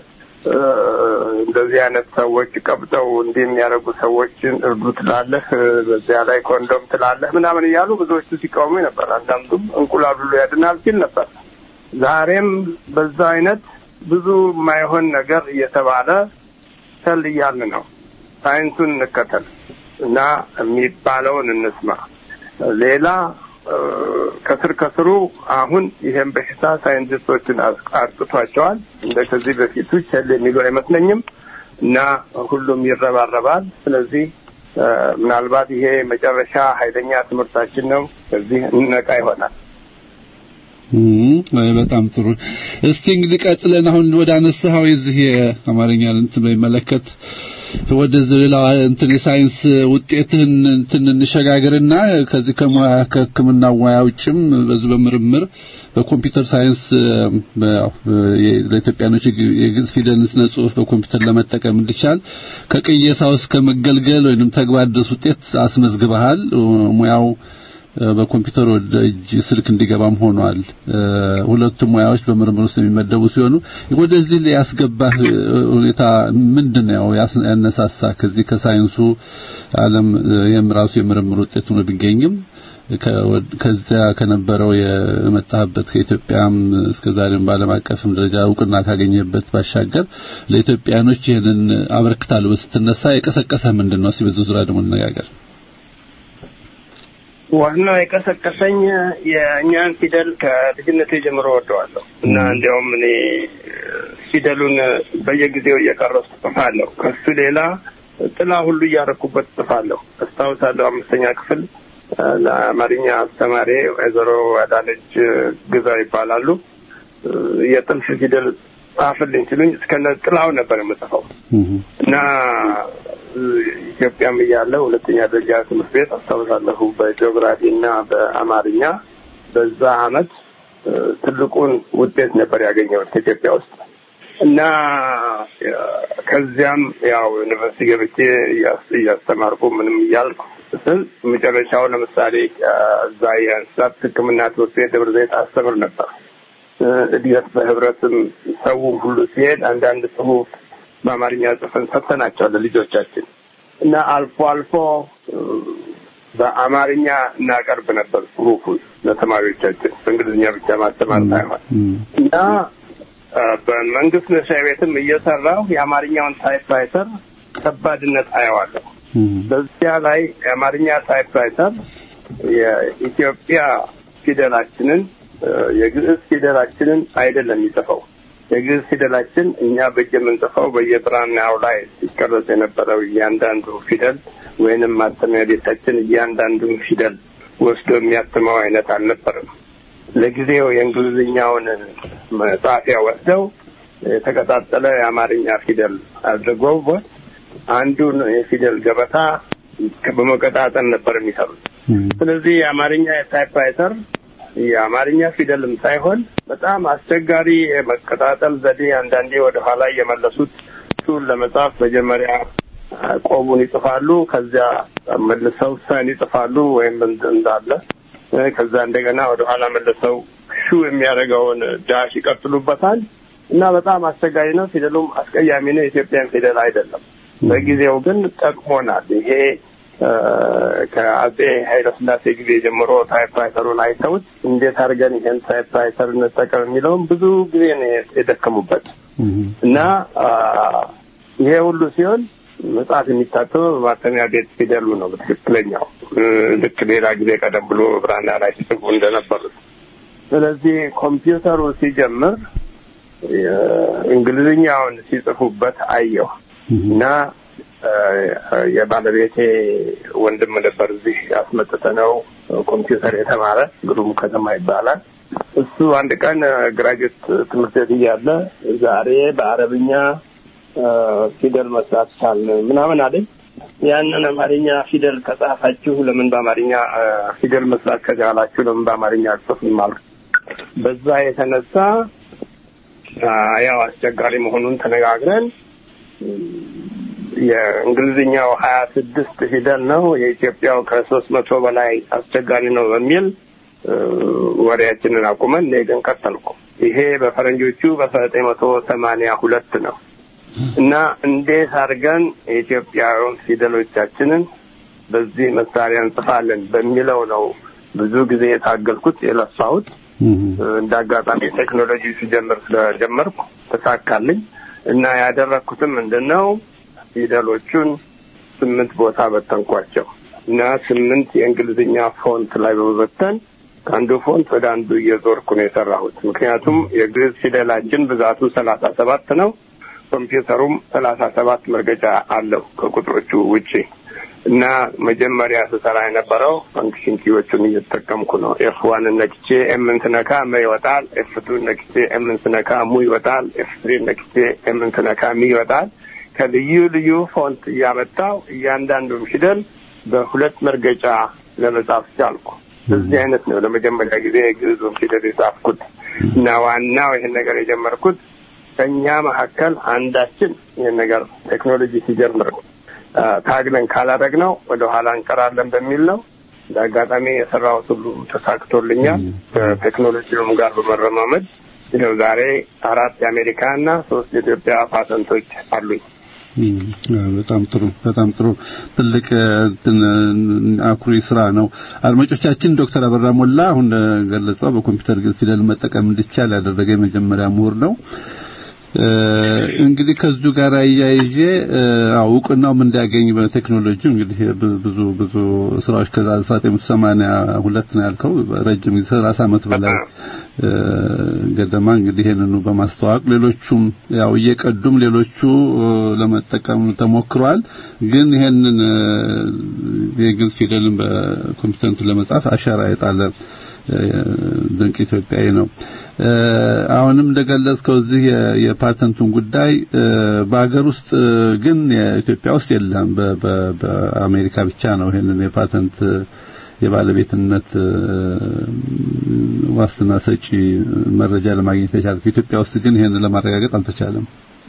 እንደዚህ አይነት ሰዎች ቀብጠው እንዲህ የሚያደርጉ ሰዎችን እርዱ ትላለህ፣ በዚያ ላይ ኮንዶም ትላለህ ምናምን እያሉ ብዙዎቹ ሲቃወሙ ነበር። አንዳንዱም እንቁላል ሁሉ ያድናል ሲል ነበር። ዛሬም በዛ አይነት ብዙ የማይሆን ነገር እየተባለ ሰል እያልን ነው። ሳይንሱን እንከተል እና የሚባለውን እንስማ። ሌላ ከስር ከስሩ አሁን ይሄን በሽታ ሳይንቲስቶችን አጥቅቷቸዋል። እንደ ከዚህ በፊቱ ቸል የሚሉ አይመስለኝም እና ሁሉም ይረባረባል። ስለዚህ ምናልባት ይሄ መጨረሻ ኃይለኛ ትምህርታችን ነው። ከዚህ እንነቃ ይሆናል። በጣም ጥሩ። እስቲ እንግዲህ ቀጥለን አሁን ወደ አነሳኸው የዚህ የአማርኛ እንትን በሚመለከት ወደ ሌላ እንትን የሳይንስ ውጤትህን እንትን እንሸጋገርና ከዚህ ከሙያ ከሕክምና ሙያ ውጭም በዚህ በምርምር በኮምፒውተር ሳይንስ ለኢትዮጵያኖች የግዕዝ ፊደልን ስነ ጽሁፍ በኮምፒውተር ለመጠቀም እንዲቻል ከቅየሳው እስከ መገልገል ወይንም ተግባር ድረስ ውጤት አስመዝግበሃል። ሙያው በኮምፒውተር ወደ እጅ ስልክ እንዲገባም ሆኗል። ሁለቱም ሙያዎች በምርምር ውስጥ የሚመደቡ ሲሆኑ ወደዚህ ያስገባህ ሁኔታ ምንድን ነው? ያነሳሳ ከዚህ ከሳይንሱ ዓለም ይህም ራሱ የምርምር ውጤት ሆኖ ቢገኝም ከዚያ ከነበረው የመጣህበት ከኢትዮጵያም እስከዛሬም በዓለም አቀፍም ደረጃ እውቅና ካገኘበት ባሻገር ለኢትዮጵያኖች ይህንን አበርክታለሁ ስትነሳ የቀሰቀሰህ ምንድን ነው? እስኪ በዚህ ዙሪያ ደግሞ እንነጋገር። ዋናው የቀሰቀሰኝ የእኛን ፊደል ከልጅነቴ ጀምሮ ወደዋለሁ እና እንዲያውም እኔ ፊደሉን በየጊዜው እየቀረሱ ጽፋለሁ። ከሱ ሌላ ጥላ ሁሉ እያረኩበት ጽፋለሁ። አስታውሳለሁ አምስተኛ ክፍል ለአማርኛ አስተማሪ ወይዘሮ አዳነች ግዛው ይባላሉ። የጥልፍ ፊደል ጻፍልኝ ሲሉኝ እስከነ ጥላው ነበር የምጽፈው እና ኢትዮጵያም እያለ ሁለተኛ ደረጃ ትምህርት ቤት አስታውሳለሁ በጂኦግራፊ እና በአማርኛ በዛ አመት ትልቁን ውጤት ነበር ያገኘሁት ከኢትዮጵያ ውስጥ እና ከዚያም ያው ዩኒቨርሲቲ ገብቼ እያስተማርኩ ምንም እያልኩ ስል መጨረሻው ለምሳሌ እዛ የእንስሳት ሕክምና ትምህርት ቤት ደብረ ዘይት አስተምር ነበር። እድገት በህብረትም ሰውም ሁሉ ሲሄድ አንዳንድ ጽሁፍ በአማርኛ ጽፈን ሰጥተናቸዋል ለልጆቻችን እና አልፎ አልፎ በአማርኛ እናቀርብ ነበር ጽሁፉን ለተማሪዎቻችን በእንግሊዝኛ ብቻ ማስተማር ሳይሆን እና በመንግስት መስሪያ ቤትም እየሰራሁ የአማርኛውን ታይፕራይተር ከባድነት አየዋለሁ። በዚያ ላይ የአማርኛ ታይፕራይተር የኢትዮጵያ ፊደላችንን የግዕዝ ፊደላችንን አይደለም የሚጽፈው የግዕዝ ፊደላችን እኛ በእጅ የምንጽፈው በየብራናው ላይ ሲቀረጽ የነበረው እያንዳንዱ ፊደል ወይንም ማተሚያ ቤታችን እያንዳንዱን ፊደል ወስዶ የሚያትመው አይነት አልነበርም። ለጊዜው የእንግሊዝኛውን መጻፊያ ወስደው የተቀጣጠለ የአማርኛ ፊደል አድርገውበት አንዱን የፊደል ገበታ በመቀጣጠል ነበር የሚሰሩት። ስለዚህ የአማርኛ የታይፕራይተር የአማርኛ ፊደልም ሳይሆን በጣም አስቸጋሪ የመቀጣጠል ዘዴ አንዳንዴ ወደ ኋላ እየመለሱት እሱን ለመጻፍ መጀመሪያ ቆቡን ይጽፋሉ፣ ከዚያ መልሰው ሰን ይጽፋሉ ወይም እንዳለ ከዛ እንደገና ወደ ኋላ መልሰው ሹ የሚያደርገውን ዳሽ ይቀጥሉበታል። እና በጣም አስቸጋሪ ነው። ፊደሉም አስቀያሚ ነው። የኢትዮጵያን ፊደል አይደለም። በጊዜው ግን ጠቅሞናል። ይሄ ከአጼ ኃይለስላሴ ጊዜ ጀምሮ ታይፕራይተሩን አይተውት እንዴት አድርገን ይሄን ታይፕራይተር እንጠቀም የሚለውን ብዙ ጊዜ ነው የደከሙበት እና ይሄ ሁሉ ሲሆን መጽሐፍ የሚታተመው በማተሚያ ቤት ፊደሉ ነው በትክክለኛው ልክ ሌላ ጊዜ ቀደም ብሎ ብራና ላይ ሲጽፉ እንደነበሩት። ስለዚህ ኮምፒውተሩ ሲጀምር እንግሊዝኛውን ሲጽፉበት አየሁ እና የባለቤቴ ወንድም ነበር እዚህ ያስመጥተ ነው ኮምፒውተር የተማረ ግሩም ከተማ ይባላል። እሱ አንድ ቀን ግራጁዌት ትምህርት ቤት እያለ ዛሬ በአረብኛ ፊደል መስራት ቻል ምናምን አለኝ። ያንን አማርኛ ፊደል ከጻፋችሁ ለምን በአማርኛ ፊደል መስራት ከቻላችሁ ለምን በአማርኛ አጽፉም አልኩ። በዛ የተነሳ ያው አስቸጋሪ መሆኑን ተነጋግረን የእንግሊዝኛው ሀያ ስድስት ፊደል ነው የኢትዮጵያው ከሶስት መቶ በላይ አስቸጋሪ ነው በሚል ወሬያችንን አቁመን እኔ ግን ቀጠልኩ። ይሄ በፈረንጆቹ በአስራ ዘጠኝ መቶ ሰማንያ ሁለት ነው እና እንዴት አድርገን የኢትዮጵያውን ፊደሎቻችንን በዚህ መሳሪያ እንጽፋለን በሚለው ነው ብዙ ጊዜ የታገልኩት የለፋሁት። እንደ አጋጣሚ ቴክኖሎጂ ሲጀምር ስለጀመርኩ ተሳካልኝ እና ያደረግኩትም ምንድን ነው ፊደሎቹን ስምንት ቦታ በተንኳቸው እና ስምንት የእንግሊዝኛ ፎንት ላይ በመበተን ከአንዱ ፎንት ወደ አንዱ እየዞርኩ ነው የሰራሁት። ምክንያቱም የግዕዝ ፊደላችን ብዛቱ ሰላሳ ሰባት ነው። ኮምፒውተሩም ሰላሳ ሰባት መርገጫ አለው ከቁጥሮቹ ውጪ እና መጀመሪያ ስሰራ የነበረው ፈንክሽን ኪዎቹን እየተጠቀምኩ ነው። ኤፍ ዋንን ነክቼ ኤምን ስነካ መ ይወጣል። ኤፍ ቱን ነክቼ ኤምን ስነካ ሙ ይወጣል። ኤፍ ትሪን ነክቼ ኤምን ስነካ ሚ ይወጣል። ከልዩ ልዩ ፎንት እያመጣው እያንዳንዱን ፊደል በሁለት መርገጫ ለመጻፍ ቻልኩ። በዚህ አይነት ነው ለመጀመሪያ ጊዜ የግዕዙን ፊደል የጻፍኩት እና ዋናው ይህን ነገር የጀመርኩት ከእኛ መካከል አንዳችን ይህን ነገር ቴክኖሎጂ ሲጀምር ታግለን ካላደረግነው ወደ ኋላ እንቀራለን በሚል ነው። እንደ አጋጣሚ የሰራሁት ሁሉ ተሳክቶልኛል። ከቴክኖሎጂውም ጋር በመረማመድ ይኸው ዛሬ አራት የአሜሪካ እና ሶስት የኢትዮጵያ ፓተንቶች አሉኝ። በጣም ጥሩ በጣም ጥሩ ትልቅ አኩሪ ስራ ነው። አድማጮቻችን ዶክተር አበራ ሞላ አሁን ገለጸው በኮምፒውተር ፊደል መጠቀም እንዲቻል ያደረገ የመጀመሪያ ምሁር ነው። እንግዲህ ከዚሁ ጋር አያይዤ እውቅናውም እንዲያገኝ በቴክኖሎጂ እንግዲህ ብዙ ብዙ ስራዎች ከዛ 1982 ነው ያልከው ረጅም ጊዜ 30 ዓመት በላይ ገደማ እንግዲህ ይሄንኑ በማስተዋወቅ ሌሎቹም ያው እየቀዱም ሌሎቹ ለመጠቀም ተሞክሯል። ግን ይሄንን የግዕዝ ፊደልን በኮምፒውተር ለመጻፍ አሻራ የጣለ ድንቅ ኢትዮጵያዊ ነው። አሁንም እንደገለጽከው እዚህ የፓተንቱን ጉዳይ በሀገር ውስጥ ግን የኢትዮጵያ ውስጥ የለም። በአሜሪካ ብቻ ነው ይሄንን የፓተንት የባለቤትነት ዋስትና ሰጪ መረጃ ለማግኘት የቻልከው። ኢትዮጵያ ውስጥ ግን ይሄን ለማረጋገጥ አልተቻለም።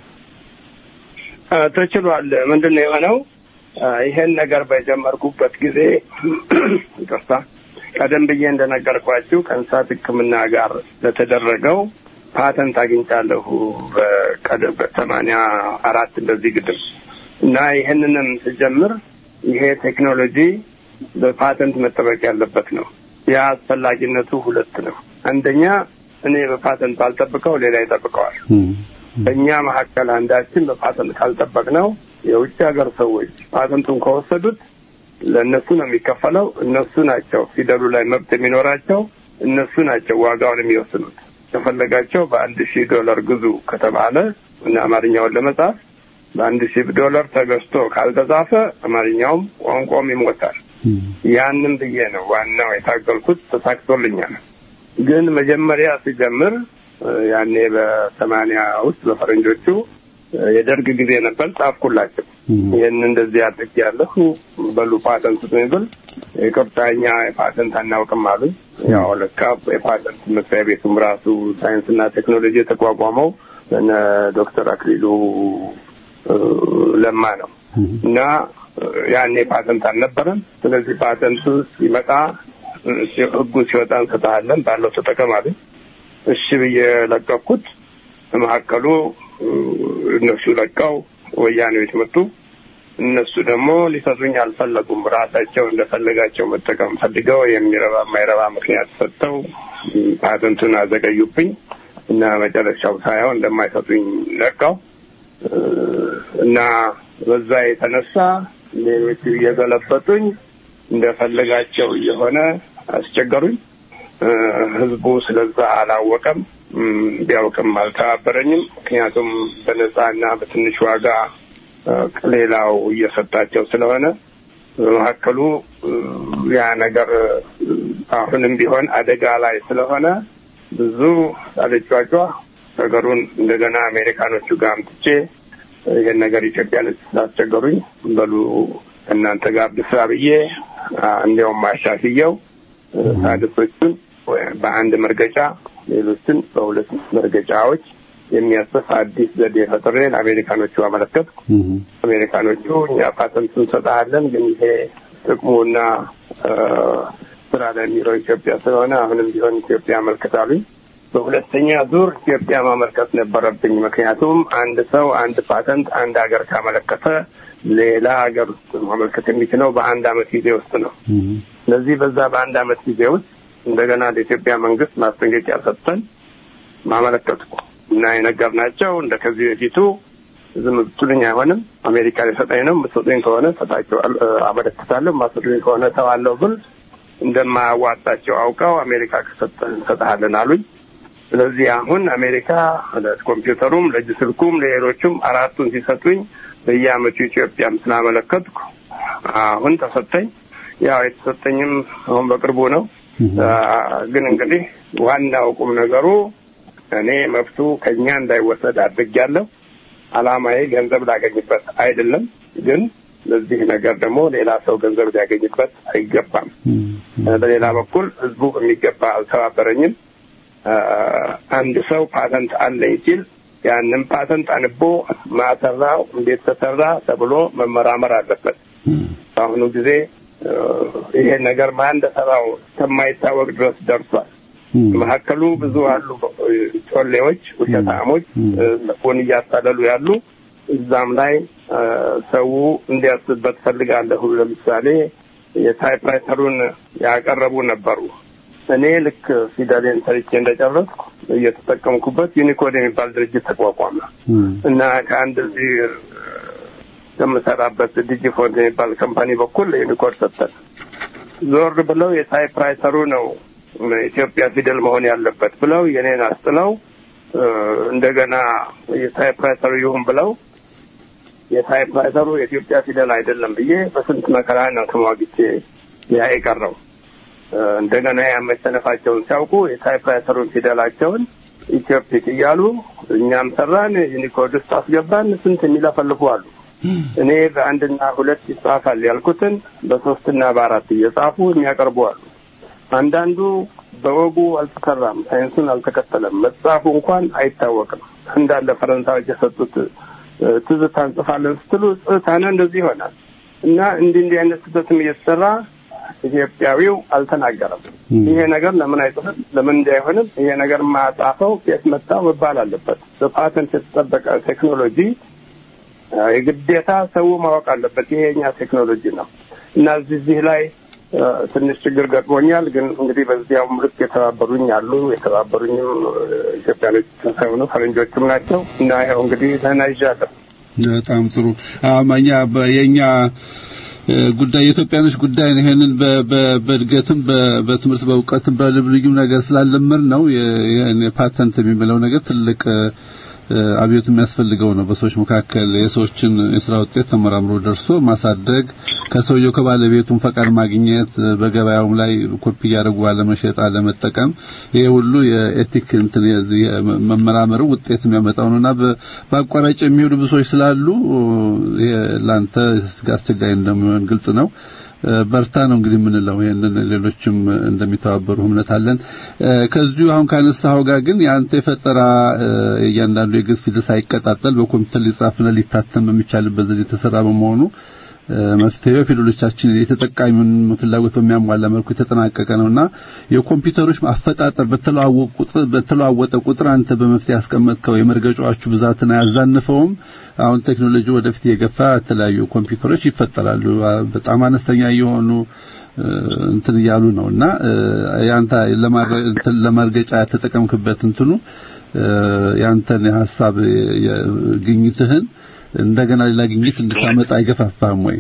ተችሏል። ምንድን ነው የሆነው? ይሄን ነገር በጀመርኩበት ጊዜ ይቅርታ ቀደም ብዬ እንደነገርኳችሁ ከእንስሳት ሕክምና ጋር ለተደረገው ፓተንት አግኝቻለሁ በሰማንያ አራት እንደዚህ ግድም እና ይህንንም ስጀምር ይሄ ቴክኖሎጂ በፓተንት መጠበቅ ያለበት ነው። ያ አስፈላጊነቱ ሁለት ነው። አንደኛ እኔ በፓተንት ባልጠብቀው ሌላ ይጠብቀዋል። በእኛ መካከል አንዳችን በፓተንት ካልጠበቅ ነው የውጭ ሀገር ሰዎች ፓተንቱን ከወሰዱት ለእነሱ ነው የሚከፈለው። እነሱ ናቸው ፊደሉ ላይ መብት የሚኖራቸው። እነሱ ናቸው ዋጋውን የሚወስኑት። ከፈለጋቸው በአንድ ሺህ ዶላር ግዙ ከተባለ እና አማርኛውን ለመጻፍ በአንድ ሺህ ዶላር ተገዝቶ ካልተጻፈ አማርኛውም ቋንቋውም ይሞታል። ያንን ብዬ ነው ዋናው የታገልኩት። ተሳክቶልኛል። ግን መጀመሪያ ሲጀምር ያኔ በሰማንያ ውስጥ በፈረንጆቹ የደርግ ጊዜ ነበር። ጻፍኩላቸው ይህን እንደዚህ አድርግ ያለሁ በሉ ፓተንት ብል ይቅርታ እኛ የፓተንት አናውቅም አሉኝ። ያው ለካ የፓተንት መስሪያ ቤቱም ራሱ ሳይንስና ቴክኖሎጂ የተቋቋመው እነ ዶክተር አክሊሉ ለማ ነው እና ያኔ ፓተንት አልነበረም። ስለዚህ ፓተንቱ ሲመጣ ህጉ ሲወጣ እንሰጥሃለን ባለው ተጠቀም አሉኝ። እሺ ብዬ ለቀኩት። በመካከሉ እነሱ ለቀው ወያኔዎች መጡ። እነሱ ደግሞ ሊሰጡኝ አልፈለጉም። ራሳቸው እንደፈለጋቸው መጠቀም ፈልገው የሚረባ የማይረባ ምክንያት ሰጥተው ፓተንቱን አዘገዩብኝ እና መጨረሻው ሳይሆን እንደማይሰጡኝ ነቃው እና በዛ የተነሳ ሌሎቹ እየገለበጡኝ እንደፈለጋቸው እየሆነ አስቸገሩኝ። ህዝቡ ስለዛ አላወቀም፣ ቢያውቅም አልተባበረኝም። ምክንያቱም በነጻና በትንሽ ዋጋ ሌላው እየሰጣቸው ስለሆነ በመካከሉ ያ ነገር አሁንም ቢሆን አደጋ ላይ ስለሆነ ብዙ አልጫጫ ነገሩን እንደገና አሜሪካኖቹ ጋር አምጥቼ ይህን ነገር ኢትዮጵያ ልጅ ስላስቸገሩኝ በሉ እናንተ ጋር ብስራ ብዬ እንዲያውም አሻሽየው ሳድሶቹን በአንድ መርገጫ ሌሎችን በሁለት መርገጫዎች የሚያስፍ አዲስ ዘዴ ፈጥሬ ለአሜሪካኖቹ አመለከትኩ። አሜሪካኖቹ እኛ ፓተንት እንሰጥሃለን፣ ግን ይሄ ጥቅሙና ስራ ላይ የሚለው ኢትዮጵያ ስለሆነ አሁንም ቢሆን ኢትዮጵያ አመልክታሉኝ። በሁለተኛ ዙር ኢትዮጵያ ማመልከት ነበረብኝ። ምክንያቱም አንድ ሰው አንድ ፓተንት አንድ ሀገር ካመለከተ ሌላ ሀገር ውስጥ ማመልከት የሚችለው በአንድ አመት ጊዜ ውስጥ ነው። ስለዚህ በዛ በአንድ አመት ጊዜ ውስጥ እንደገና ለኢትዮጵያ መንግስት ማስጠንቀቂያ ሰጥተን ማመለከትኩ እና የነገርናቸው እንደ ከዚህ በፊቱ ዝም ብትሉኝ አይሆንም፣ አሜሪካ ሊሰጠኝ ነው። የምትሰጡኝ ከሆነ ሰጣቸው አመለክታለሁ፣ የማትሰጡኝ ከሆነ ተዋለሁ ብል እንደማያዋጣቸው አውቀው አሜሪካ ከሰጠን እንሰጥሃለን አሉኝ። ስለዚህ አሁን አሜሪካ ለኮምፒውተሩም ለእጅ ስልኩም ለሌሎቹም አራቱን ሲሰጡኝ በየአመቱ ኢትዮጵያም ስላመለከትኩ አሁን ተሰጠኝ። ያው የተሰጠኝም አሁን በቅርቡ ነው። ግን እንግዲህ ዋናው ቁም ነገሩ እኔ መብቱ ከኛ እንዳይወሰድ አድርጌያለሁ። አላማዬ ገንዘብ ላገኝበት አይደለም። ግን ለዚህ ነገር ደግሞ ሌላ ሰው ገንዘብ ሊያገኝበት አይገባም። በሌላ በኩል ህዝቡ በሚገባ አልተባበረኝም። አንድ ሰው ፓተንት አለኝ ሲል ያንን ፓተንት አንቦ ማሰራው እንዴት ተሰራ ተብሎ መመራመር አለበት። በአሁኑ ጊዜ ይሄ ነገር ማን እንደሰራው እስከማይታወቅ ድረስ ደርሷል። መካከሉ ብዙ አሉ ጮሌዎች፣ ውሸታሞች ጎን እያታለሉ ያሉ እዛም ላይ ሰው እንዲያስብበት ፈልጋለሁ። ለምሳሌ የታይፕራይተሩን ያቀረቡ ነበሩ። እኔ ልክ ፊደሌን ሰርቼ እንደጨረስኩ እየተጠቀምኩበት ዩኒኮድ የሚባል ድርጅት ተቋቋመ እና ከአንድ እዚህ ከምሰራበት ዲጂፎንት የሚባል ካምፓኒ በኩል ዩኒኮድ ሰጠን። ዞር ብለው የታይፕራይተሩ ነው ኢትዮጵያ ፊደል መሆን ያለበት ብለው የኔን አስጥለው እንደገና የታይፕራይተሩ ይሁን ብለው የታይፕራይተሩ የኢትዮጵያ ፊደል አይደለም ብዬ በስንት መከራ ነው ተሟግቼ ያ የቀረው። እንደገና ያመሸነፋቸውን ሲያውቁ የታይፕራይተሩን ፊደላቸውን ኢትዮፒክ እያሉ እኛም ሰራን፣ ዩኒኮድ ውስጥ አስገባን። ስንት የሚለፈልፉ አሉ። እኔ በአንድና ሁለት ይጻፋል ያልኩትን በሶስትና በአራት እየጻፉ የሚያቀርቡ አሉ። አንዳንዱ በወጉ አልተሰራም፣ ሳይንሱን አልተከተለም፣ መጽሐፉ እንኳን አይታወቅም። እንዳለ ፈረንሳዮች የሰጡት ትዝታ እንጽፋለን ስትሉ ጽታነ እንደዚህ ይሆናል እና እንዲህ እንዲህ አይነት ስህተትም እየተሰራ ኢትዮጵያዊው አልተናገረም። ይሄ ነገር ለምን አይጽፍም? ለምን እንዲህ አይሆንም? ይሄ ነገር ማጻፈው የት መጣው መባል አለበት። በፓተንት የተጠበቀ ቴክኖሎጂ የግዴታ ሰው ማወቅ አለበት። ይሄ የኛ ቴክኖሎጂ ነው እና እዚህ ላይ ትንሽ ችግር ገጥሞኛል። ግን እንግዲህ በዚያውም ልክ የተባበሩኝ አሉ። የተባበሩኝም ኢትዮጵያኖች ሳይሆኑ ፈረንጆችም ናቸው እና ይኸው እንግዲህ ደህና ይዣለሁ። በጣም ጥሩ አማኛ የኛ ጉዳይ የኢትዮጵያኖች ጉዳይ ነው። ይሄንን በእድገትም በትምህርት በእውቀትም በልዩ ልዩ ነገር ስላለመር ነው ይሄን ፓተንት የሚለው ነገር ትልቅ አብዮት የሚያስፈልገው ነው። በሰዎች መካከል የሰዎችን የስራ ውጤት ተመራምሮ ደርሶ ማሳደግ፣ ከሰውየው ከባለቤቱም ፈቃድ ማግኘት፣ በገበያውም ላይ ኮፒ እያደረጉ አለመሸጥ፣ አለመጠቀም ይሄ ሁሉ የኤቲክ እንትን መመራመሩ ውጤት የሚያመጣው ነውና በአቋራጭ የሚሄዱ ብዙ ሰዎች ስላሉ ይሄ ላንተ አስቸጋሪ እንደሚሆን ግልጽ ነው። በርታ ነው እንግዲህ የምንለው። ይሄንን ሌሎችም እንደሚተባበሩ እምነት አለን። ከዚሁ አሁን ካነሳኸው ጋር ግን የአንተ የፈጠራ እያንዳንዱ የግዕዝ ፊደል ሳይቀጣጠል በኮምፒውተር ሊጻፍና ሊታተም የሚቻልበት ዘዴ የተሰራ በመሆኑ መፍትሄው ፊደሎቻችን የተጠቃሚውን ፍላጎት በሚያሟላ መልኩ የተጠናቀቀ ነውና የኮምፒውተሮች አፈጣጠር በተለዋወጠ ቁጥር አንተ በመፍትሄ ያስቀመጥከው የመርገጫዎቹ ብዛትን አያዛንፈውም። አሁን ቴክኖሎጂ ወደፊት የገፋ የተለያዩ ኮምፒውተሮች ይፈጠራሉ። በጣም አነስተኛ የሆኑ እንትን እያሉ ነውና ያንተ ለማርገጫ የተጠቀምክበት እንትኑ ያንተን የሐሳብ ግኝትህን እንደገና ሌላ ግኝት እንድታመጣ አይገፋፋም ወይ?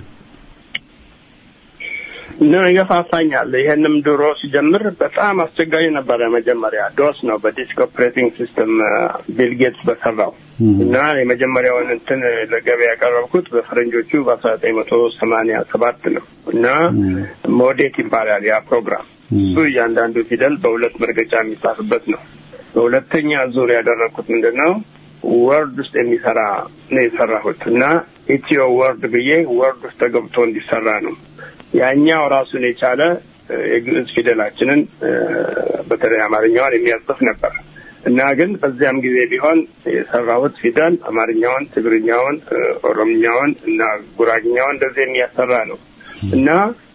ነው ይገፋፋኛል። ይሄንም ድሮ ሲጀምር በጣም አስቸጋሪ ነበረ። መጀመሪያ ዶስ ነው በዲስክ ኦፕሬቲንግ ሲስተም ቢል ጌትስ በሰራው እና የመጀመሪያውን እንትን ለገበያ ያቀረብኩት በፈረንጆቹ በአስራ ዘጠኝ መቶ ሰማኒያ ሰባት ነው እና ሞዴት ይባላል ያ ፕሮግራም። እሱ እያንዳንዱ ፊደል በሁለት መርገጫ የሚጻፍበት ነው። በሁለተኛ ዙር ያደረግኩት ምንድን ነው ወርድ ውስጥ የሚሰራ ነው የሰራሁት እና ኢትዮ ወርድ ብዬ ወርድ ውስጥ ተገብቶ እንዲሰራ ነው። ያኛው ራሱን የቻለ የግዕዝ ፊደላችንን በተለይ አማርኛውን የሚያጽፍ ነበር እና ግን በዚያም ጊዜ ቢሆን የሰራሁት ፊደል አማርኛውን፣ ትግርኛውን፣ ኦሮምኛውን እና ጉራግኛውን እንደዚህ የሚያሰራ ነው እና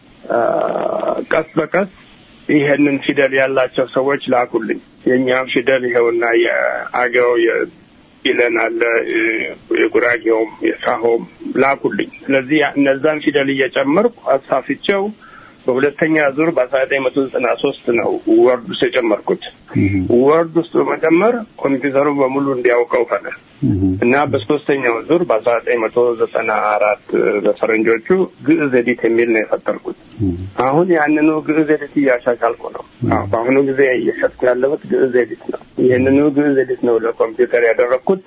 ቀስ በቀስ ይሄንን ፊደል ያላቸው ሰዎች ላኩልኝ። የእኛም ፊደል ይኸውና የአገው ይለን አለ የጉራጌውም የሳሆም ላኩልኝ። ስለዚህ እነዛን ፊደል እየጨመርኩ አሳፍቼው በሁለተኛ ዙር በአስራ ዘጠኝ መቶ ዘጠና ሶስት ነው ወርድ ውስጥ የጨመርኩት። ወርድ ውስጥ በመጨመር ኮምፒውተሩ በሙሉ እንዲያውቀው ሆነ እና በሶስተኛው ዙር በአስራ ዘጠኝ መቶ ዘጠና አራት በፈረንጆቹ ግዕዝ ኤዲት የሚል ነው የፈጠርኩት። አሁን ያንኑ ግዕዝ ኤዲት እያሻሻልኩ ነው። በአሁኑ ጊዜ እየሸጥኩ ያለሁት ግዕዝ ኤዲት ነው። ይህንኑ ግዕዝ ኤዲት ነው ለኮምፒውተር ያደረግኩት።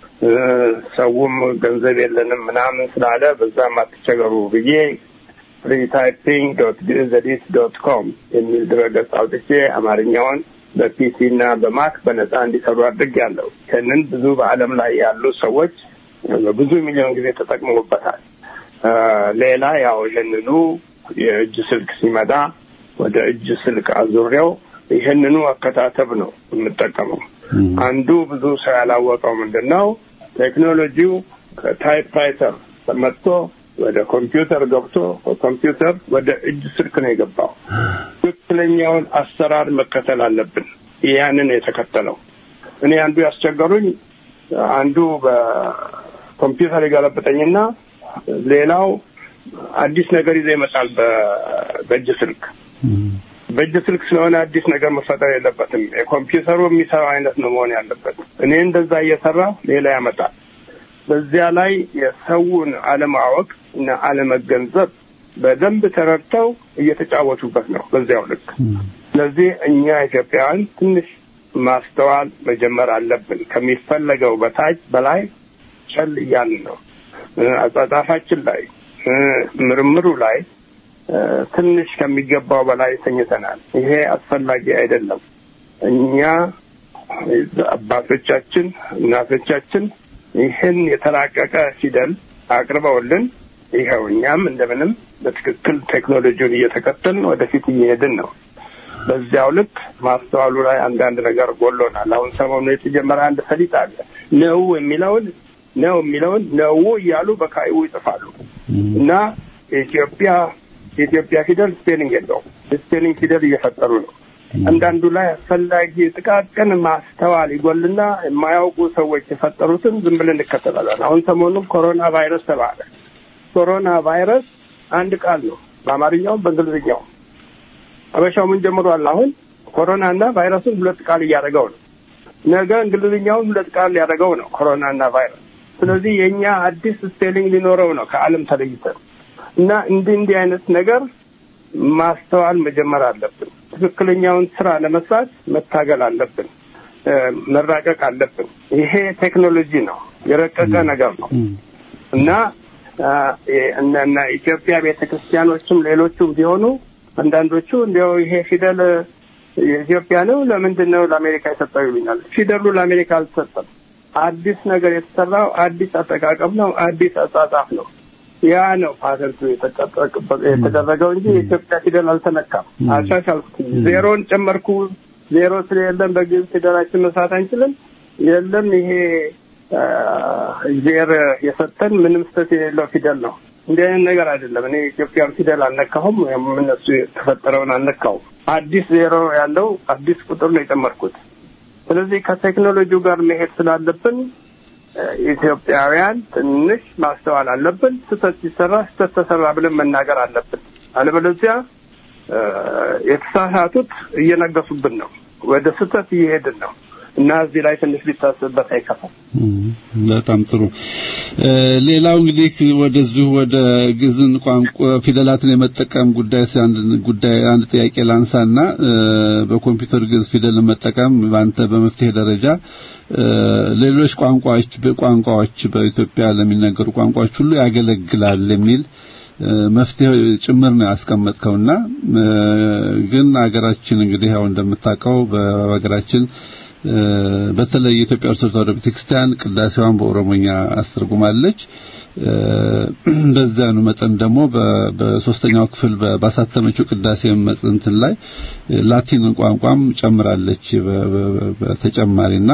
ሰውም ገንዘብ የለንም ምናምን ስላለ በዛም አትቸገሩ ብዬ ፍሪታይፒንግ ዶት ግዕዝ ኤዲት ዶት ኮም የሚል ድረገጽ አውጥቼ አማርኛውን በፒሲ እና በማክ በነጻ እንዲሰሩ አድርጌያለሁ። ይህንን ብዙ በዓለም ላይ ያሉ ሰዎች ብዙ ሚሊዮን ጊዜ ተጠቅመውበታል። ሌላ ያው ይህንኑ የእጅ ስልክ ሲመጣ ወደ እጅ ስልክ አዙሬው ይህንኑ አከታተብ ነው የምጠቀመው። አንዱ ብዙ ሰው ያላወቀው ምንድን ነው ቴክኖሎጂው ከታይፕራይተር መጥቶ ወደ ኮምፒውተር ገብቶ ኮምፒውተር ወደ እጅ ስልክ ነው የገባው። ትክክለኛውን አሰራር መከተል አለብን። ያንን የተከተለው እኔ አንዱ ያስቸገሩኝ አንዱ በኮምፒውተር የገለበጠኝና ሌላው አዲስ ነገር ይዞ ይመጣል በእጅ ስልክ በእጅ ስልክ ስለሆነ አዲስ ነገር መፈጠር የለበትም። የኮምፒውተሩ የሚሰራው አይነት ነው መሆን ያለበት። እኔ እንደዛ እየሰራ ሌላ ያመጣል። በዚያ ላይ የሰውን አለማወቅ እና አለመገንዘብ በደንብ ተረድተው እየተጫወቱበት ነው በዚያው ልክ። ስለዚህ እኛ ኢትዮጵያውያን ትንሽ ማስተዋል መጀመር አለብን። ከሚፈለገው በታች በላይ ቸል እያልን ነው። አጻጻፋችን ላይ ምርምሩ ላይ ትንሽ ከሚገባው በላይ ተኝተናል። ይሄ አስፈላጊ አይደለም። እኛ አባቶቻችን፣ እናቶቻችን ይህን የተራቀቀ ፊደል አቅርበውልን ይኸው እኛም እንደምንም በትክክል ቴክኖሎጂውን እየተከተልን ወደፊት እየሄድን ነው። በዚያው ልክ ማስተዋሉ ላይ አንዳንድ ነገር ጎሎናል። አሁን ሰሞኑ የተጀመረ አንድ ሰሊጥ አለ። ነው የሚለውን ነው የሚለውን ነው እያሉ በካይቡ ይጽፋሉ እና የኢትዮጵያ የኢትዮጵያ ፊደል ስፔሊንግ የለውም። ስፔሊንግ ፊደል እየፈጠሩ ነው። አንዳንዱ ላይ አስፈላጊ ጥቃቅን ማስተዋል ይጎልና የማያውቁ ሰዎች የፈጠሩትን ዝም ብለን እንከተላለን። አሁን ሰሞኑን ኮሮና ቫይረስ ተባለ። ኮሮና ቫይረስ አንድ ቃል ነው፣ በአማርኛውም በእንግሊዝኛውም። አበሻው ምን ጀምሯል? አሁን ኮሮና እና ቫይረሱን ሁለት ቃል እያደረገው ነው። ነገ እንግሊዝኛውን ሁለት ቃል ሊያደረገው ነው፣ ኮሮና እና ቫይረስ። ስለዚህ የእኛ አዲስ ስፔሊንግ ሊኖረው ነው ከዓለም ተለይተን እና እንዲህ እንዲህ አይነት ነገር ማስተዋል መጀመር አለብን። ትክክለኛውን ስራ ለመስራት መታገል አለብን፣ መራቀቅ አለብን። ይሄ ቴክኖሎጂ ነው፣ የረቀቀ ነገር ነው እና እና ኢትዮጵያ ቤተ ክርስቲያኖችም ሌሎቹም ቢሆኑ አንዳንዶቹ እንዲያው ይሄ ፊደል የኢትዮጵያ ነው ለምንድን ነው ለአሜሪካ የሰጠው ይሉኛል። ፊደሉ ለአሜሪካ አልተሰጠም። አዲስ ነገር የተሰራው አዲስ አጠቃቀም ነው፣ አዲስ አጻጻፍ ነው። ያ ነው ፓተንቱ የተደረገው እንጂ የኢትዮጵያ ፊደል አልተነካም። አሻሻልኩት፣ ዜሮን ጨመርኩ። ዜሮ ስለሌለም በግዕዝ ፊደላችን መስራት አንችልም። የለም ይሄ ዜር የሰጠን ምንም ስህተት የሌለው ፊደል ነው። እንዲህ አይነት ነገር አይደለም። እኔ ኢትዮጵያን ፊደል አልነካሁም፣ ወይም እነሱ የተፈጠረውን አልነካሁም። አዲስ ዜሮ ያለው አዲስ ቁጥር ነው የጨመርኩት። ስለዚህ ከቴክኖሎጂው ጋር መሄድ ስላለብን ኢትዮጵያውያን ትንሽ ማስተዋል አለብን። ስህተት ሲሰራ ስህተት ተሰራ ብለን መናገር አለብን። አለበለዚያ የተሳሳቱት እየነገሱብን ነው፣ ወደ ስህተት እየሄድን ነው እና እዚህ ላይ ትንሽ ሊታሰብበት አይከፋም። በጣም ጥሩ። ሌላው እንግዲህ ወደዚሁ ወደ ግዕዝን ቋንቋ ፊደላትን የመጠቀም ጉዳይ አንድ ጉዳይ አንድ ጥያቄ ላንሳና በኮምፒውተር ግዕዝ ፊደል መጠቀም በአንተ በመፍትሄ ደረጃ ሌሎች ቋንቋዎች በቋንቋዎች በኢትዮጵያ ለሚነገሩ ቋንቋዎች ሁሉ ያገለግላል የሚል መፍትሄ ጭምር ነው ያስቀመጥከውና ግን ሀገራችን እንግዲህ ያው እንደምታውቀው በሀገራችን በተለይ የኢትዮጵያ ኦርቶዶክስ ተዋሕዶ ቤተክርስቲያን ቅዳሴዋን በኦሮሞኛ አስተርጉማለች። በዛኑ መጠን ደግሞ በሶስተኛው ክፍል ባሳተመችው ቅዳሴ መጽንትን ላይ ላቲን ቋንቋም ጨምራለች በተጨማሪና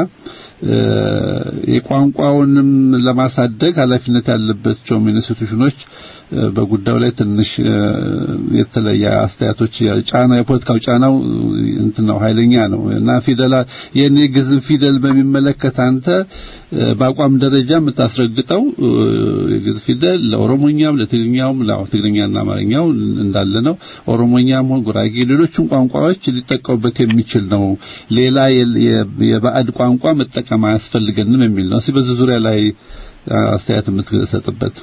የቋንቋውንም ለማሳደግ ኃላፊነት ያለባቸው ኢንስቲትዩሽኖች በጉዳዩ ላይ ትንሽ የተለየ አስተያየቶች ጫና የፖለቲካው ጫናው እንትን ነው ኃይለኛ ነው እና ፊደላ የኔ ግዕዝን ፊደል በሚመለከት አንተ በአቋም ደረጃ የምታስረግጠው የግዕዝ ፊደል ለኦሮሞኛም ለትግርኛውም ለአሁ ትግርኛና አማርኛው እንዳለ ነው ኦሮሞኛም ሆነ ጉራጌ ሌሎችም ቋንቋዎች ሊጠቀሙበት የሚችል ነው ሌላ የባዕድ ቋንቋ መጠቀም አያስፈልገንም የሚል ነው እስኪ በዚህ ዙሪያ ላይ አስተያየት የምትሰጥበት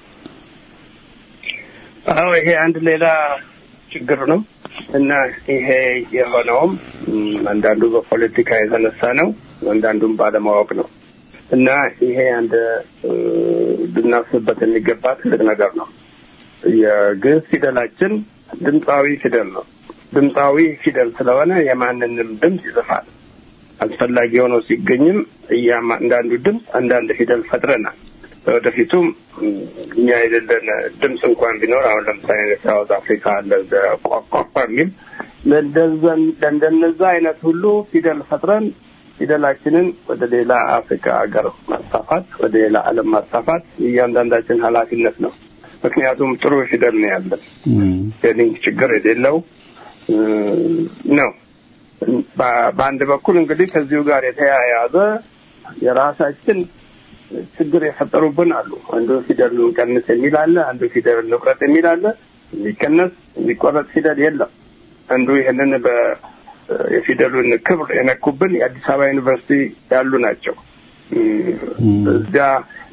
አዎ ይሄ አንድ ሌላ ችግር ነው እና ይሄ የሆነውም አንዳንዱ በፖለቲካ የተነሳ ነው፣ አንዳንዱም ባለማወቅ ነው እና ይሄ አንድ ልናስብበት የሚገባ ትልቅ ነገር ነው። የግዕዝ ፊደላችን ድምፃዊ ፊደል ነው። ድምፃዊ ፊደል ስለሆነ የማንንም ድምፅ ይጽፋል። አስፈላጊ ሆኖ ሲገኝም እያንዳንዱ ድምፅ አንዳንድ ፊደል ፈጥረናል። ወደፊቱም እኛ የሌለን ድምፅ እንኳን ቢኖር አሁን ለምሳሌ ሳውዝ አፍሪካ እንደዚ ቋቋቋ የሚል ለእንደነዛ አይነት ሁሉ ፊደል ፈጥረን ፊደላችንን ወደ ሌላ አፍሪካ ሀገር ማስፋፋት፣ ወደ ሌላ ዓለም ማስፋፋት እያንዳንዳችን ኃላፊነት ነው። ምክንያቱም ጥሩ ፊደል ነው ያለን የሊንክ ችግር የሌለው ነው። በአንድ በኩል እንግዲህ ከዚሁ ጋር የተያያዘ የራሳችን ችግር የፈጠሩብን አሉ። አንዱ ፊደል እንቀንስ የሚል አለ፣ አንዱ ፊደል እንቁረጥ የሚል አለ። የሚቀነስ የሚቆረጥ ፊደል የለም። አንዱ ይህንን የፊደሉን ክብር የነኩብን የአዲስ አበባ ዩኒቨርሲቲ ያሉ ናቸው። እዚያ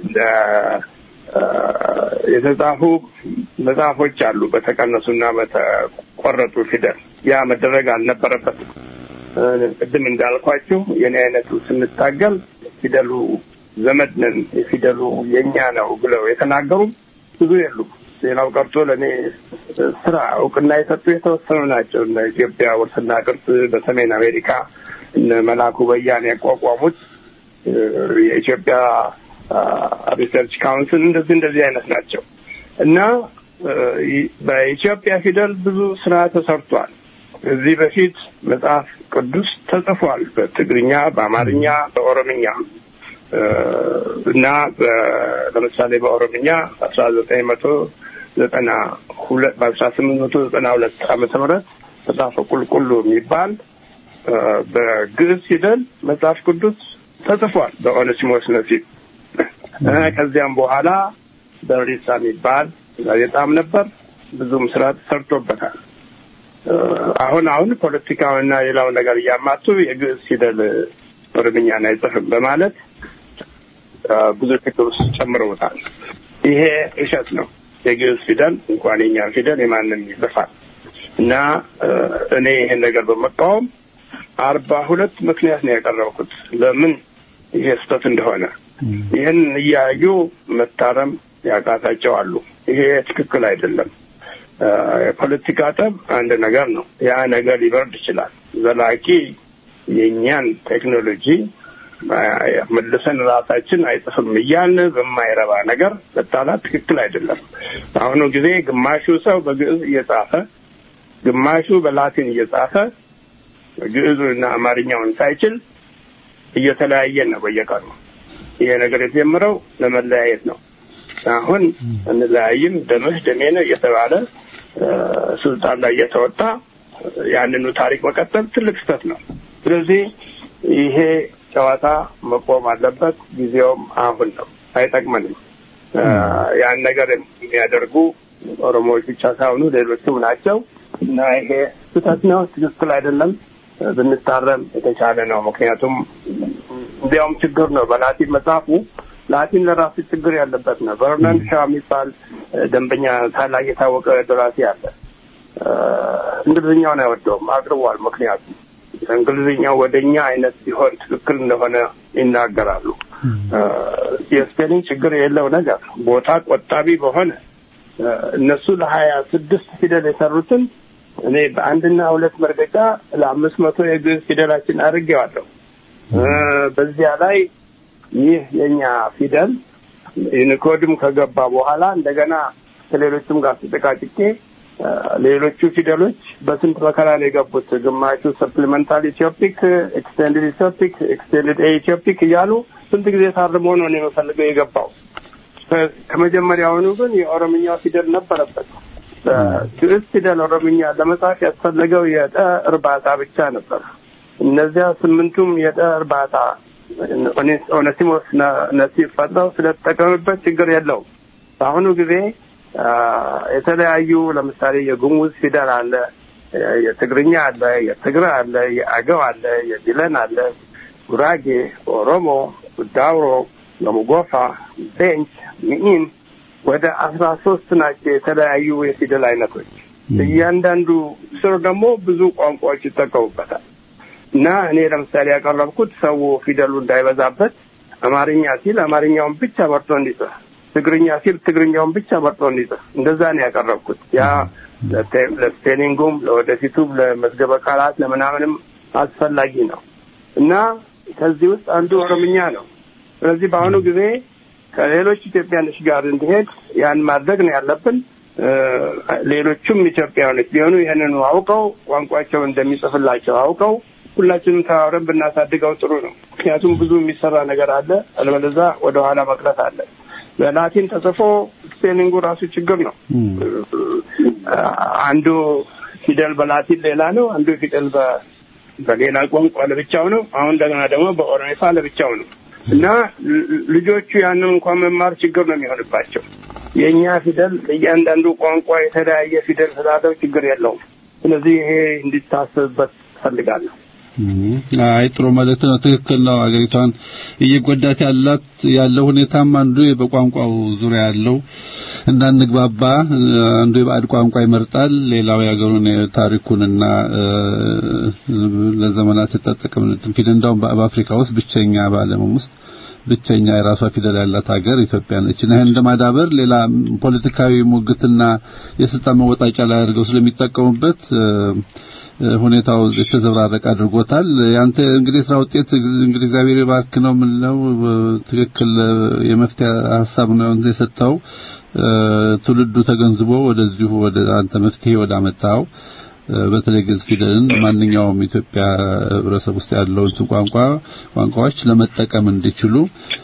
የተጻፉ መጽሐፎች አሉ በተቀነሱና በተቆረጡ ፊደል። ያ መደረግ አልነበረበትም። ቅድም እንዳልኳችሁ የኔ አይነቱ ስንታገል ፊደሉ ዘመድ ነን የፊደሉ የእኛ ነው ብለው የተናገሩ ብዙ የሉም። ሌላው ቀርቶ ለእኔ ስራ እውቅና የሰጡ የተወሰኑ ናቸው። እነ ኢትዮጵያ ውርስና ቅርስ በሰሜን አሜሪካ እነ መላኩ በያን ያቋቋሙት የኢትዮጵያ ሪሰርች ካውንስል እንደዚህ እንደዚህ አይነት ናቸው እና በኢትዮጵያ ፊደል ብዙ ስራ ተሰርቷል። እዚህ በፊት መጽሐፍ ቅዱስ ተጽፏል። በትግርኛ፣ በአማርኛ፣ በኦሮምኛ እና ለምሳሌ በኦሮምኛ አስራ ዘጠኝ መቶ ዘጠና ሁለት በአስራ ስምንት መቶ ዘጠና ሁለት ዓመተ ምህረት መጽሐፈ ቁልቁሉ የሚባል በግዕዝ ፊደል መጽሐፍ ቅዱስ ተጽፏል በኦኔሲሞስ ነሲብ። ከዚያም በኋላ በሪሳ የሚባል ጋዜጣም ነበር። ብዙም ስራ ተሰርቶበታል። አሁን አሁን ፖለቲካውና ሌላው ነገር እያማቱ የግዕዝ ፊደል ኦሮምኛን አይጽፍም በማለት ብዙ ችግር ውስጥ ጨምረውታል። ይሄ እሸት ነው። የግዕዝ ፊደል እንኳን የኛን ፊደል የማንም ይጽፋል እና እኔ ይሄን ነገር በመቃወም አርባ ሁለት ምክንያት ነው ያቀረብኩት ለምን ይሄ ስህተት እንደሆነ። ይህን እያዩ መታረም ያቃታቸው አሉ። ይሄ ትክክል አይደለም። የፖለቲካ ጠብ አንድ ነገር ነው። ያ ነገር ሊበርድ ይችላል። ዘላቂ የእኛን ቴክኖሎጂ መልሰን ራሳችን አይጽፍም እያልን በማይረባ ነገር መጣላት ትክክል አይደለም። በአሁኑ ጊዜ ግማሹ ሰው በግዕዝ እየጻፈ ግማሹ በላቲን እየጻፈ ግዕዙንና አማርኛውን ሳይችል እየተለያየን ነው በየቀኑ። ይሄ ነገር የተጀመረው ለመለያየት ነው አሁን እንለያይም ደምህ ደሜ ነው እየተባለ ስልጣን ላይ እየተወጣ ያንኑ ታሪክ መቀጠል ትልቅ ስህተት ነው። ስለዚህ ይሄ ጨዋታ መቆም አለበት። ጊዜውም አሁን ነው። አይጠቅመንም። ያን ነገር የሚያደርጉ ኦሮሞዎች ብቻ ሳይሆኑ ሌሎችም ናቸው እና ይሄ ስህተት ነው፣ ትክክል አይደለም። ብንታረም የተሻለ ነው። ምክንያቱም እንዲያውም ችግር ነው። በላቲን መጽሐፉ ላቲን ለራሱ ችግር ያለበት ነው። በርናንድ ሻ የሚባል ደንበኛ ታላቅ የታወቀ ደራሲ አለ። እንግሊዝኛውን አይወደውም፣ አቅርቧል። ምክንያቱም እንግሊዝኛው ወደ እኛ አይነት ሲሆን ትክክል እንደሆነ ይናገራሉ። የስፔሊንግ ችግር የለው ነገር ቦታ ቆጣቢ በሆነ እነሱ ለሀያ ስድስት ፊደል የሰሩትን እኔ በአንድና ሁለት መርገጫ ለአምስት መቶ የግዕዝ ፊደላችን አድርጌዋለሁ። በዚያ ላይ ይህ የኛ ፊደል ዩኒኮድም ከገባ በኋላ እንደገና ከሌሎችም ጋር ተጨቃጭቄ ሌሎቹ ፊደሎች በስንት መከራ ነው የገቡት። ግማሹ ሰፕሊመንታል ኢትዮፒክ፣ ኤክስቴንድድ ኢትዮፒክ፣ ኤክስቴንድድ ኤ ኢትዮፒክ እያሉ ስንት ጊዜ ታርሞ ነው እኔ የምፈልገው የገባው። ከመጀመሪያውኑ ግን የኦሮምኛው ፊደል ነበረበት። ግዕዝ ፊደል ኦሮምኛ ለመጻፍ ያስፈለገው የጠ እርባታ ብቻ ነበር። እነዚያ ስምንቱም የጠ እርባታ ኦነሲሞስ ነሲብ ፈጥረው ስለተጠቀምበት ችግር የለውም። በአሁኑ ጊዜ የተለያዩ ለምሳሌ የጉሙዝ ፊደል አለ፣ የትግርኛ አለ፣ የትግረ አለ፣ የአገው አለ፣ የዲለን አለ፣ ጉራጌ፣ ኦሮሞ፣ ዳውሮ፣ ለሙጎፋ፣ ቤንች፣ ሚኢን ወደ አስራ ሶስት ናቸው የተለያዩ የፊደል አይነቶች። እያንዳንዱ ስር ደግሞ ብዙ ቋንቋዎች ይጠቀሙበታል። እና እኔ ለምሳሌ ያቀረብኩት ሰው ፊደሉ እንዳይበዛበት አማርኛ ሲል አማርኛውን ብቻ መርጦ እንዲጽፍ፣ ትግርኛ ሲል ትግርኛውን ብቻ መርጦ እንዲጽፍ እንደዛ ነው ያቀረብኩት። ያ ለስፔሊንጉም ለወደፊቱም ለመዝገበ ቃላት ለምናምንም አስፈላጊ ነው እና ከዚህ ውስጥ አንዱ ኦሮምኛ ነው። ስለዚህ በአሁኑ ጊዜ ከሌሎች ኢትዮጵያኖች ጋር እንዲሄድ ያን ማድረግ ነው ያለብን። ሌሎቹም ኢትዮጵያውያኖች ቢሆኑ ይህንኑ አውቀው ቋንቋቸውን እንደሚጽፍላቸው አውቀው ሁላችንም ተባብረን ብናሳድገው ጥሩ ነው። ምክንያቱም ብዙ የሚሰራ ነገር አለ፣ አለበለዚያ ወደኋላ መቅረት አለ። በላቲን ተጽፎ ስፔሊንጉ ራሱ ችግር ነው። አንዱ ፊደል በላቲን ሌላ ነው፣ አንዱ ፊደል በሌላ ቋንቋ ለብቻው ነው። አሁን እንደገና ደግሞ በኦሮሜፋ ለብቻው ነው እና ልጆቹ ያንን እንኳን መማር ችግር ነው የሚሆንባቸው። የእኛ ፊደል እያንዳንዱ ቋንቋ የተለያየ ፊደል ስላለው ችግር የለውም። ስለዚህ ይሄ እንዲታሰብበት እፈልጋለሁ። አይ ጥሩ ማለት ነው። ትክክል ነው። ሀገሪቷን እየጎዳት ያላት ያለው ሁኔታም አንዱ በቋንቋው ዙሪያ ያለው እንዳንግባባ አንዱ የባዕድ ቋንቋ ይመርጣል፣ ሌላው የሀገሩን ታሪኩንና ለዘመናት የተጠቀምነትን ፊደል እንዳውም በአፍሪካ ውስጥ ብቸኛ በዓለምም ውስጥ ብቸኛ የራሷ ፊደል ያላት ሀገር ኢትዮጵያ ነች እና ይህን እንደማዳበር ሌላ ፖለቲካዊ ሙግትና የስልጣን መወጣጫ ላይ አድርገው ስለሚጠቀሙበት ሁኔታው የተዘብራረቀ አድርጎታል። ያንተ እንግዲህ ስራ ውጤት እንግዲህ እግዚአብሔር ይባርክ ነው የምንለው። ትክክል የመፍትሄ ሀሳብ ነው የሰጠው። ትውልዱ ተገንዝቦ ወደዚሁ ወደ አንተ መፍትሄ ወደ አመጣው በተለይ ግዕዝ ፊደልን ማንኛውም ኢትዮጵያ ህብረተሰብ ውስጥ ያለው እንትን ቋንቋ ቋንቋዎች ለመጠቀም እንዲችሉ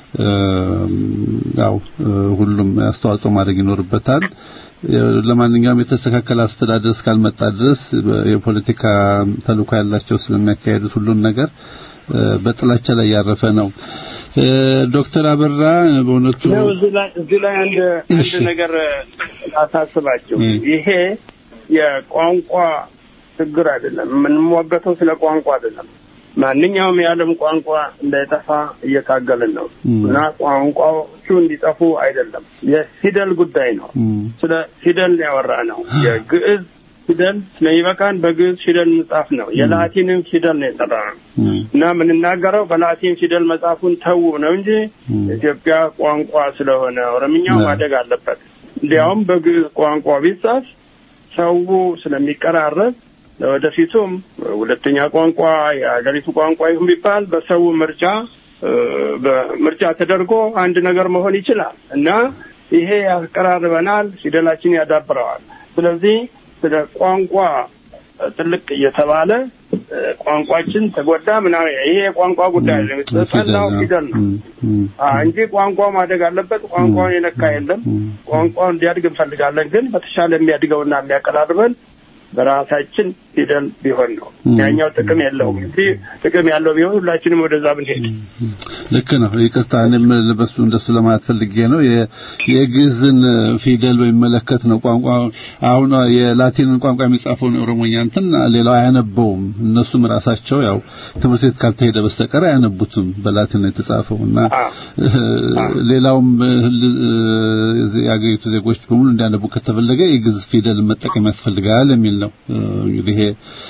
ያው ሁሉም አስተዋጽኦ ማድረግ ይኖርበታል። ለማንኛውም የተስተካከለ አስተዳደር እስካልመጣ ድረስ የፖለቲካ ተልዕኮ ያላቸው ስለሚያካሄዱት ሁሉን ነገር በጥላቻ ላይ ያረፈ ነው። ዶክተር አበራ በእውነቱ እዚህ ላይ አንድ አንድ ነገር አሳስባቸው ይሄ የቋንቋ ችግር አይደለም። የምንሟገተው ስለ ቋንቋ አይደለም። ማንኛውም የዓለም ቋንቋ እንዳይጠፋ እየታገልን ነው እና ቋንቋዎቹ እንዲጠፉ አይደለም። የፊደል ጉዳይ ነው። ስለ ፊደል ያወራ ነው። የግዕዝ ፊደል ስለሚበቃን በግዕዝ ፊደል መጻፍ ነው። የላቲንም ፊደል ነው የጠራ ነው እና የምንናገረው በላቲን ፊደል መጻፉን ተዉ ነው እንጂ ኢትዮጵያ ቋንቋ ስለሆነ ኦሮምኛው ማደግ አለበት። እንዲያውም በግዕዝ ቋንቋ ቢጻፍ ሰው ስለሚቀራረብ ለወደፊቱም ሁለተኛ ቋንቋ የሀገሪቱ ቋንቋ ይሁን ቢባል በሰው ምርጫ በምርጫ ተደርጎ አንድ ነገር መሆን ይችላል እና ይሄ ያቀራርበናል፣ ፊደላችን ያዳብረዋል። ስለዚህ ስለ ቋንቋ ጥልቅ እየተባለ ቋንቋችን ተጎዳ ምናምን ይሄ የቋንቋ ጉዳይ ነው። የተጠናው ፊደል ነው እንጂ ቋንቋው ማደግ አለበት። ቋንቋውን የነካ የለም። ቋንቋውን እንዲያድግ እንፈልጋለን። ግን በተሻለ የሚያድገውና የሚያቀራርበን በራሳችን ፊደል ቢሆን ነው። ያኛው ጥቅም የለውም እንጂ ጥቅም ያለው ቢሆን ሁላችንም ወደዛ ብንሄድ ልክ ነው። ይቅርታ እኔም በሱ እንደሱ ለማለት ፈልጌ ነው። የግዕዝን ፊደል በሚመለከት ነው። ቋንቋ አሁን የላቲንን ቋንቋ የሚጻፈውን የኦሮሞኛ እንትን ሌላው አያነበውም። እነሱም ራሳቸው ያው ትምህርት ቤት ካልተሄደ በስተቀር አያነቡትም። በላቲን ነው የተጻፈው እና ሌላውም የአገሪቱ ዜጎች በሙሉ እንዲያነቡ ከተፈለገ የግዕዝ ፊደል መጠቀም ያስፈልጋል የሚል ነው። እንግዲህ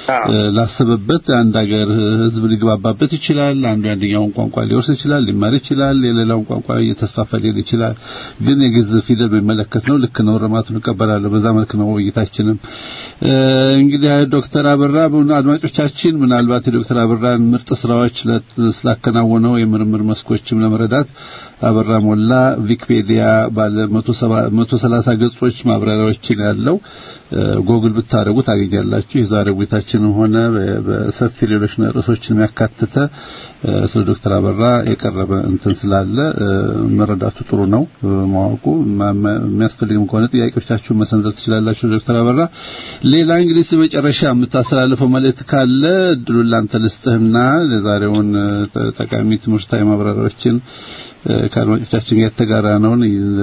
ላሰበበት አንድ ሀገር ሕዝብ ሊግባባበት ይችላል። አንዱ የአንደኛውን ቋንቋ ሊወርስ ይችላል፣ ሊማር ይችላል። የሌላውን ቋንቋ እየተስፋፋ ሊሄድ ይችላል። ግን የግዕዝ ፊደል በሚመለከት ነው። ልክ ነው። እርማቱን እቀበላለሁ። በዛ መልክ ነው ውይይታችንም። እንግዲህ ዶክተር አበራ አድማጮቻችን ምናልባት የዶክተር አበራን ምርጥ ስራዎች ስላከናወነው የምርምር መስኮችም ለመረዳት አበራ ሞላ ዊኪፔዲያ ባለ 130 ገጾች ማብራሪያዎችን ያለው ጎግል ብታደርጉ ታገኛላችሁ። የዛሬ ውይይታችንም ሆነ በሰፊ ሌሎች ርዕሶችን የሚያካትተ ስለ ዶክተር አበራ የቀረበ እንትን ስላለ መረዳቱ ጥሩ ነው። ማወቁ የሚያስፈልግም ከሆነ ጥያቄዎቻችሁን መሰንዘር ትችላላችሁ። ዶክተር አበራ ሌላ እንግዲህ መጨረሻ የምታስተላልፈው መልእክት ካለ እድሉን ላንተ ልስጥህና የዛሬውን ጠቃሚ ትምህርታዊ ማብራሪያዎችን ከአድማጮቻችን ጋር የተጋራ ነውን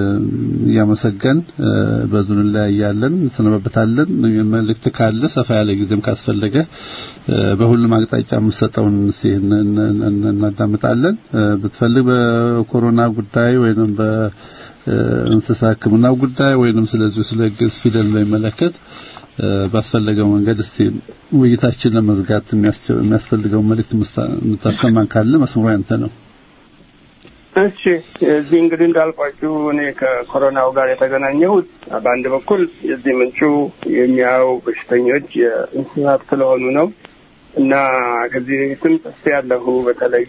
እያመሰገን በዙን ላይ ያለን እንሰነበታለን። መልእክት ካለ ሰፋ ያለ ጊዜም ካስፈለገ በሁሉም አቅጣጫ የምሰጠውን እናዳምጣለን። ብትፈልግ በኮሮና ጉዳይ ወይንም በእንስሳ ሕክምና ጉዳይ ወይንም ስለዚሁ ስለ ግዕዝ ፊደል በሚመለከት ባስፈለገው መንገድ እስቲ ውይይታችን ለመዝጋት የሚያስፈልገው መልእክት የምታሰማን ካለ መስመሩ ያንተ ነው። እሺ እዚህ እንግዲህ እንዳልኳችሁ እኔ ከኮሮናው ጋር የተገናኘሁት በአንድ በኩል የዚህ ምንጩ የሚያዩ በሽተኞች የእንስሳት ስለሆኑ ነው እና ከዚህ በፊትም ጽፌ ያለሁ በተለይ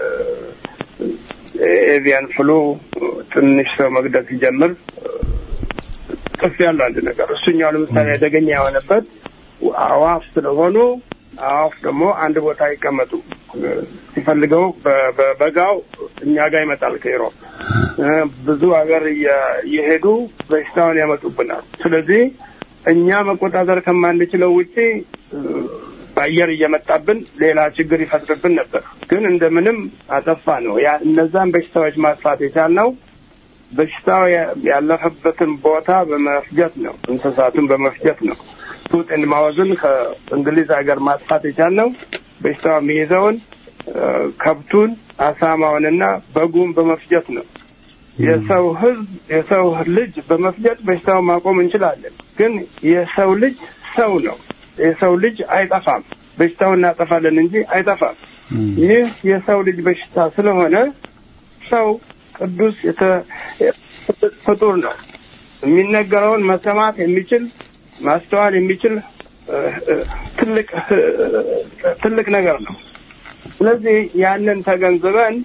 ኤቪያን ፍሉ ትንሽ ሰው መግደል ሲጀምር ጽፌ ያለው አንድ ነገር እሱኛው ለምሳሌ አደገኛ የሆነበት አዋፍ ስለሆኑ አዋፍ ደግሞ አንድ ቦታ አይቀመጡ ሲፈልገው በበጋው እኛ ጋር ይመጣል ከኢሮፕ ብዙ ሀገር እየሄዱ በሽታውን ያመጡብናል። ስለዚህ እኛ መቆጣጠር ከማንችለው ውጪ በአየር እየመጣብን ሌላ ችግር ይፈጥርብን ነበር። ግን እንደምንም አጠፋ ነው። ያ እነዛን በሽታዎች ማጥፋት የቻልነው በሽታው ያለፈበትን ቦታ በመፍጀት ነው። እንስሳቱን በመፍጀት ነው። ቱት ኤንድ ማውዝን ከእንግሊዝ ሀገር ማጥፋት የቻልነው በሽታው የሚይዘውን ከብቱን አሳማውንና በጉን በመፍጀት ነው። የሰው ህዝብ የሰው ልጅ በመፍጀት በሽታውን ማቆም እንችላለን። ግን የሰው ልጅ ሰው ነው። የሰው ልጅ አይጠፋም። በሽታውን እናጠፋለን እንጂ አይጠፋም። ይህ የሰው ልጅ በሽታ ስለሆነ ሰው ቅዱስ ፍጡር ነው። የሚነገረውን መሰማት የሚችል ማስተዋል የሚችል ትልቅ ትልቅ ነገር ነው። ስለዚህ ያንን ተገንዝበን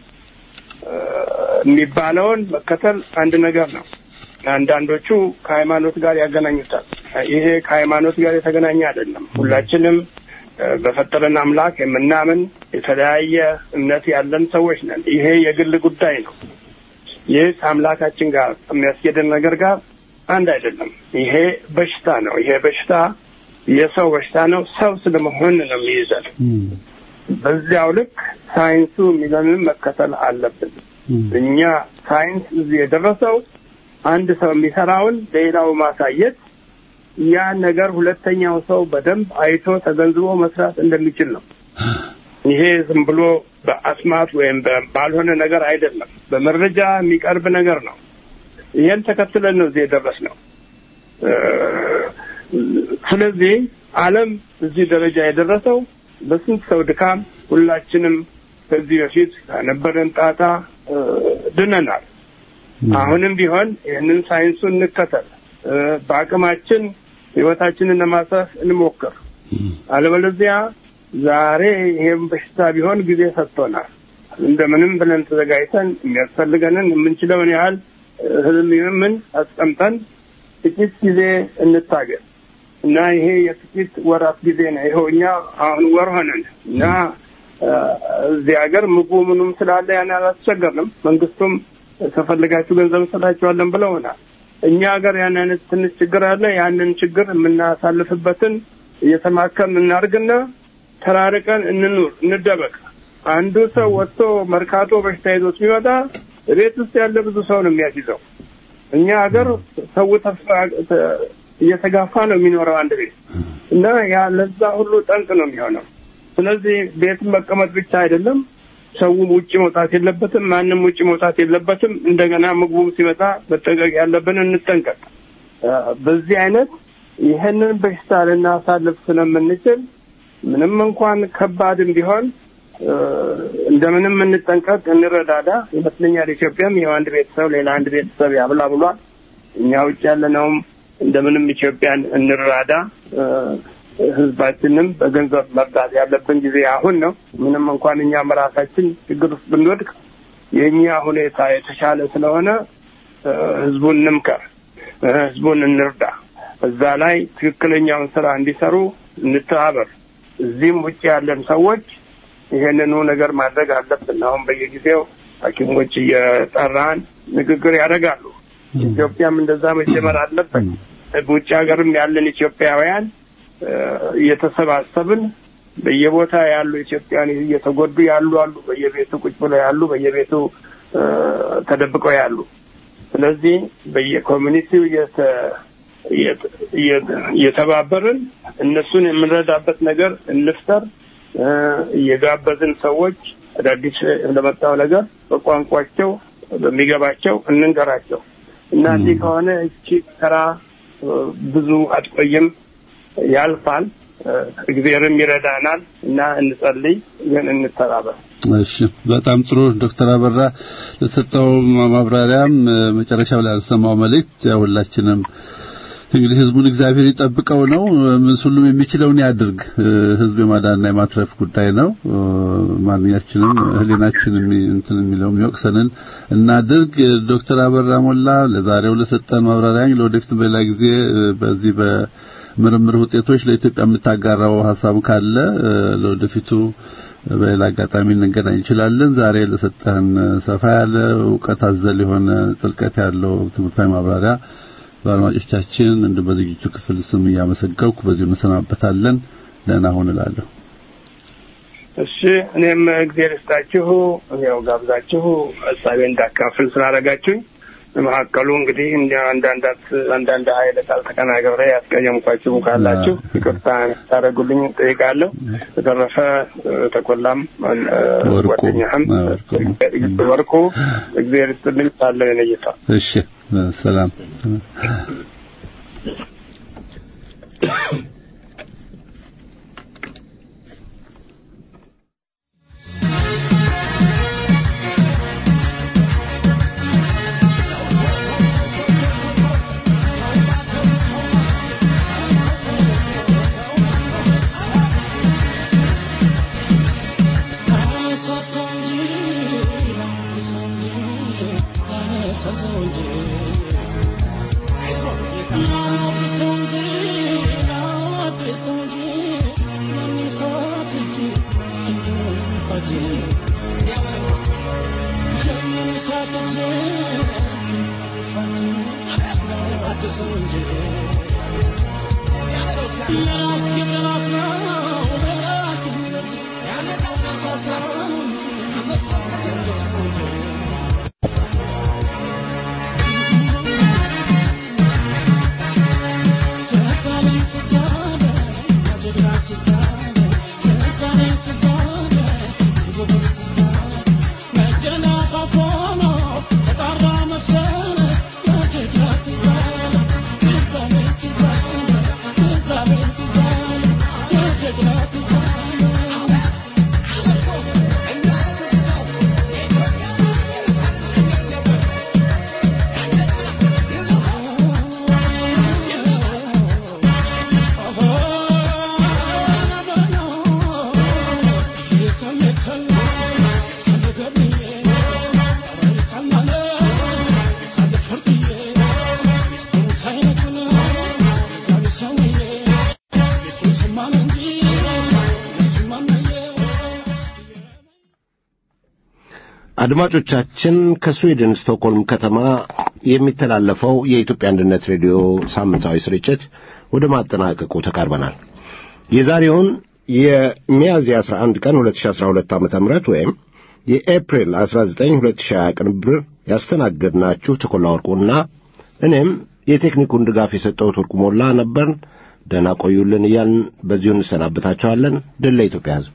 የሚባለውን መከተል አንድ ነገር ነው። አንዳንዶቹ ከሃይማኖት ጋር ያገናኙታል። ይሄ ከሃይማኖት ጋር የተገናኘ አይደለም። ሁላችንም በፈጠረን አምላክ የምናምን የተለያየ እምነት ያለን ሰዎች ነን። ይሄ የግል ጉዳይ ነው። ይህ ከአምላካችን ጋር የሚያስኬደን ነገር ጋር አንድ አይደለም። ይሄ በሽታ ነው። ይሄ በሽታ የሰው በሽታ ነው። ሰው ስለመሆን ነው የሚይዘን። በዚያው ልክ ሳይንሱ የሚለንን መከተል አለብን። እኛ ሳይንስ እዚህ የደረሰው አንድ ሰው የሚሰራውን ሌላው ማሳየት ያ ነገር ሁለተኛው ሰው በደንብ አይቶ ተገንዝቦ መስራት እንደሚችል ነው። ይሄ ዝም ብሎ በአስማት ወይም ባልሆነ ነገር አይደለም፣ በመረጃ የሚቀርብ ነገር ነው። ይሄን ተከትለን ነው እዚህ የደረስነው። ስለዚህ ዓለም እዚህ ደረጃ የደረሰው በስንት ሰው ድካም፣ ሁላችንም ከዚህ በፊት ከነበረን ጣጣ ድነናል። አሁንም ቢሆን ይህንን ሳይንሱን እንከተል። በአቅማችን ህይወታችንን ለማስረፍ እንሞክር። አለበለዚያ ዛሬ ይሄም በሽታ ቢሆን ጊዜ ሰጥቶናል። እንደምንም ብለን ተዘጋጅተን የሚያስፈልገንን የምንችለውን ያህል ህልም ምን አስቀምጠን ጥቂት ጊዜ እንታገል። እና ይሄ የጥቂት ወራት ጊዜ ነው። ይኸው እኛ አሁን ወር ሆነን እና እዚህ ሀገር ምግቡ ምኑም ስላለ ያን አላስቸገርንም። መንግስቱም ከፈለጋችሁ ገንዘብ እንሰጣችኋለን ብለውናል። እኛ ሀገር ያን አይነት ትንሽ ችግር አለ። ያንን ችግር የምናሳልፍበትን እየተማከም እናርግና ተራርቀን እንኑር፣ እንደበቅ። አንዱ ሰው ወጥቶ መርካቶ በሽታ ይዞት ቢመጣ ቤት ውስጥ ያለ ብዙ ሰው ነው የሚያስይዘው። እኛ ሀገር ሰው ተስፋ እየተጋፋ ነው የሚኖረው አንድ ቤት እና ያ ለዛ ሁሉ ጠንቅ ነው የሚሆነው። ስለዚህ ቤት መቀመጥ ብቻ አይደለም፣ ሰውም ውጭ መውጣት የለበትም፣ ማንም ውጭ መውጣት የለበትም። እንደገና ምግቡም ሲመጣ መጠንቀቅ ያለብን እንጠንቀቅ። በዚህ አይነት ይህንን በሽታ ልናሳልፍ ስለምንችል ምንም እንኳን ከባድም ቢሆን እንደምንም እንጠንቀቅ፣ እንረዳዳ ይመስለኛል። ኢትዮጵያም ይኸው አንድ ቤተሰብ ሌላ አንድ ቤተሰብ ያብላ ብሏል። እኛ ውጭ ያለነውም እንደምንም ኢትዮጵያን እንራዳ። ህዝባችንም በገንዘብ መርዳት ያለብን ጊዜ አሁን ነው። ምንም እንኳን እኛም ራሳችን ችግር ውስጥ ብንወድቅ የእኛ ሁኔታ የተሻለ ስለሆነ ህዝቡን እንምከር፣ ህዝቡን እንርዳ። እዛ ላይ ትክክለኛውን ስራ እንዲሰሩ እንተባበር። እዚህም ውጭ ያለን ሰዎች ይሄንኑ ነገር ማድረግ አለብን። አሁን በየጊዜው ሐኪሞች እየጠራን ንግግር ያደርጋሉ። ኢትዮጵያም እንደዛ መጀመር አለበት። በውጭ ሀገርም ያለን ኢትዮጵያውያን እየተሰባሰብን በየቦታ ያሉ ኢትዮጵያን እየተጎዱ ያሉ አሉ። በየቤቱ ቁጭ ብለው ያሉ፣ በየቤቱ ተደብቀው ያሉ። ስለዚህ በየኮሚኒቲው እየተባበርን እነሱን የምንረዳበት ነገር እንፍጠር። እየጋበዝን ሰዎች አዳዲስ ለመጣው ነገር በቋንቋቸው በሚገባቸው እንንገራቸው እና እንዲህ ከሆነ እቺ ስራ ብዙ አትቆይም፣ ያልፋል። እግዚአብሔርም ይረዳናል እና እንጸልይ፣ ግን እንተባበር። እሺ፣ በጣም ጥሩ ዶክተር አበራ ለሰጠው ማብራሪያም መጨረሻው ላይ ያልሰማው መልእክት ሁላችንም እንግዲህ ህዝቡን እግዚአብሔር ይጠብቀው ነው። ሁሉም የሚችለውን ያድርግ። ህዝብ የማዳንና የማትረፍ ጉዳይ ነው። ማንኛችንም ህሊናችን እንትን የሚለው የሚወቅሰንን እናድርግ። ዶክተር አበራ ሞላ ለዛሬው ለሰጠን ማብራሪያ ለወደፊት በሌላ ጊዜ በዚህ በምርምር ውጤቶች ለኢትዮጵያ የምታጋራው ሀሳብ ካለ ለወደፊቱ በሌላ አጋጣሚ እንገናኝ እንችላለን። ዛሬ ለሰጠህን ሰፋ ያለ እውቀት አዘል የሆነ ጥልቀት ያለው ትምህርታዊ ማብራሪያ በአድማጮቻችን እንደ በዝግጅቱ ክፍል ስም እያመሰገንኩ በዚሁ እንሰናበታለን። ደህና ሁን እላለሁ። እሺ፣ እኔም እግዚአብሔር ይስጣችሁ። ያው ጋብዛችሁ ሀሳቤን እንዳካፍል ስላደረጋችሁኝ መካከሉ እንግዲህ እንደ አንዳንዳት አንዳንድ ኃይለ ቃል ተቀናግሬ ያስቀየምኳችሁ ካላችሁ ይቅርታ ታደርጉልኝ ጠይቃለሁ። በተረፈ ተቆላም ጓደኛህም ወርቁ እግዚአብሔር ይስጥልኝ ሳለ ነይታ እሺ፣ ሰላም Thank you. አድማጮቻችን ከስዊድን ስቶክሆልም ከተማ የሚተላለፈው የኢትዮጵያ አንድነት ሬዲዮ ሳምንታዊ ስርጭት ወደ ማጠናቀቁ ተቃርበናል። የዛሬውን የሚያዝያ 11 ቀን 2012 ዓ.ም ወይም የኤፕሪል 19 2020 ቅንብር ያስተናገድናችሁ ተኮላ ወርቁና እኔም የቴክኒኩን ድጋፍ የሰጠሁት ወርቁ ሞላ ነበርን። ደህና ቆዩልን እያልን በዚሁ እንሰናበታችኋለን። ድል ለኢትዮጵያ ሕዝብ።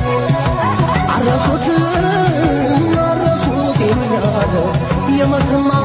የመተማ